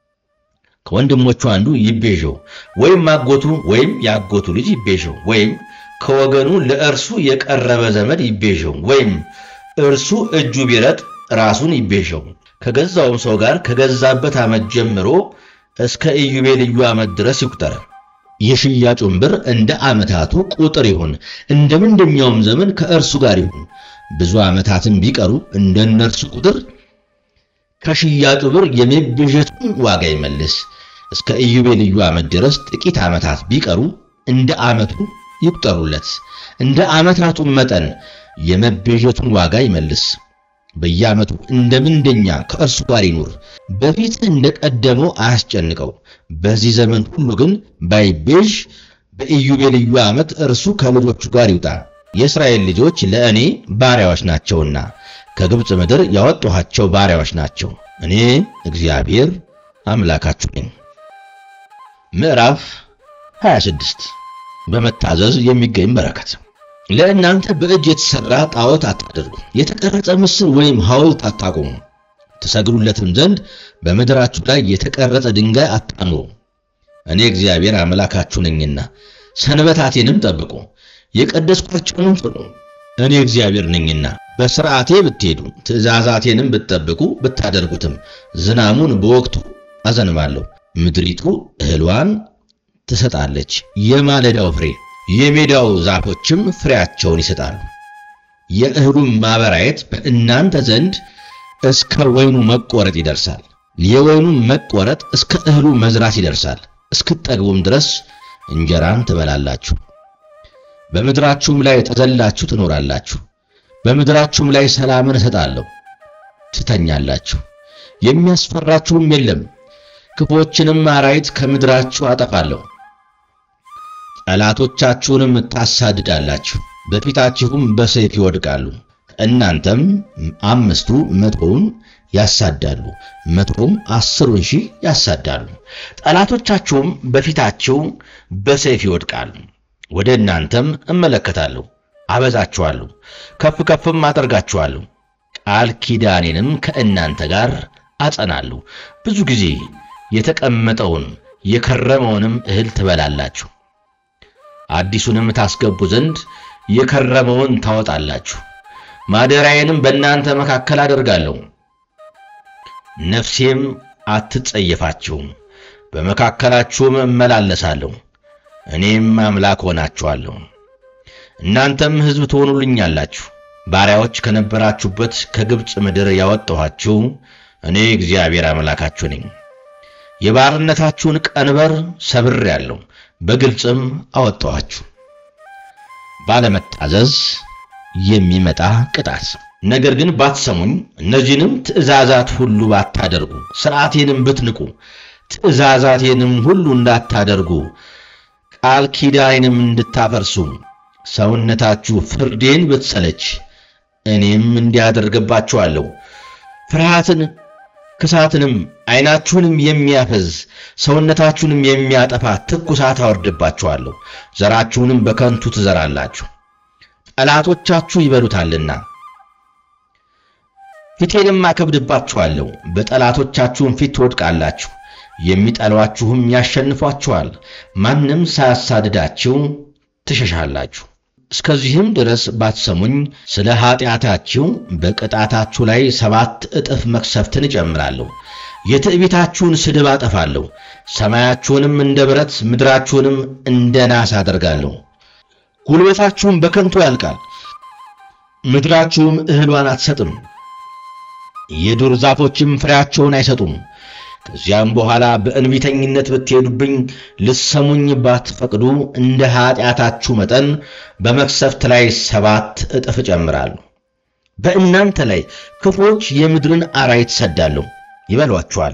ከወንድሞቹ አንዱ ይቤዠው፣ ወይም አጎቱ ወይም የአጎቱ ልጅ ይቤዠው፣ ወይም ከወገኑ ለእርሱ የቀረበ ዘመድ ይቤዠው፣ ወይም እርሱ እጁ ቢረጥ ራሱን ይቤዠው። ከገዛውም ሰው ጋር ከገዛበት ዓመት ጀምሮ እስከ ኢዮቤልዩ ዓመት ድረስ ይቁጠር። የሽያጩን ብር እንደ ዓመታቱ ቁጥር ይሁን፣ እንደ ምንደኛውም ዘመን ከእርሱ ጋር ይሁን። ብዙ ዓመታትን ቢቀሩ እንደ እነርሱ ቁጥር ከሽያጩ ብር የመቤዠቱን ዋጋ ይመልስ። እስከ ኢዮቤልዩ ዓመት ድረስ ጥቂት ዓመታት ቢቀሩ እንደ ዓመቱ ይቁጠሩለት። እንደ ዓመታቱም መጠን የመቤዠቱን ዋጋ ይመልስ። በየዓመቱ እንደ ምንደኛ ከእርሱ ጋር ይኑር። በፊት እንደ ቀደመው አያስጨንቀው። በዚህ ዘመን ሁሉ ግን ባይቤዥ በኢዮቤልዩ ዓመት እርሱ ከልጆቹ ጋር ይውጣ። የእስራኤል ልጆች ለእኔ ባሪያዎች ናቸውና ከግብፅ ምድር ያወጣኋቸው ባሪያዎች ናቸው። እኔ እግዚአብሔር አምላካችሁ ነኝ። ምዕራፍ 26 በመታዘዝ የሚገኝ በረከት። ለእናንተ በእጅ የተሠራ ጣዖት አታድርጉ፣ የተቀረጸ ምስል ወይም ሐውልት አታቁሙ። ትሰግዱለትም ዘንድ በምድራችሁ ላይ የተቀረጸ ድንጋይ አታኑሩ። እኔ እግዚአብሔር አምላካችሁ ነኝና ሰንበታቴንም ጠብቁ፣ የቀደስኳቸውንም ፍሩ። እኔ እግዚአብሔር ነኝና በሥርዓቴ ብትሄዱ ትእዛዛቴንም ብትጠብቁ ብታደርጉትም ዝናሙን በወቅቱ አዘንባለሁ፣ ምድሪቱ እህሏን ትሰጣለች፣ የማለዳው ፍሬ የሜዳው ዛፎችም ፍሬያቸውን ይሰጣሉ። የእህሉም ማበራየት በእናንተ ዘንድ እስከ ወይኑ መቆረጥ ይደርሳል። የወይኑም መቆረጥ እስከ እህሉ መዝራት ይደርሳል። እስክትጠግቡም ድረስ እንጀራን ትበላላችሁ። በምድራችሁም ላይ ተዘላችሁ ትኖራላችሁ። በምድራችሁም ላይ ሰላምን እሰጣለሁ፣ ትተኛላችሁ፣ የሚያስፈራችሁም የለም። ክፎችንም አራዊት ከምድራችሁ አጠፋለሁ። ጠላቶቻችሁንም ታሳድዳላችሁ፣ በፊታችሁም በሰይፍ ይወድቃሉ። እናንተም አምስቱ መቶውን ያሳዳሉ፣ መቶም አስሩን ሺህ ያሳዳሉ። ጠላቶቻችሁም በፊታችሁ በሰይፍ ይወድቃሉ። ወደ እናንተም እመለከታለሁ፣ አበዛችኋለሁ፣ ከፍ ከፍም አደርጋችኋለሁ። ቃል ኪዳኔንም ከእናንተ ጋር አጸናለሁ። ብዙ ጊዜ የተቀመጠውን የከረመውንም እህል ትበላላችሁ። አዲሱንም ታስገቡ ዘንድ የከረመውን ታወጣላችሁ። ማደሪያዬንም በእናንተ መካከል አደርጋለሁ፣ ነፍሴም አትጸየፋችሁም። በመካከላችሁም እመላለሳለሁ፣ እኔም አምላክ ሆናችኋለሁ። እናንተም ሕዝብ ትሆኑልኛላችሁ። ባሪያዎች ከነበራችሁበት ከግብፅ ምድር ያወጣኋችሁ እኔ እግዚአብሔር አምላካችሁ ነኝ። የባርነታችሁን ቀንበር ሰብሬአለሁ፣ በግልጽም አወጣኋችሁ። ባለመታዘዝ የሚመጣ ቅጣት። ነገር ግን ባትሰሙኝ፣ እነዚህንም ትእዛዛት ሁሉ ባታደርጉ፣ ሥርዓቴንም ብትንቁ፣ ትእዛዛቴንም ሁሉ እንዳታደርጉ፣ ቃል ኪዳኔንም እንድታፈርሱ፣ ሰውነታችሁ ፍርዴን ብትሰለች፣ እኔም እንዲያደርግባችኋለሁ ፍርሃትን ክሳትንም ዓይናችሁንም የሚያፈዝ ሰውነታችሁንም የሚያጠፋ ትኩሳት አወርድባችኋለሁ። ዘራችሁንም በከንቱ ትዘራላችሁ፣ ጠላቶቻችሁ ይበሉታልና። ፊቴንም አከብድባችኋለሁ፣ በጠላቶቻችሁም ፊት ትወድቃላችሁ፣ የሚጠሏችሁም ያሸንፏችኋል። ማንም ሳያሳድዳችሁ ትሸሻላችሁ። እስከዚህም ድረስ ባትሰሙኝ ስለ ኀጢአታችሁ በቅጣታችሁ ላይ ሰባት እጥፍ መቅሰፍትን እጨምራለሁ። የትዕቢታችሁን ስድብ አጠፋለሁ። ሰማያችሁንም እንደ ብረት ምድራችሁንም እንደ ናስ አደርጋለሁ። ጉልበታችሁም በከንቱ ያልቃል፣ ምድራችሁም እህሏን አትሰጥም፣ የዱር ዛፎችም ፍሬያቸውን አይሰጡም። ከዚያም በኋላ በእንቢተኝነት ብትሄዱብኝ ልሰሙኝ ባትፈቅዱ እንደ ኀጢአታችሁ መጠን በመቅሰፍት ላይ ሰባት እጥፍ እጨምራለሁ። በእናንተ ላይ ክፉዎች የምድርን አራዊት ሰዳለሁ፣ ይበሏችኋል።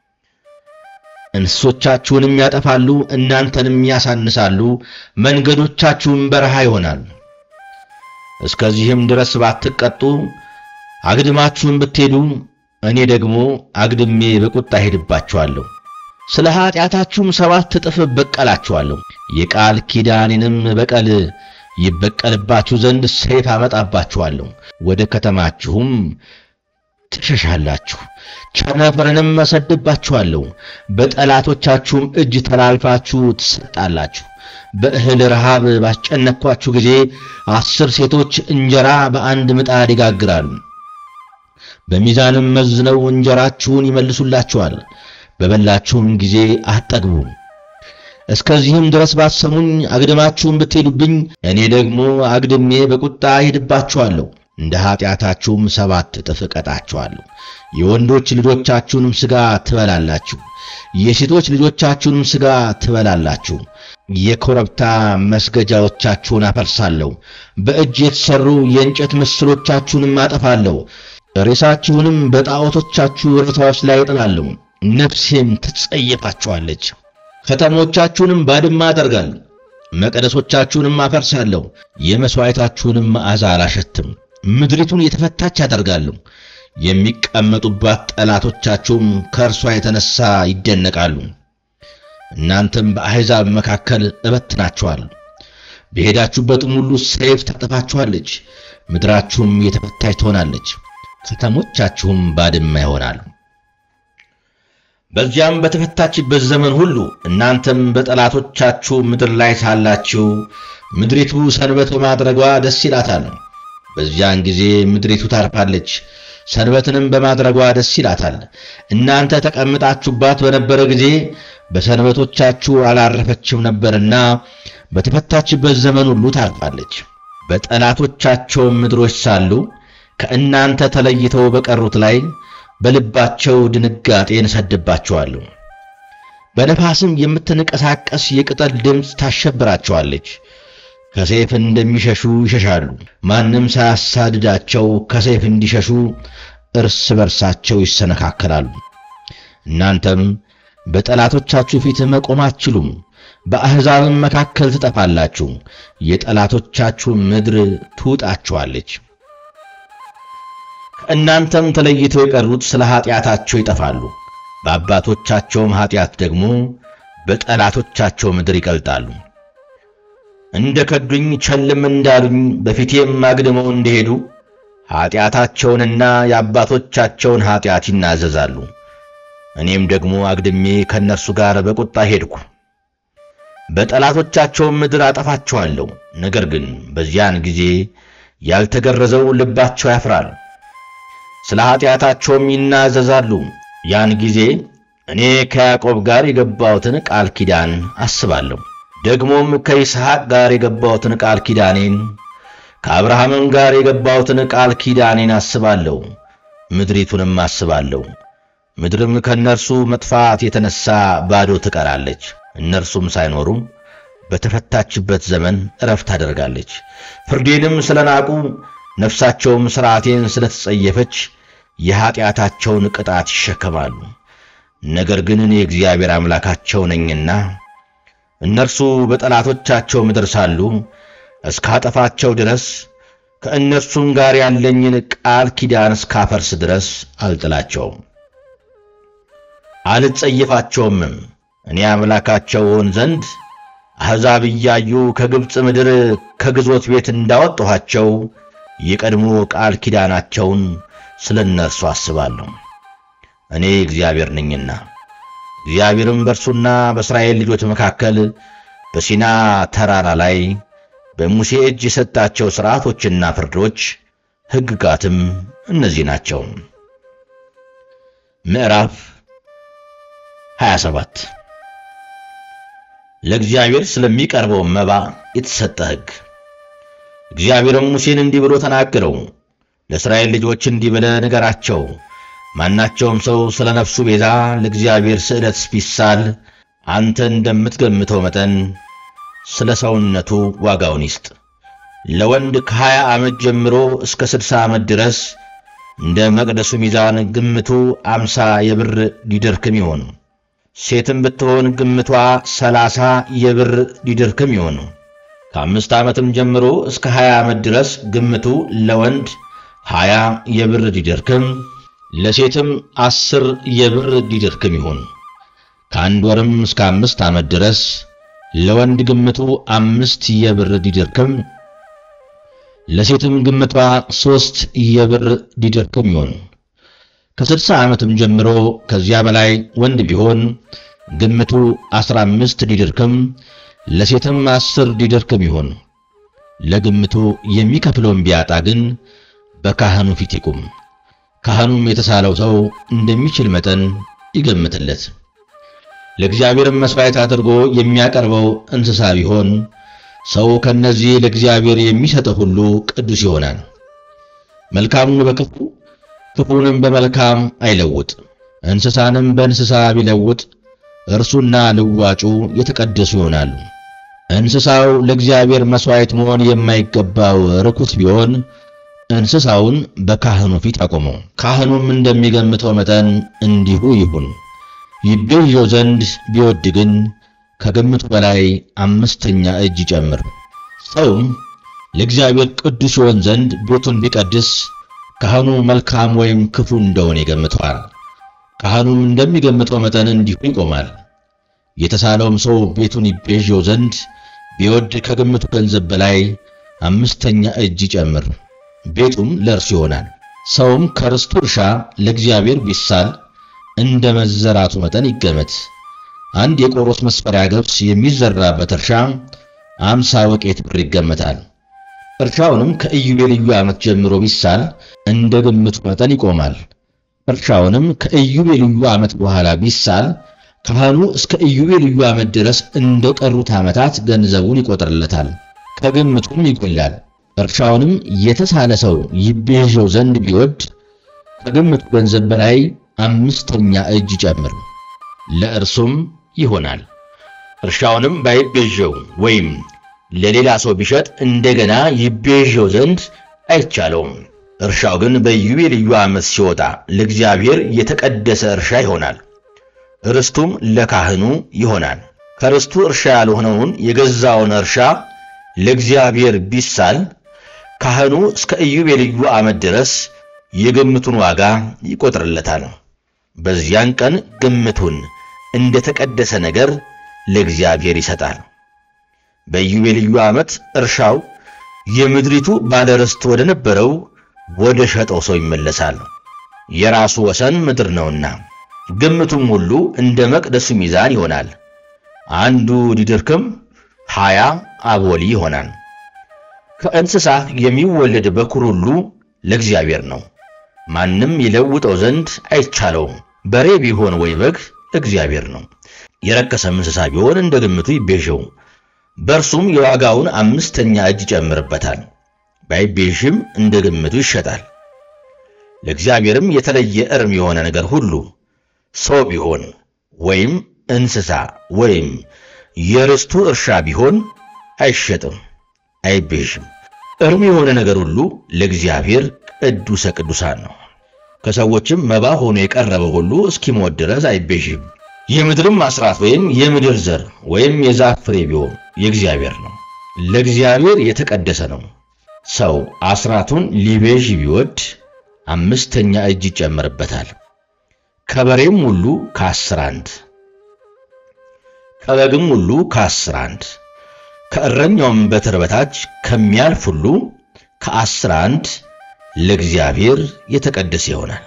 እንስሶቻችሁንም ያጠፋሉ፣ እናንተንም ያሳንሳሉ፣ መንገዶቻችሁም በረሃ ይሆናል። እስከዚህም ድረስ ባትቀጡ አግድማችሁም ብትሄዱ እኔ ደግሞ አግድሜ በቁጣ ሄድባችኋለሁ፣ ስለ ኀጢአታችሁም ሰባት እጥፍ እበቀላችኋለሁ። የቃል ኪዳኔንም በቀል ይበቀልባችሁ ዘንድ ሰይፍ አመጣባችኋለሁ፣ ወደ ከተማችሁም ትሸሻላችሁ። ቸነፈርንም እሰድባችኋለሁ፣ በጠላቶቻችሁም እጅ ተላልፋችሁ ትሰጣላችሁ። በእህል ረሃብ ባስጨነቅኳችሁ ጊዜ አስር ሴቶች እንጀራ በአንድ ምጣድ ይጋግራሉ። በሚዛንም መዝነው እንጀራችሁን ይመልሱላችኋል። በበላችሁም ጊዜ አትጠግቡም። እስከዚህም ድረስ ባሰሙኝ አግድማችሁም ብትሄዱብኝ እኔ ደግሞ አግድሜ በቁጣ ሄድባችኋለሁ፣ እንደ ኀጢአታችሁም ሰባት እጥፍ እቀጣችኋለሁ። የወንዶች ልጆቻችሁንም ሥጋ ትበላላችሁ፣ የሴቶች ልጆቻችሁንም ሥጋ ትበላላችሁ። የኮረብታ መስገጃዎቻችሁን አፈርሳለሁ፣ በእጅ የተሠሩ የእንጨት ምስሎቻችሁንም አጠፋለሁ። ሬሳችሁንም በጣዖቶቻችሁ ሬሳዎች ላይ እጥላለሁ። ነፍሴም ትጸየፋችኋለች። ከተሞቻችሁንም ባድማ አደርጋለሁ፣ መቅደሶቻችሁንም አፈርሳለሁ። የመሥዋዕታችሁንም መዓዛ አላሸትም። ምድሪቱን የተፈታች አደርጋለሁ። የሚቀመጡባት ጠላቶቻችሁም ከእርሷ የተነሣ ይደነቃሉ። እናንተም በአሕዛብ መካከል እበትናችኋለሁ። በሄዳችሁበትም ሁሉ ሰይፍ ታጠፋችኋለች። ምድራችሁም የተፈታች ትሆናለች፣ ከተሞቻችሁም ባድማ ይሆናሉ። በዚያም በተፈታችበት ዘመን ሁሉ እናንተም በጠላቶቻችሁ ምድር ላይ ሳላችሁ ምድሪቱ ሰንበት በማድረጓ ደስ ይላታል። በዚያን ጊዜ ምድሪቱ ታርፋለች፣ ሰንበትንም በማድረጓ ደስ ይላታል። እናንተ ተቀምጣችሁባት በነበረ ጊዜ በሰንበቶቻችሁ አላረፈችም ነበርና በተፈታችበት ዘመን ሁሉ ታርፋለች። በጠላቶቻቸውም ምድሮች ሳሉ ከእናንተ ተለይተው በቀሩት ላይ በልባቸው ድንጋጤን እሰድባቸዋለሁ። በነፋስም የምትንቀሳቀስ የቅጠል ድምፅ ታሸብራቸዋለች። ከሰይፍ እንደሚሸሹ ይሸሻሉ። ማንም ሳያሳድዳቸው ከሰይፍ እንዲሸሹ እርስ በርሳቸው ይሰነካከላሉ። እናንተም በጠላቶቻችሁ ፊት መቆም አትችሉም። በአሕዛብም መካከል ትጠፋላችሁ። የጠላቶቻችሁ ምድር ትውጣችኋለች። ከእናንተም ተለይተው የቀሩት ስለ ኀጢአታቸው ይጠፋሉ። በአባቶቻቸውም ኀጢአት ደግሞ በጠላቶቻቸው ምድር ይቀልጣሉ። እንደ ከዱኝ ቸልም እንዳሉኝ በፊቴም አግድመው እንደሄዱ ኀጢአታቸውንና የአባቶቻቸውን ኀጢአት ይናዘዛሉ። እኔም ደግሞ አግድሜ ከእነርሱ ጋር በቁጣ ሄድኩ። በጠላቶቻቸውም ምድር አጠፋቸዋለሁ። ነገር ግን በዚያን ጊዜ ያልተገረዘው ልባቸው ያፍራል፣ ስለ ኀጢአታቸውም ይናዘዛሉ። ያን ጊዜ እኔ ከያዕቆብ ጋር የገባሁትን ቃል ኪዳን አስባለሁ፣ ደግሞም ከይስሐቅ ጋር የገባሁትን ቃል ኪዳኔን ከአብርሃምም ጋር የገባሁትን ቃል ኪዳኔን አስባለሁ፣ ምድሪቱንም አስባለሁ። ምድርም ከእነርሱ መጥፋት የተነሣ ባዶ ትቀራለች። እነርሱም ሳይኖሩ በተፈታችበት ዘመን ዕረፍት ታደርጋለች። ፍርዴንም ስለ ናቁ ነፍሳቸውም ሥርዓቴን ስለ ተጸየፈች የኀጢአታቸውን ቅጣት ይሸከማሉ። ነገር ግን እኔ እግዚአብሔር አምላካቸው ነኝና እነርሱ በጠላቶቻቸው ምድር ሳሉ እስካጠፋቸው ድረስ ከእነርሱም ጋር ያለኝን ቃል ኪዳን እስካፈርስ ድረስ አልጥላቸውም፣ አልጸየፋቸውምም። እኔ አምላካቸው እሆን ዘንድ አሕዛብ እያዩ ከግብፅ ምድር ከግዞት ቤት እንዳወጣኋቸው የቀድሞ ቃል ኪዳናቸውን ስለ እነርሱ አስባለሁ። እኔ እግዚአብሔር ነኝና። እግዚአብሔርም በእርሱና በእስራኤል ልጆች መካከል በሲና ተራራ ላይ በሙሴ እጅ የሰጣቸው ሥርዓቶችና ፍርዶች ሕግጋትም እነዚህ ናቸው። ምዕራፍ 27 ለእግዚአብሔር ስለሚቀርበው መባ የተሰጠ ሕግ። እግዚአብሔርም ሙሴን እንዲህ ብሎ ተናገረው። ለእስራኤል ልጆች እንዲህ ብለህ ንገራቸው፣ ማናቸውም ሰው ስለ ነፍሱ ቤዛ ለእግዚአብሔር ስዕለት ቢሳል አንተ እንደምትገምተው መጠን ስለ ሰውነቱ ዋጋውን ይስጥ። ለወንድ ከሀያ ዓመት ጀምሮ እስከ ስድሳ ዓመት ድረስ እንደ መቅደሱ ሚዛን ግምቱ አምሳ የብር ዲድርክም ይሆን። ሴትም ብትሆን ግምቷ ሰላሳ የብር ዲድርክም ይሆን። ከአምስት ዓመትም ጀምሮ እስከ ሀያ ዓመት ድረስ ግምቱ ለወንድ ሀያ የብር ዲድርክም ለሴትም አስር የብር ዲድርክም ይሁን። ከአንድ ወርም እስከ አምስት ዓመት ድረስ ለወንድ ግምቱ አምስት የብር ዲድርክም ለሴትም ግምቷ ሦስት የብር ዲድርክም ይሁን። ከስድሳ ዓመትም ጀምሮ ከዚያ በላይ ወንድ ቢሆን ግምቱ ዐሥራ አምስት ዲድርክም ለሴትም አስር ዲድርክም ይሁን። ለግምቱ የሚከፍለውን ቢያጣ ግን በካህኑ ፊት ይቁም። ካህኑም የተሳለው ሰው እንደሚችል መጠን ይገምትለት። ለእግዚአብሔርም መሥዋዕት አድርጎ የሚያቀርበው እንስሳ ቢሆን ሰው ከነዚህ ለእግዚአብሔር የሚሰጠው ሁሉ ቅዱስ ይሆናል። መልካሙን በክፉ ክፉንም በመልካም አይለውጥ። እንስሳንም በእንስሳ ቢለውጥ እርሱና ልዋጩ የተቀደሱ ይሆናሉ። እንስሳው ለእግዚአብሔር መሥዋዕት መሆን የማይገባው ርኩስ ቢሆን እንስሳውን በካህኑ ፊት አቆመው። ካህኑም እንደሚገምተው መጠን እንዲሁ ይሁን። ይቤዠው ዘንድ ቢወድ ግን ከግምቱ በላይ አምስተኛ እጅ ይጨምር። ሰውም ለእግዚአብሔር ቅዱስ ይሆን ዘንድ ቤቱን ቢቀድስ ካህኑ መልካም ወይም ክፉ እንደሆነ ይገምተዋል። ካህኑም እንደሚገምተው መጠን እንዲሁ ይቆማል። የተሳለውም ሰው ቤቱን ይቤዠው ዘንድ ቢወድ ከግምቱ ገንዘብ በላይ አምስተኛ እጅ ይጨምር፣ ቤቱም ለእርሱ ይሆናል። ሰውም ከርስቱ እርሻ ለእግዚአብሔር ቢሳል እንደ መዘራቱ መጠን ይገመት። አንድ የቆሮስ መስፈሪያ ገብስ የሚዘራበት እርሻ አምሳ ወቄት ብር ይገመታል። እርሻውንም ከኢዮቤልዩ ዓመት ጀምሮ ቢሳል እንደ ግምቱ መጠን ይቆማል። እርሻውንም ከኢዮቤልዩ ዓመት በኋላ ቢሳል ካህኑ እስከ ኢዮቤልዩ ዓመት ድረስ እንደ ቀሩት ዓመታት ገንዘቡን ይቆጥርለታል፣ ከግምቱም ይጎላል። እርሻውንም የተሳለ ሰው ይቤዠው ዘንድ ቢወድ ከግምቱ ገንዘብ በላይ አምስተኛ እጅ ጨምር፣ ለእርሱም ይሆናል። እርሻውንም ባይቤዠው ወይም ለሌላ ሰው ቢሸጥ እንደገና ይቤዠው ዘንድ አይቻለውም። እርሻው ግን በኢዮቤልዩ ዓመት ሲወጣ ለእግዚአብሔር የተቀደሰ እርሻ ይሆናል፣ ርስቱም ለካህኑ ይሆናል። ከርስቱ እርሻ ያልሆነውን የገዛውን እርሻ ለእግዚአብሔር ቢሳል ካህኑ እስከ ኢዮቤልዩ ዓመት ድረስ የግምቱን ዋጋ ይቆጥርለታል። በዚያን ቀን ግምቱን እንደ ተቀደሰ ነገር ለእግዚአብሔር ይሰጣል። በኢዮቤልዩ ዓመት እርሻው የምድሪቱ ባለርስት ወደ ነበረው ወደ ሸጠው ሰው ይመለሳል። የራሱ ወሰን ምድር ነውና፣ ግምቱም ሁሉ እንደ መቅደሱ ሚዛን ይሆናል። አንዱ ዲድርክም ሀያ አቦሊ ይሆናል። ከእንስሳ የሚወለድ በኩር ሁሉ ለእግዚአብሔር ነው፣ ማንም ይለውጠው ዘንድ አይቻለውም። በሬ ቢሆን ወይ በግ እግዚአብሔር ነው። የረከሰም እንስሳ ቢሆን እንደ ግምቱ ይቤዠው፣ በእርሱም የዋጋውን አምስተኛ እጅ ይጨምርበታል። ባይቤዥም እንደ ግምቱ ይሸጣል። ለእግዚአብሔርም የተለየ እርም የሆነ ነገር ሁሉ ሰው ቢሆን ወይም እንስሳ ወይም የርስቱ እርሻ ቢሆን አይሸጥም፣ አይቤዥም። እርም የሆነ ነገር ሁሉ ለእግዚአብሔር ቅዱሰ ቅዱሳን ነው። ከሰዎችም መባ ሆኖ የቀረበ ሁሉ እስኪሞት ድረስ አይቤዥም። የምድርም አስራት ወይም የምድር ዘር ወይም የዛፍ ፍሬ ቢሆን የእግዚአብሔር ነው፣ ለእግዚአብሔር የተቀደሰ ነው። ሰው አስራቱን ሊቤዥ ቢወድ አምስተኛ እጅ ይጨመርበታል። ከበሬም ሁሉ ከአስር አንድ፣ ከበግም ሁሉ ከአስር አንድ፣ ከእረኛውም በትር በታች ከሚያልፍ ሁሉ ከአስር አንድ ለእግዚአብሔር የተቀደሰ ይሆናል።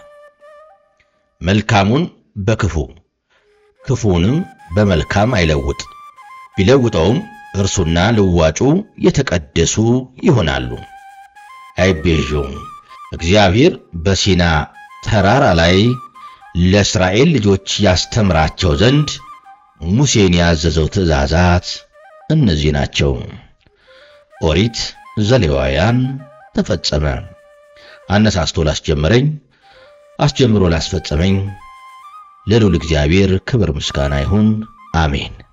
መልካሙን በክፉ ክፉንም በመልካም አይለውጥ። ቢለውጠውም እርሱና ልዋጩ የተቀደሱ ይሆናሉ፣ አይቤዠውም። እግዚአብሔር በሲና ተራራ ላይ ለእስራኤል ልጆች ያስተምራቸው ዘንድ ሙሴን ያዘዘው ትእዛዛት እነዚህ ናቸው። ኦሪት ዘሌዋውያን ተፈጸመ። አነሳስቶ ላስጀመረኝ አስጀምሮ ላስፈጸመኝ ለልዑል እግዚአብሔር ክብር ምስጋና ይሁን፣ አሜን።